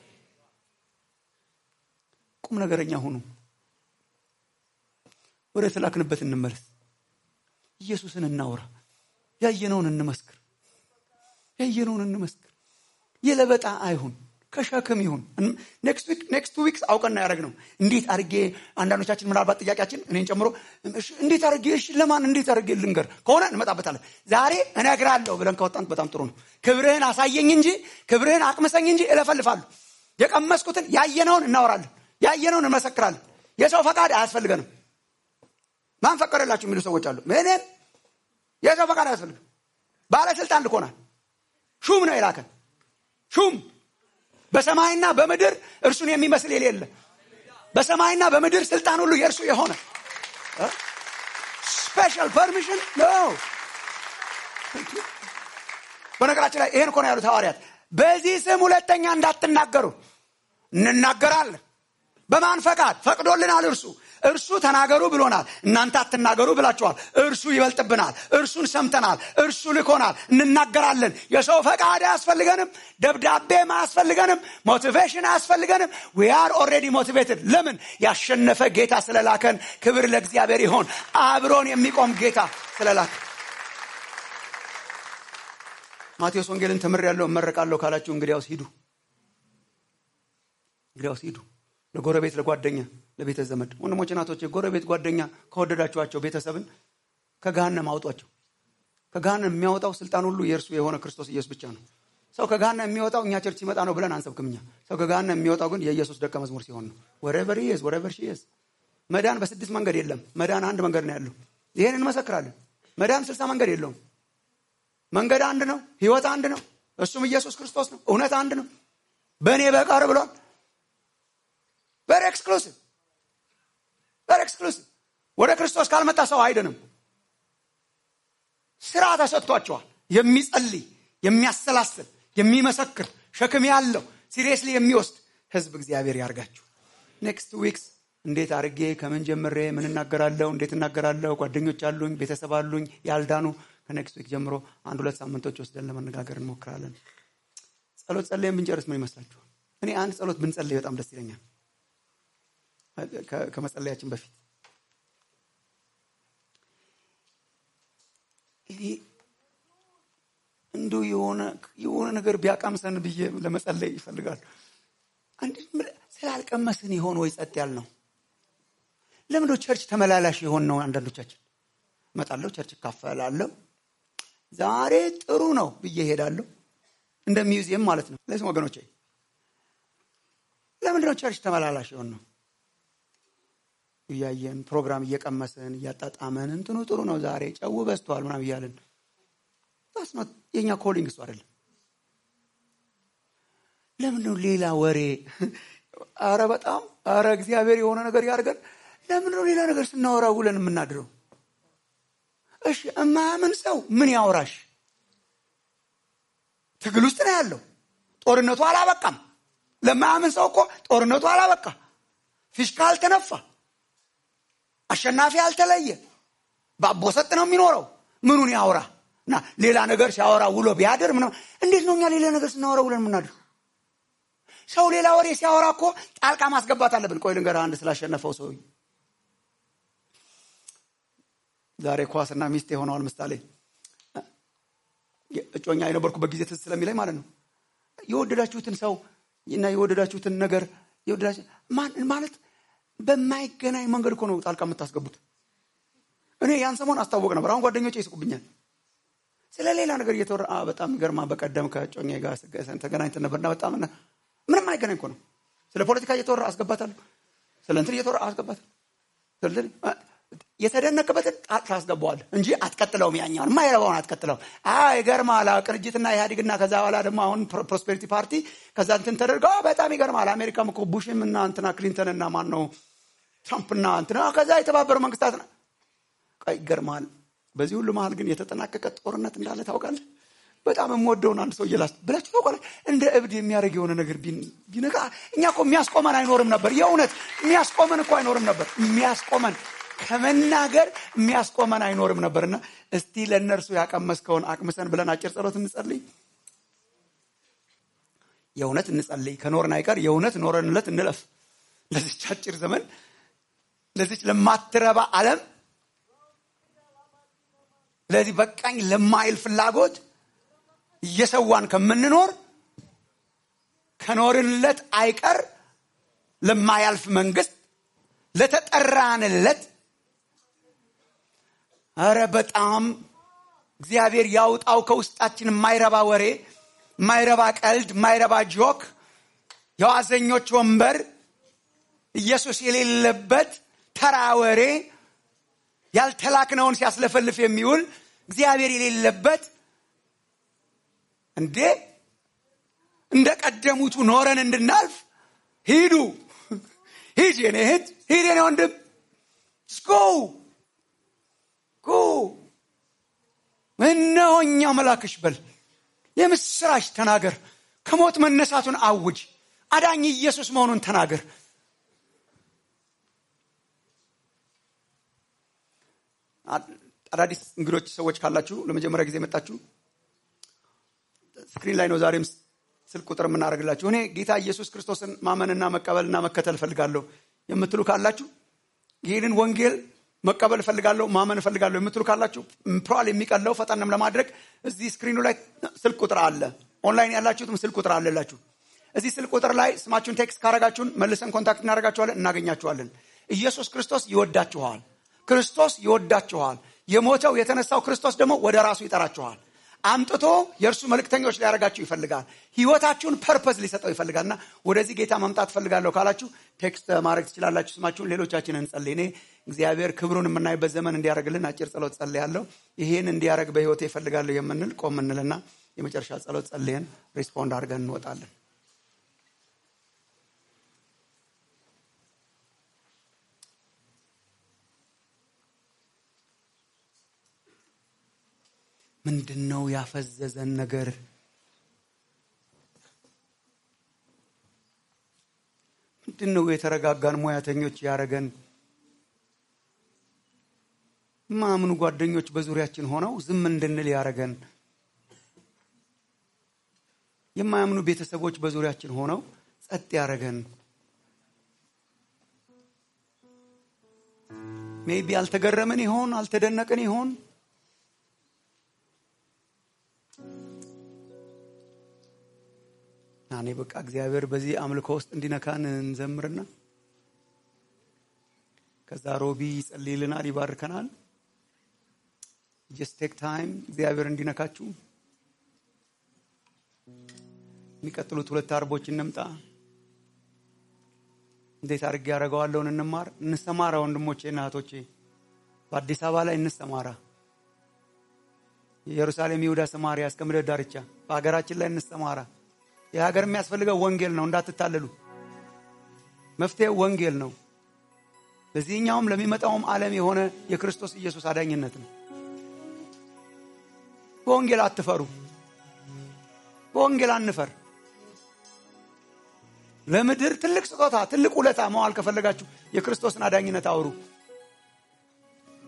ቁም ነገረኛ ሁኑ። ወደ ተላክንበት እንመለስ። ኢየሱስን እናውራ። ያየነውን እንመስክር። ያየነውን እንመስክር። የለበጣ አይሁን፣ ከሸክም ይሁን። ኔክስት ዊክስ አውቀና ያደረግ ነው። እንዴት አድርጌ አንዳንዶቻችን ምናልባት ጥያቄያችን እኔን ጨምሮ እሺ፣ እንዴት አድርጌ እሺ፣ ለማን እንዴት አድርጌ ልንገር ከሆነ እንመጣበታለን። ዛሬ እነግራለሁ ብለን ከወጣን በጣም ጥሩ ነው። ክብርህን አሳየኝ እንጂ ክብርህን አቅምሰኝ እንጂ እለፈልፋለሁ። የቀመስኩትን ያየነውን እናወራለን። ያየነውን እንመሰክራለን። የሰው ፈቃድ አያስፈልገንም። ማን ፈቀደላችሁ የሚሉ ሰዎች አሉ። ምንም የሰው ፈቃድ አያስፈልግም። ባለስልጣን ልኮናል። ሹም ነው የላከን ሹም በሰማይና በምድር እርሱን የሚመስል የሌለ በሰማይና በምድር ስልጣን ሁሉ የእርሱ የሆነ ስፔሻል ፐርሚሽን ነው። በነገራችን ላይ ይሄን እኮ ነው ያሉት ሐዋርያት። በዚህ ስም ሁለተኛ እንዳትናገሩ እንናገራለን። በማን ፈቃድ ፈቅዶልናል? እርሱ እርሱ ተናገሩ ብሎናል። እናንተ አትናገሩ ብላችኋል። እርሱ ይበልጥብናል። እርሱን ሰምተናል። እርሱ ልኮናል። እንናገራለን። የሰው ፈቃድ አያስፈልገንም። ደብዳቤም አያስፈልገንም። ሞቲቬሽን አያስፈልገንም። ዊ አር ኦልሬዲ ሞቲቬትድ። ለምን? ያሸነፈ ጌታ ስለላከን። ክብር ለእግዚአብሔር ይሆን። አብሮን የሚቆም ጌታ ስለላከን። ማቴዎስ ወንጌልን ተምሬያለሁ እመረቃለሁ ካላችሁ እንግዲያውስ ሂዱ፣ እንግዲያውስ ሂዱ ለጎረቤት ለጓደኛ ለቤተ ዘመድ ወንድሞች እናቶች ጎረቤት ጓደኛ ከወደዳችኋቸው ቤተሰብን ከገሃነም አውጧቸው ከገሃነም የሚያወጣው ስልጣን ሁሉ የእርሱ የሆነ ክርስቶስ ኢየሱስ ብቻ ነው ሰው ከገሃነም የሚወጣው እኛ ቸርች ሲመጣ ነው ብለን አንሰብክም እኛ ሰው ከገሃነም የሚወጣው ግን የኢየሱስ ደቀ መዝሙር ሲሆን ነው ወሬቨር ይዝ ወሬቨር ሺ ይዝ መዳን በስድስት መንገድ የለም መዳን አንድ መንገድ ነው ያለው ይህን እንመሰክራለን መዳን ስልሳ መንገድ የለውም መንገድ አንድ ነው ህይወት አንድ ነው እሱም ኢየሱስ ክርስቶስ ነው እውነት አንድ ነው በእኔ በቀር ብሏል ቨሪ ኤክስክሉሲቭ ቨሪ ኤክስክሉሲቭ ወደ ክርስቶስ ካልመጣ ሰው አይድንም። ስራ ተሰጥቷቸዋል። የሚጸልይ የሚያሰላስል፣ የሚመሰክር ሸክም ያለው ሲሪየስሊ የሚወስድ ህዝብ እግዚአብሔር ያርጋችሁ። ኔክስት ዊክስ እንዴት አድርጌ ከምን ጀምሬ ምን እናገራለሁ፣ እንዴት እናገራለሁ፣ ጓደኞች አሉኝ፣ ቤተሰብ አሉኝ ያልዳኑ ከኔክስት ዊክ ጀምሮ አንድ ሁለት ሳምንቶች ወስደን ለመነጋገር እንሞክራለን። ጸሎት ጸልየን ብንጨርስ ምን ይመስላችኋል? እኔ አንድ ጸሎት ብንጸልይ በጣም ደስ ይለኛል። ከመጸለያችን በፊት እኔ እንዲሁ የሆነ ነገር ቢያቃምሰን ብዬ ለመጸለይ ይፈልጋሉ። ስላልቀመስን የሆን ወይ ጸጥ ያል ነው። ለምንድነው ቸርች ተመላላሽ የሆን ነው? አንዳንዶቻችን እመጣለሁ፣ ቸርች እካፈላለሁ፣ ዛሬ ጥሩ ነው ብዬ ሄዳለሁ። እንደ ሚውዚየም ማለት ነው። ለዚህ ወገኖቼ ለምንድነው ቸርች ተመላላሽ የሆን ነው? እያየን ፕሮግራም እየቀመስን እያጣጣመን እንትኑ ጥሩ ነው ዛሬ ጨው በዝቷል ምናምን እያለን ታስኖት የእኛ ኮሊንግ እሱ አይደለም። ለምን ነው ሌላ ወሬ? አረ በጣም አረ እግዚአብሔር የሆነ ነገር ያድርገን። ለምን ነው ሌላ ነገር ስናወራ ውለን የምናድረው? እሺ እማያምን ሰው ምን ያወራሽ? ትግል ውስጥ ነው ያለው። ጦርነቱ አላበቃም። ለማያምን ሰው እኮ ጦርነቱ አላበቃ፣ ፊሽካ አልተነፋ፣ አሸናፊ አልተለየ፣ በአቦ ሰጥ ነው የሚኖረው። ምኑን ያውራ እና ሌላ ነገር ሲያወራ ውሎ ቢያድር ምናምን። እንዴት ነው እኛ ሌላ ነገር ስናወራ ውለን የምናድር? ሰው ሌላ ወሬ ሲያወራ እኮ ጣልቃ ማስገባት አለብን። ቆይ ልንገርህ አንድ ስላሸነፈው ሰው ዛሬ ኳስና ሚስቴ ሆነዋል። ምሳሌ እጮኛ የነበርኩበት ጊዜ ትዝ ስለሚለኝ ማለት ነው የወደዳችሁትን ሰው እና የወደዳችሁትን ነገር ማለት በማይገናኝ መንገድ እኮ ነው ጣልቃ የምታስገቡት። እኔ ያን ሰሞን አስታወቅ ነበር። አሁን ጓደኞቼ ይስቁብኛል። ስለ ሌላ ነገር እየተወራ በጣም ገርማ በቀደም ከጮኛ ጋር ተገናኝተን ነበርና በጣም ምንም አይገናኝ እኮ ነው። ስለ ፖለቲካ እየተወራ አስገባታለሁ። ስለ እንትን እየተወራ አስገባታለሁ። የተደነቅበትን ጣት ታስገባዋለህ እንጂ አትቀጥለውም። ያኛውን የማይረባውን አትቀጥለውም። ይገርማል። ቅንጅትና ኢህአዴግና ከዛ በኋላ ደግሞ አሁን ፕሮስፔሪቲ ፓርቲ ከዛ እንትን ተደርገው በጣም ይገርማል። አሜሪካም እኮ ቡሽም እና እንትና ክሊንተን እና ማን ነው ትራምፕና እንትና ከዛ የተባበሩ መንግስታት ነው። ይገርማል። በዚህ ሁሉ መሀል ግን የተጠናቀቀ ጦርነት እንዳለ ታውቃለህ። በጣም የምወደውን አንድ ሰው እየላስ ብላችሁ ታውቃለህ። እንደ እብድ የሚያደርግ የሆነ ነገር ቢነካ እኛ እኮ የሚያስቆመን አይኖርም ነበር። የእውነት የሚያስቆመን እኮ አይኖርም ነበር። የሚያስቆመን ከመናገር የሚያስቆመን አይኖርም ነበርና እስቲ ለእነርሱ ያቀመስከውን አቅምሰን ብለን አጭር ጸሎት እንጸልይ። የእውነት እንጸልይ። ከኖርን አይቀር የእውነት ኖረንለት እንለፍ። ለዚች አጭር ዘመን ለዚች ለማትረባ ዓለም ለዚህ በቃኝ ለማይል ፍላጎት እየሰዋን ከምንኖር ከኖርንለት አይቀር ለማያልፍ መንግስት ለተጠራንለት ኧረ በጣም እግዚአብሔር ያውጣው ከውስጣችን የማይረባ ወሬ፣ የማይረባ ቀልድ፣ የማይረባ ጆክ፣ የዋዘኞች ወንበር፣ ኢየሱስ የሌለበት ተራ ወሬ፣ ያልተላክነውን ሲያስለፈልፍ የሚውል እግዚአብሔር የሌለበት እንዴ እንደ ቀደሙቱ ኖረን እንድናልፍ ሂዱ ሂድ የኔ እህት ሂድ የኔ ወንድም ጎ ጎ እነሆ እኛ መላክሽ በል የምስራች ተናገር ከሞት መነሳቱን አውጅ አዳኝ ኢየሱስ መሆኑን ተናገር አዳዲስ እንግዶች ሰዎች ካላችሁ ለመጀመሪያ ጊዜ መጣችሁ ስክሪን ላይ ነው ዛሬም ስልክ ቁጥር የምናደርግላችሁ እኔ ጌታ ኢየሱስ ክርስቶስን ማመንና መቀበልና መከተል እፈልጋለሁ የምትሉ ካላችሁ ይህንን ወንጌል መቀበል እፈልጋለሁ ማመን እፈልጋለሁ የምትሉ ካላችሁ ፕሮል የሚቀለው ፈጠንም ለማድረግ እዚህ ስክሪኑ ላይ ስልክ ቁጥር አለ ኦንላይን ያላችሁትም ስልክ ቁጥር አለላችሁ እዚህ ስልክ ቁጥር ላይ ስማችሁን ቴክስት ካረጋችሁን መልሰን ኮንታክት እናደርጋችኋለን እናገኛችኋለን ኢየሱስ ክርስቶስ ይወዳችኋል ክርስቶስ ይወዳችኋል የሞተው የተነሳው ክርስቶስ ደግሞ ወደ ራሱ ይጠራችኋል አምጥቶ የእርሱ መልእክተኞች ሊያደርጋችሁ ይፈልጋል ህይወታችሁን ፐርፐዝ ሊሰጠው ይፈልጋልና ወደዚህ ጌታ መምጣት ፈልጋለሁ ካላችሁ ቴክስት ማድረግ ትችላላችሁ ስማችሁን ሌሎቻችን እንጸልይ እኔ እግዚአብሔር ክብሩን የምናይበት ዘመን እንዲያደርግልን አጭር ጸሎት ጸልያለሁ ይህን እንዲያደርግ በህይወቴ ይፈልጋለሁ የምንል ቆም እንልና የመጨረሻ ጸሎት ጸልየን ሪስፖንድ አድርገን እንወጣለን ምንድን ነው ያፈዘዘን ነገር ምንድን ነው የተረጋጋን ሙያተኞች ያረገን ማምኑ ጓደኞች በዙሪያችን ሆነው ዝም እንድንል ያረገን የማያምኑ ቤተሰቦች በዙሪያችን ሆነው ጸጥ ያረገን ሜቢ አልተገረምን ይሆን አልተደነቅን ይሆን እኔ በቃ እግዚአብሔር በዚህ አምልኮ ውስጥ እንዲነካን እንዘምርና ከዛ ሮቢ ይጸልይልናል ይባርከናል ጀስት ቴክ ታይም እግዚአብሔር እንዲነካችሁ የሚቀጥሉት ሁለት አርቦች እንምጣ እንዴት አድርጌ ያደረገዋለውን እንማር እንሰማራ ወንድሞቼ እና እህቶቼ በአዲስ አበባ ላይ እንሰማራ የኢየሩሳሌም ይሁዳ ሰማሪያ እስከ ምድር ዳርቻ በሀገራችን ላይ እንሰማራ የሀገር የሚያስፈልገው ወንጌል ነው እንዳትታለሉ መፍትሄው ወንጌል ነው ለዚህኛውም ለሚመጣውም ዓለም የሆነ የክርስቶስ ኢየሱስ አዳኝነት ነው በወንጌል አትፈሩ በወንጌል አንፈር ለምድር ትልቅ ስጦታ ትልቅ ውለታ መዋል ከፈለጋችሁ የክርስቶስን አዳኝነት አውሩ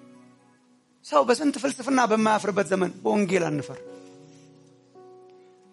ሰው በስንት ፍልስፍና በማያፍርበት ዘመን በወንጌል አንፈር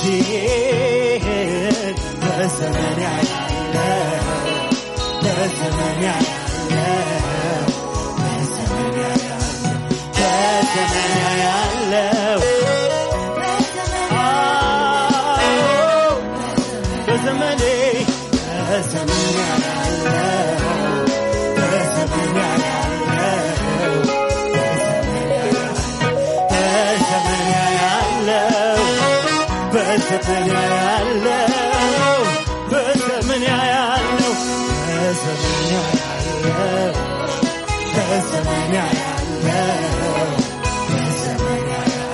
እነዚህን በዘመን ያያለው በዘመን ያያለው በዘመን ያያለው በዘመን ያያለው አዎ በዘመኔ በዘመን ያያለው በዘመን ያያለው በዘመን ያያለው በዘመን ያያለው በዘመን ያያለው በዘመን ያያለው በዘመን ያያለው በዘመን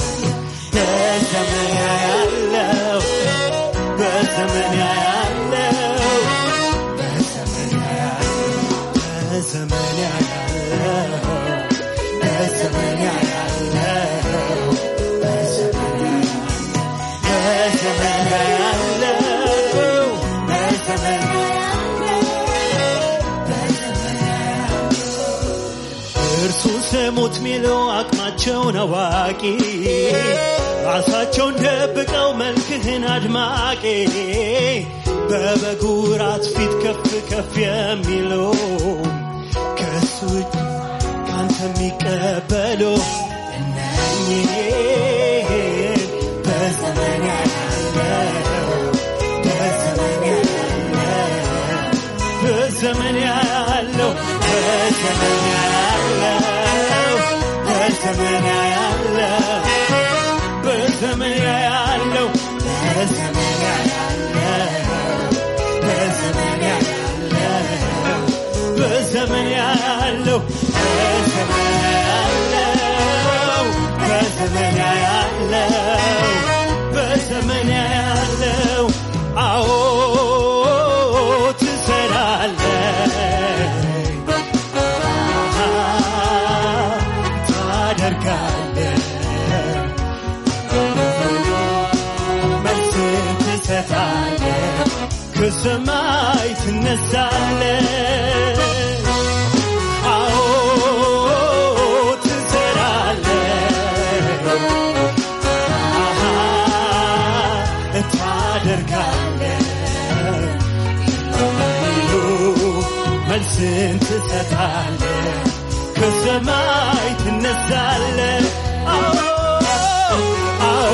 ያያለው በዘመን ያያለው በዘመን ያያለው በዘመን ያያለው በዘመን ያያለው በዘመን ያያለው በዘመን እርሱ ስሙት ሚለው አቅማቸውን አዋቂ ራሳቸውን ደብቀው መልክህን አድማቂ በበጉ ራት ፊት ከፍ ከፍ የሚሉ ከእሱ እጅ ካንተ የሚቀበሉ እነኝህን በዘመን ያለው በዘመን ያለው በዘመን ያለው በዘመን ያለው በዘመን ያለው በዘመን ያለው በዘመን ያለው በዘመን ያለው በዘመን ያለው በዘመን ያለው በዘመን ያለው በዘመን ያለው አዎ ትሰራለህ ታደርጋለህ መልስን ትሰጣለህ ከሰማይ ትነሳለህ አዎ ትሰራለህ አሃ ታደርጋለህ መልስን ትሰጣለህ ከሰማይ ትነሳለህ አዎ አዎ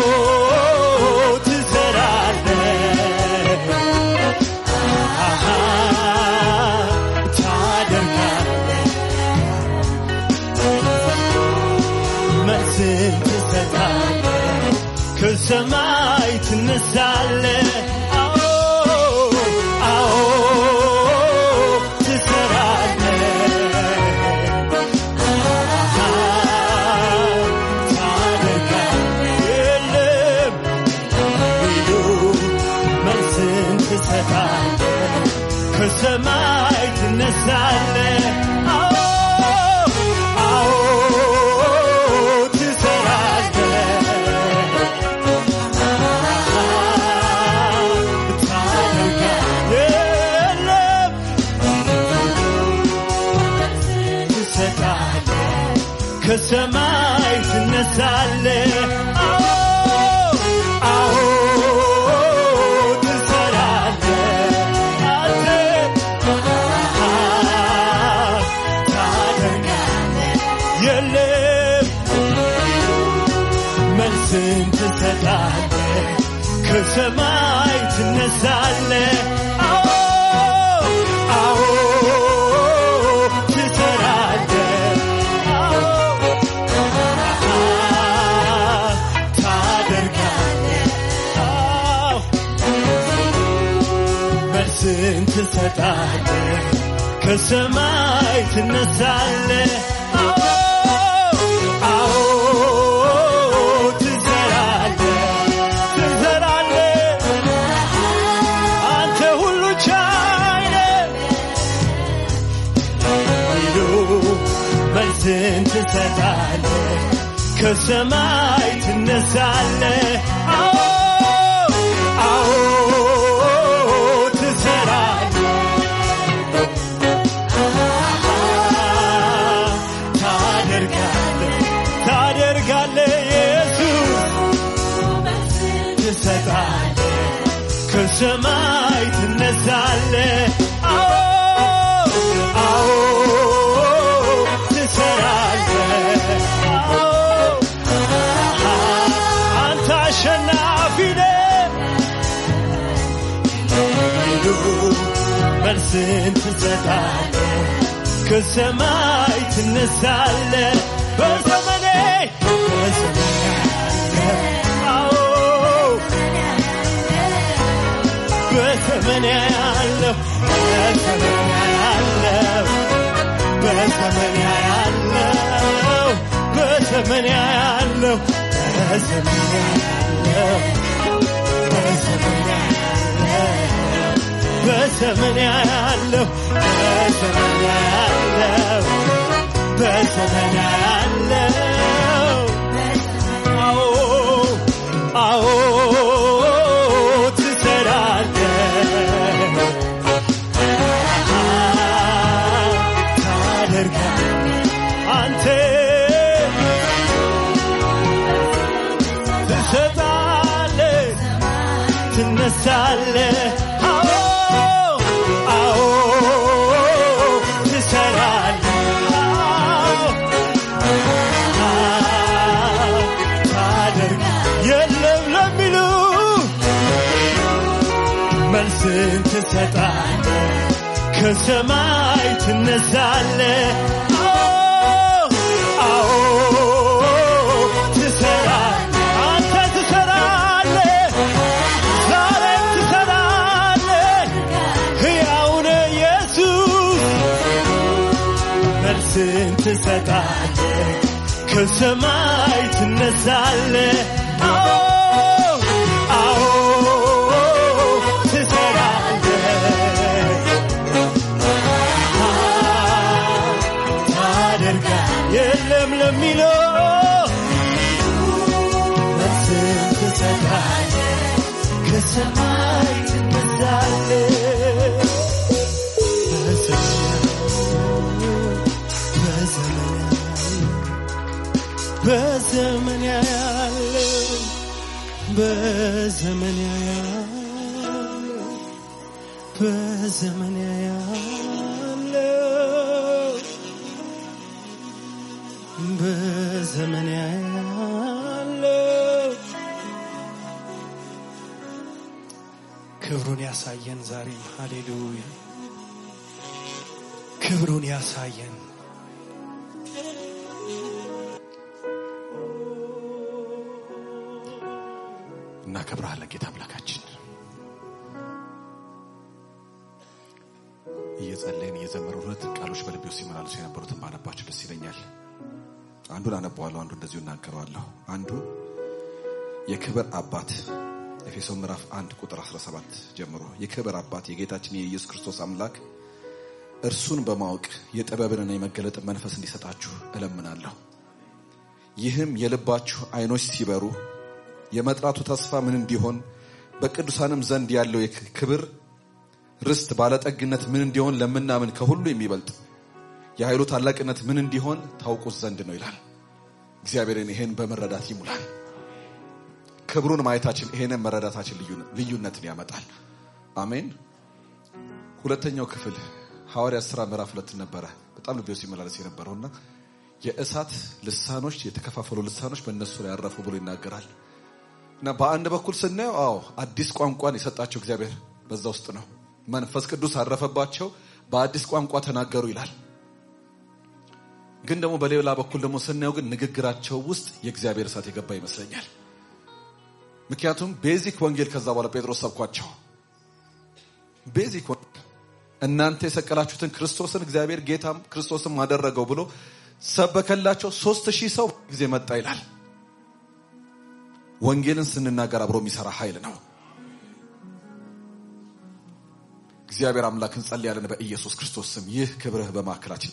ትሰራለህ አሃ ታደርጋለህ መልስን ትሰጣለህ ከሰማይ ትነሳለህ አዎ አዎ ትሰራለህ ታደርጋለህ የለም ቢሉ መልስን ትሰጣለህ ከሰማይ ትነሳለህ አዎ አዎ ትሰራለህ የለም ትሰጣለህ ከሰማይ ትነሳለህ አዎ አዎ ትሰራለህ አንተ ታደርጋለህ የለም መልስን ትሰጣለህ ከሰማይ ትነሳለህ አዎ አዎ ትሰራለህ አዎ ታደርጋለህ አዎ መልስን ትሰጣለህ ከሰማይ ትነሳለህ አዎ አዎ ትሰራለህ ትሰራለህ አንተ ሁሉ ቻይ ነህ ቢሉ መልስን ትሰጣለህ ከሰማይ ትነሳለህ አዎ አዎ ትሰራለህ ታደርጋለህ ታደርጋለህ ኢየሱስ ትሰጣለህ ከሰማይ ትነሳለ አዎ አዎ ትሰራለ አዎ አንተ አሸናፊ ነህ ሂዱ መልስን ትሰጣለ ከሰማይ ትነሳለ በዘመኔ በዘመኔ አዎ በዘመኔ ያለው በዘመኔ ያለው በዘመኔ ያለው በዘመኔ ያለው በዘመኔ ያለው በዘመኔ ያለው በዘመኔ ያለው በዘመኔ ያለው በዘመኔ ያለው አዎ አዎ ትሰራለህ ታደርጋለህ አንተ ትሰጣለህ ትነሳለህ አዎ አዎ ትሰራለህ አዎ ታደርግ የለም ለሚሉ መልስን ትሰጣለ ከሰማይ ትነሳለ አዎ አዎ ትሰራለ አንተ ትሰራለ ዛሬም ትሰራለ ሕያውነ ኢየሱስ መልስን ትሰጣለ ከሰማይ ትነሳለ አዎ አዎ ትሰራለ ታደርጋ የለም ለሚለው መልስን ትሰጣለ ከሰማይ ትነሳለ በዘመን ያለው በዘመን ያለው በዘመን ያለው በዘመን ያለው ክብሩን ያሳየን ዛሬም ሃሌሉያ ክብሩን ያሳየን እናከብረሃለን ጌታ አምላካችን። እየጸለይን እየዘመሩ ሁለት ቃሎች በልቤ ውስጥ ሲመላለሱ የነበሩትን ባነባቸው ደስ ይለኛል። አንዱን አነበዋለሁ፣ አንዱ እንደዚሁ እናገረዋለሁ። አንዱ የክብር አባት ኤፌሶን ምዕራፍ 1 ቁጥር 17 ጀምሮ የክብር አባት የጌታችን የኢየሱስ ክርስቶስ አምላክ እርሱን በማወቅ የጥበብንና የመገለጥን መንፈስ እንዲሰጣችሁ እለምናለሁ። ይህም የልባችሁ አይኖች ሲበሩ የመጥራቱ ተስፋ ምን እንዲሆን በቅዱሳንም ዘንድ ያለው የክብር ርስት ባለጠግነት ምን እንዲሆን ለምናምን ከሁሉ የሚበልጥ የኃይሉ ታላቅነት ምን እንዲሆን ታውቁት ዘንድ ነው ይላል። እግዚአብሔርን ይሄን በመረዳት ይሙላል። ክብሩን ማየታችን ይሄንን መረዳታችን ልዩነትን ያመጣል። አሜን። ሁለተኛው ክፍል ሐዋርያ ሥራ ምዕራፍ ሁለት ነበረ። በጣም ልቤው ሲመላለስ የነበረውና የእሳት ልሳኖች የተከፋፈሉ ልሳኖች በእነሱ ላይ ያረፉ ብሎ ይናገራል። እና በአንድ በኩል ስናየው አዎ አዲስ ቋንቋን የሰጣቸው እግዚአብሔር በዛ ውስጥ ነው። መንፈስ ቅዱስ አረፈባቸው፣ በአዲስ ቋንቋ ተናገሩ ይላል። ግን ደግሞ በሌላ በኩል ደግሞ ስናየው ግን ንግግራቸው ውስጥ የእግዚአብሔር እሳት የገባ ይመስለኛል። ምክንያቱም ቤዚክ ወንጌል ከዛ በኋላ ጴጥሮስ ሰብኳቸው። ቤዚክ ወንጌል እናንተ የሰቀላችሁትን ክርስቶስን እግዚአብሔር ጌታም ክርስቶስም አደረገው ብሎ ሰበከላቸው። ሶስት ሺህ ሰው ጊዜ መጣ ይላል። ወንጌልን ስንናገር አብሮ የሚሰራ ኃይል ነው። እግዚአብሔር አምላክ እንጸልያለን በኢየሱስ ክርስቶስ ስም ይህ ክብርህ በማዕከላችን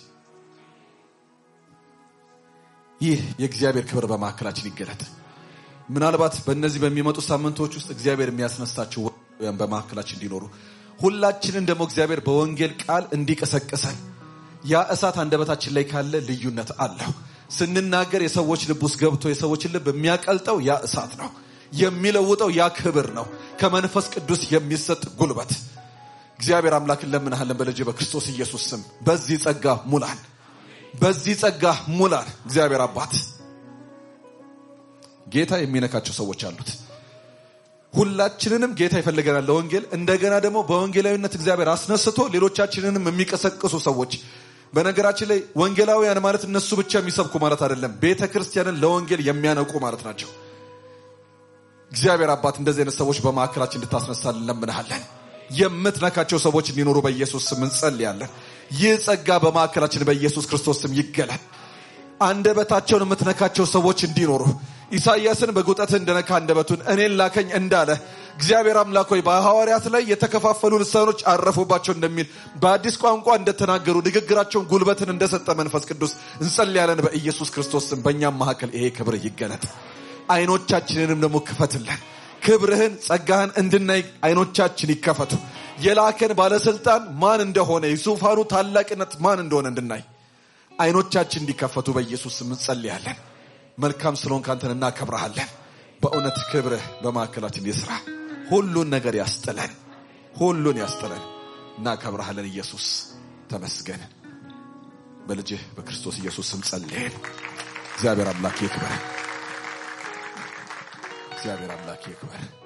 ይህ የእግዚአብሔር ክብር በማዕከላችን ይገለጥ። ምናልባት በእነዚህ በሚመጡ ሳምንቶች ውስጥ እግዚአብሔር የሚያስነሳቸው ወያን በማዕከላችን እንዲኖሩ ሁላችንን ደግሞ እግዚአብሔር በወንጌል ቃል እንዲቀሰቅሰን ያ እሳት አንደበታችን ላይ ካለ ልዩነት አለው። ስንናገር የሰዎች ልብ ውስጥ ገብቶ የሰዎችን ልብ የሚያቀልጠው ያ እሳት ነው። የሚለውጠው ያ ክብር ነው። ከመንፈስ ቅዱስ የሚሰጥ ጉልበት። እግዚአብሔር አምላክን ለምንሃለን በልጅ በክርስቶስ ኢየሱስ ስም በዚህ ጸጋ ሙላን፣ በዚህ ጸጋ ሙላን። እግዚአብሔር አባት ጌታ የሚነካቸው ሰዎች አሉት። ሁላችንንም ጌታ ይፈልገናል ለወንጌል። እንደገና ደግሞ በወንጌላዊነት እግዚአብሔር አስነስቶ ሌሎቻችንንም የሚቀሰቅሱ ሰዎች በነገራችን ላይ ወንጌላውያን ማለት እነሱ ብቻ የሚሰብኩ ማለት አይደለም። ቤተ ክርስቲያንን ለወንጌል የሚያነቁ ማለት ናቸው። እግዚአብሔር አባት እንደዚህ አይነት ሰዎች በማዕከላችን እንድታስነሳልን እንለምንሃለን። የምትነካቸው ሰዎች እንዲኖሩ በኢየሱስ ስም እንጸልያለን። ይህ ጸጋ በማዕከላችን በኢየሱስ ክርስቶስ ስም ይገለጥ። አንደበታቸውን የምትነካቸው ሰዎች እንዲኖሩ ኢሳይያስን በጉጠትህ እንደነካ አንደበቱን እኔን ላከኝ እንዳለ እግዚአብሔር አምላክ ሆይ በሐዋርያት ላይ የተከፋፈሉ ልሳኖች አረፉባቸው እንደሚል በአዲስ ቋንቋ እንደተናገሩ ንግግራቸውን ጉልበትን እንደሰጠ መንፈስ ቅዱስ እንጸልያለን በኢየሱስ ክርስቶስ ስም። በእኛም መካከል ይሄ ክብር ይገለጥ። አይኖቻችንንም ደግሞ ክፈትልን። ክብርህን ጸጋህን እንድናይ አይኖቻችን ይከፈቱ። የላከን ባለስልጣን ማን እንደሆነ የዙፋኑ ታላቅነት ማን እንደሆነ እንድናይ አይኖቻችን እንዲከፈቱ በኢየሱስ ስም እንጸልያለን። መልካም ስለሆንክ አንተን እናከብረሃለን። በእውነት ክብርህ በማዕከላችን ይስራ። ሁሉን ነገር ያስጥለን፣ ሁሉን ያስጥለን። እናከብረሃለን። ኢየሱስ ተመስገን። በልጅህ በክርስቶስ ኢየሱስ ስም ጸልየን። እግዚአብሔር አምላክ ይክበር። እግዚአብሔር አምላክ ይክበር።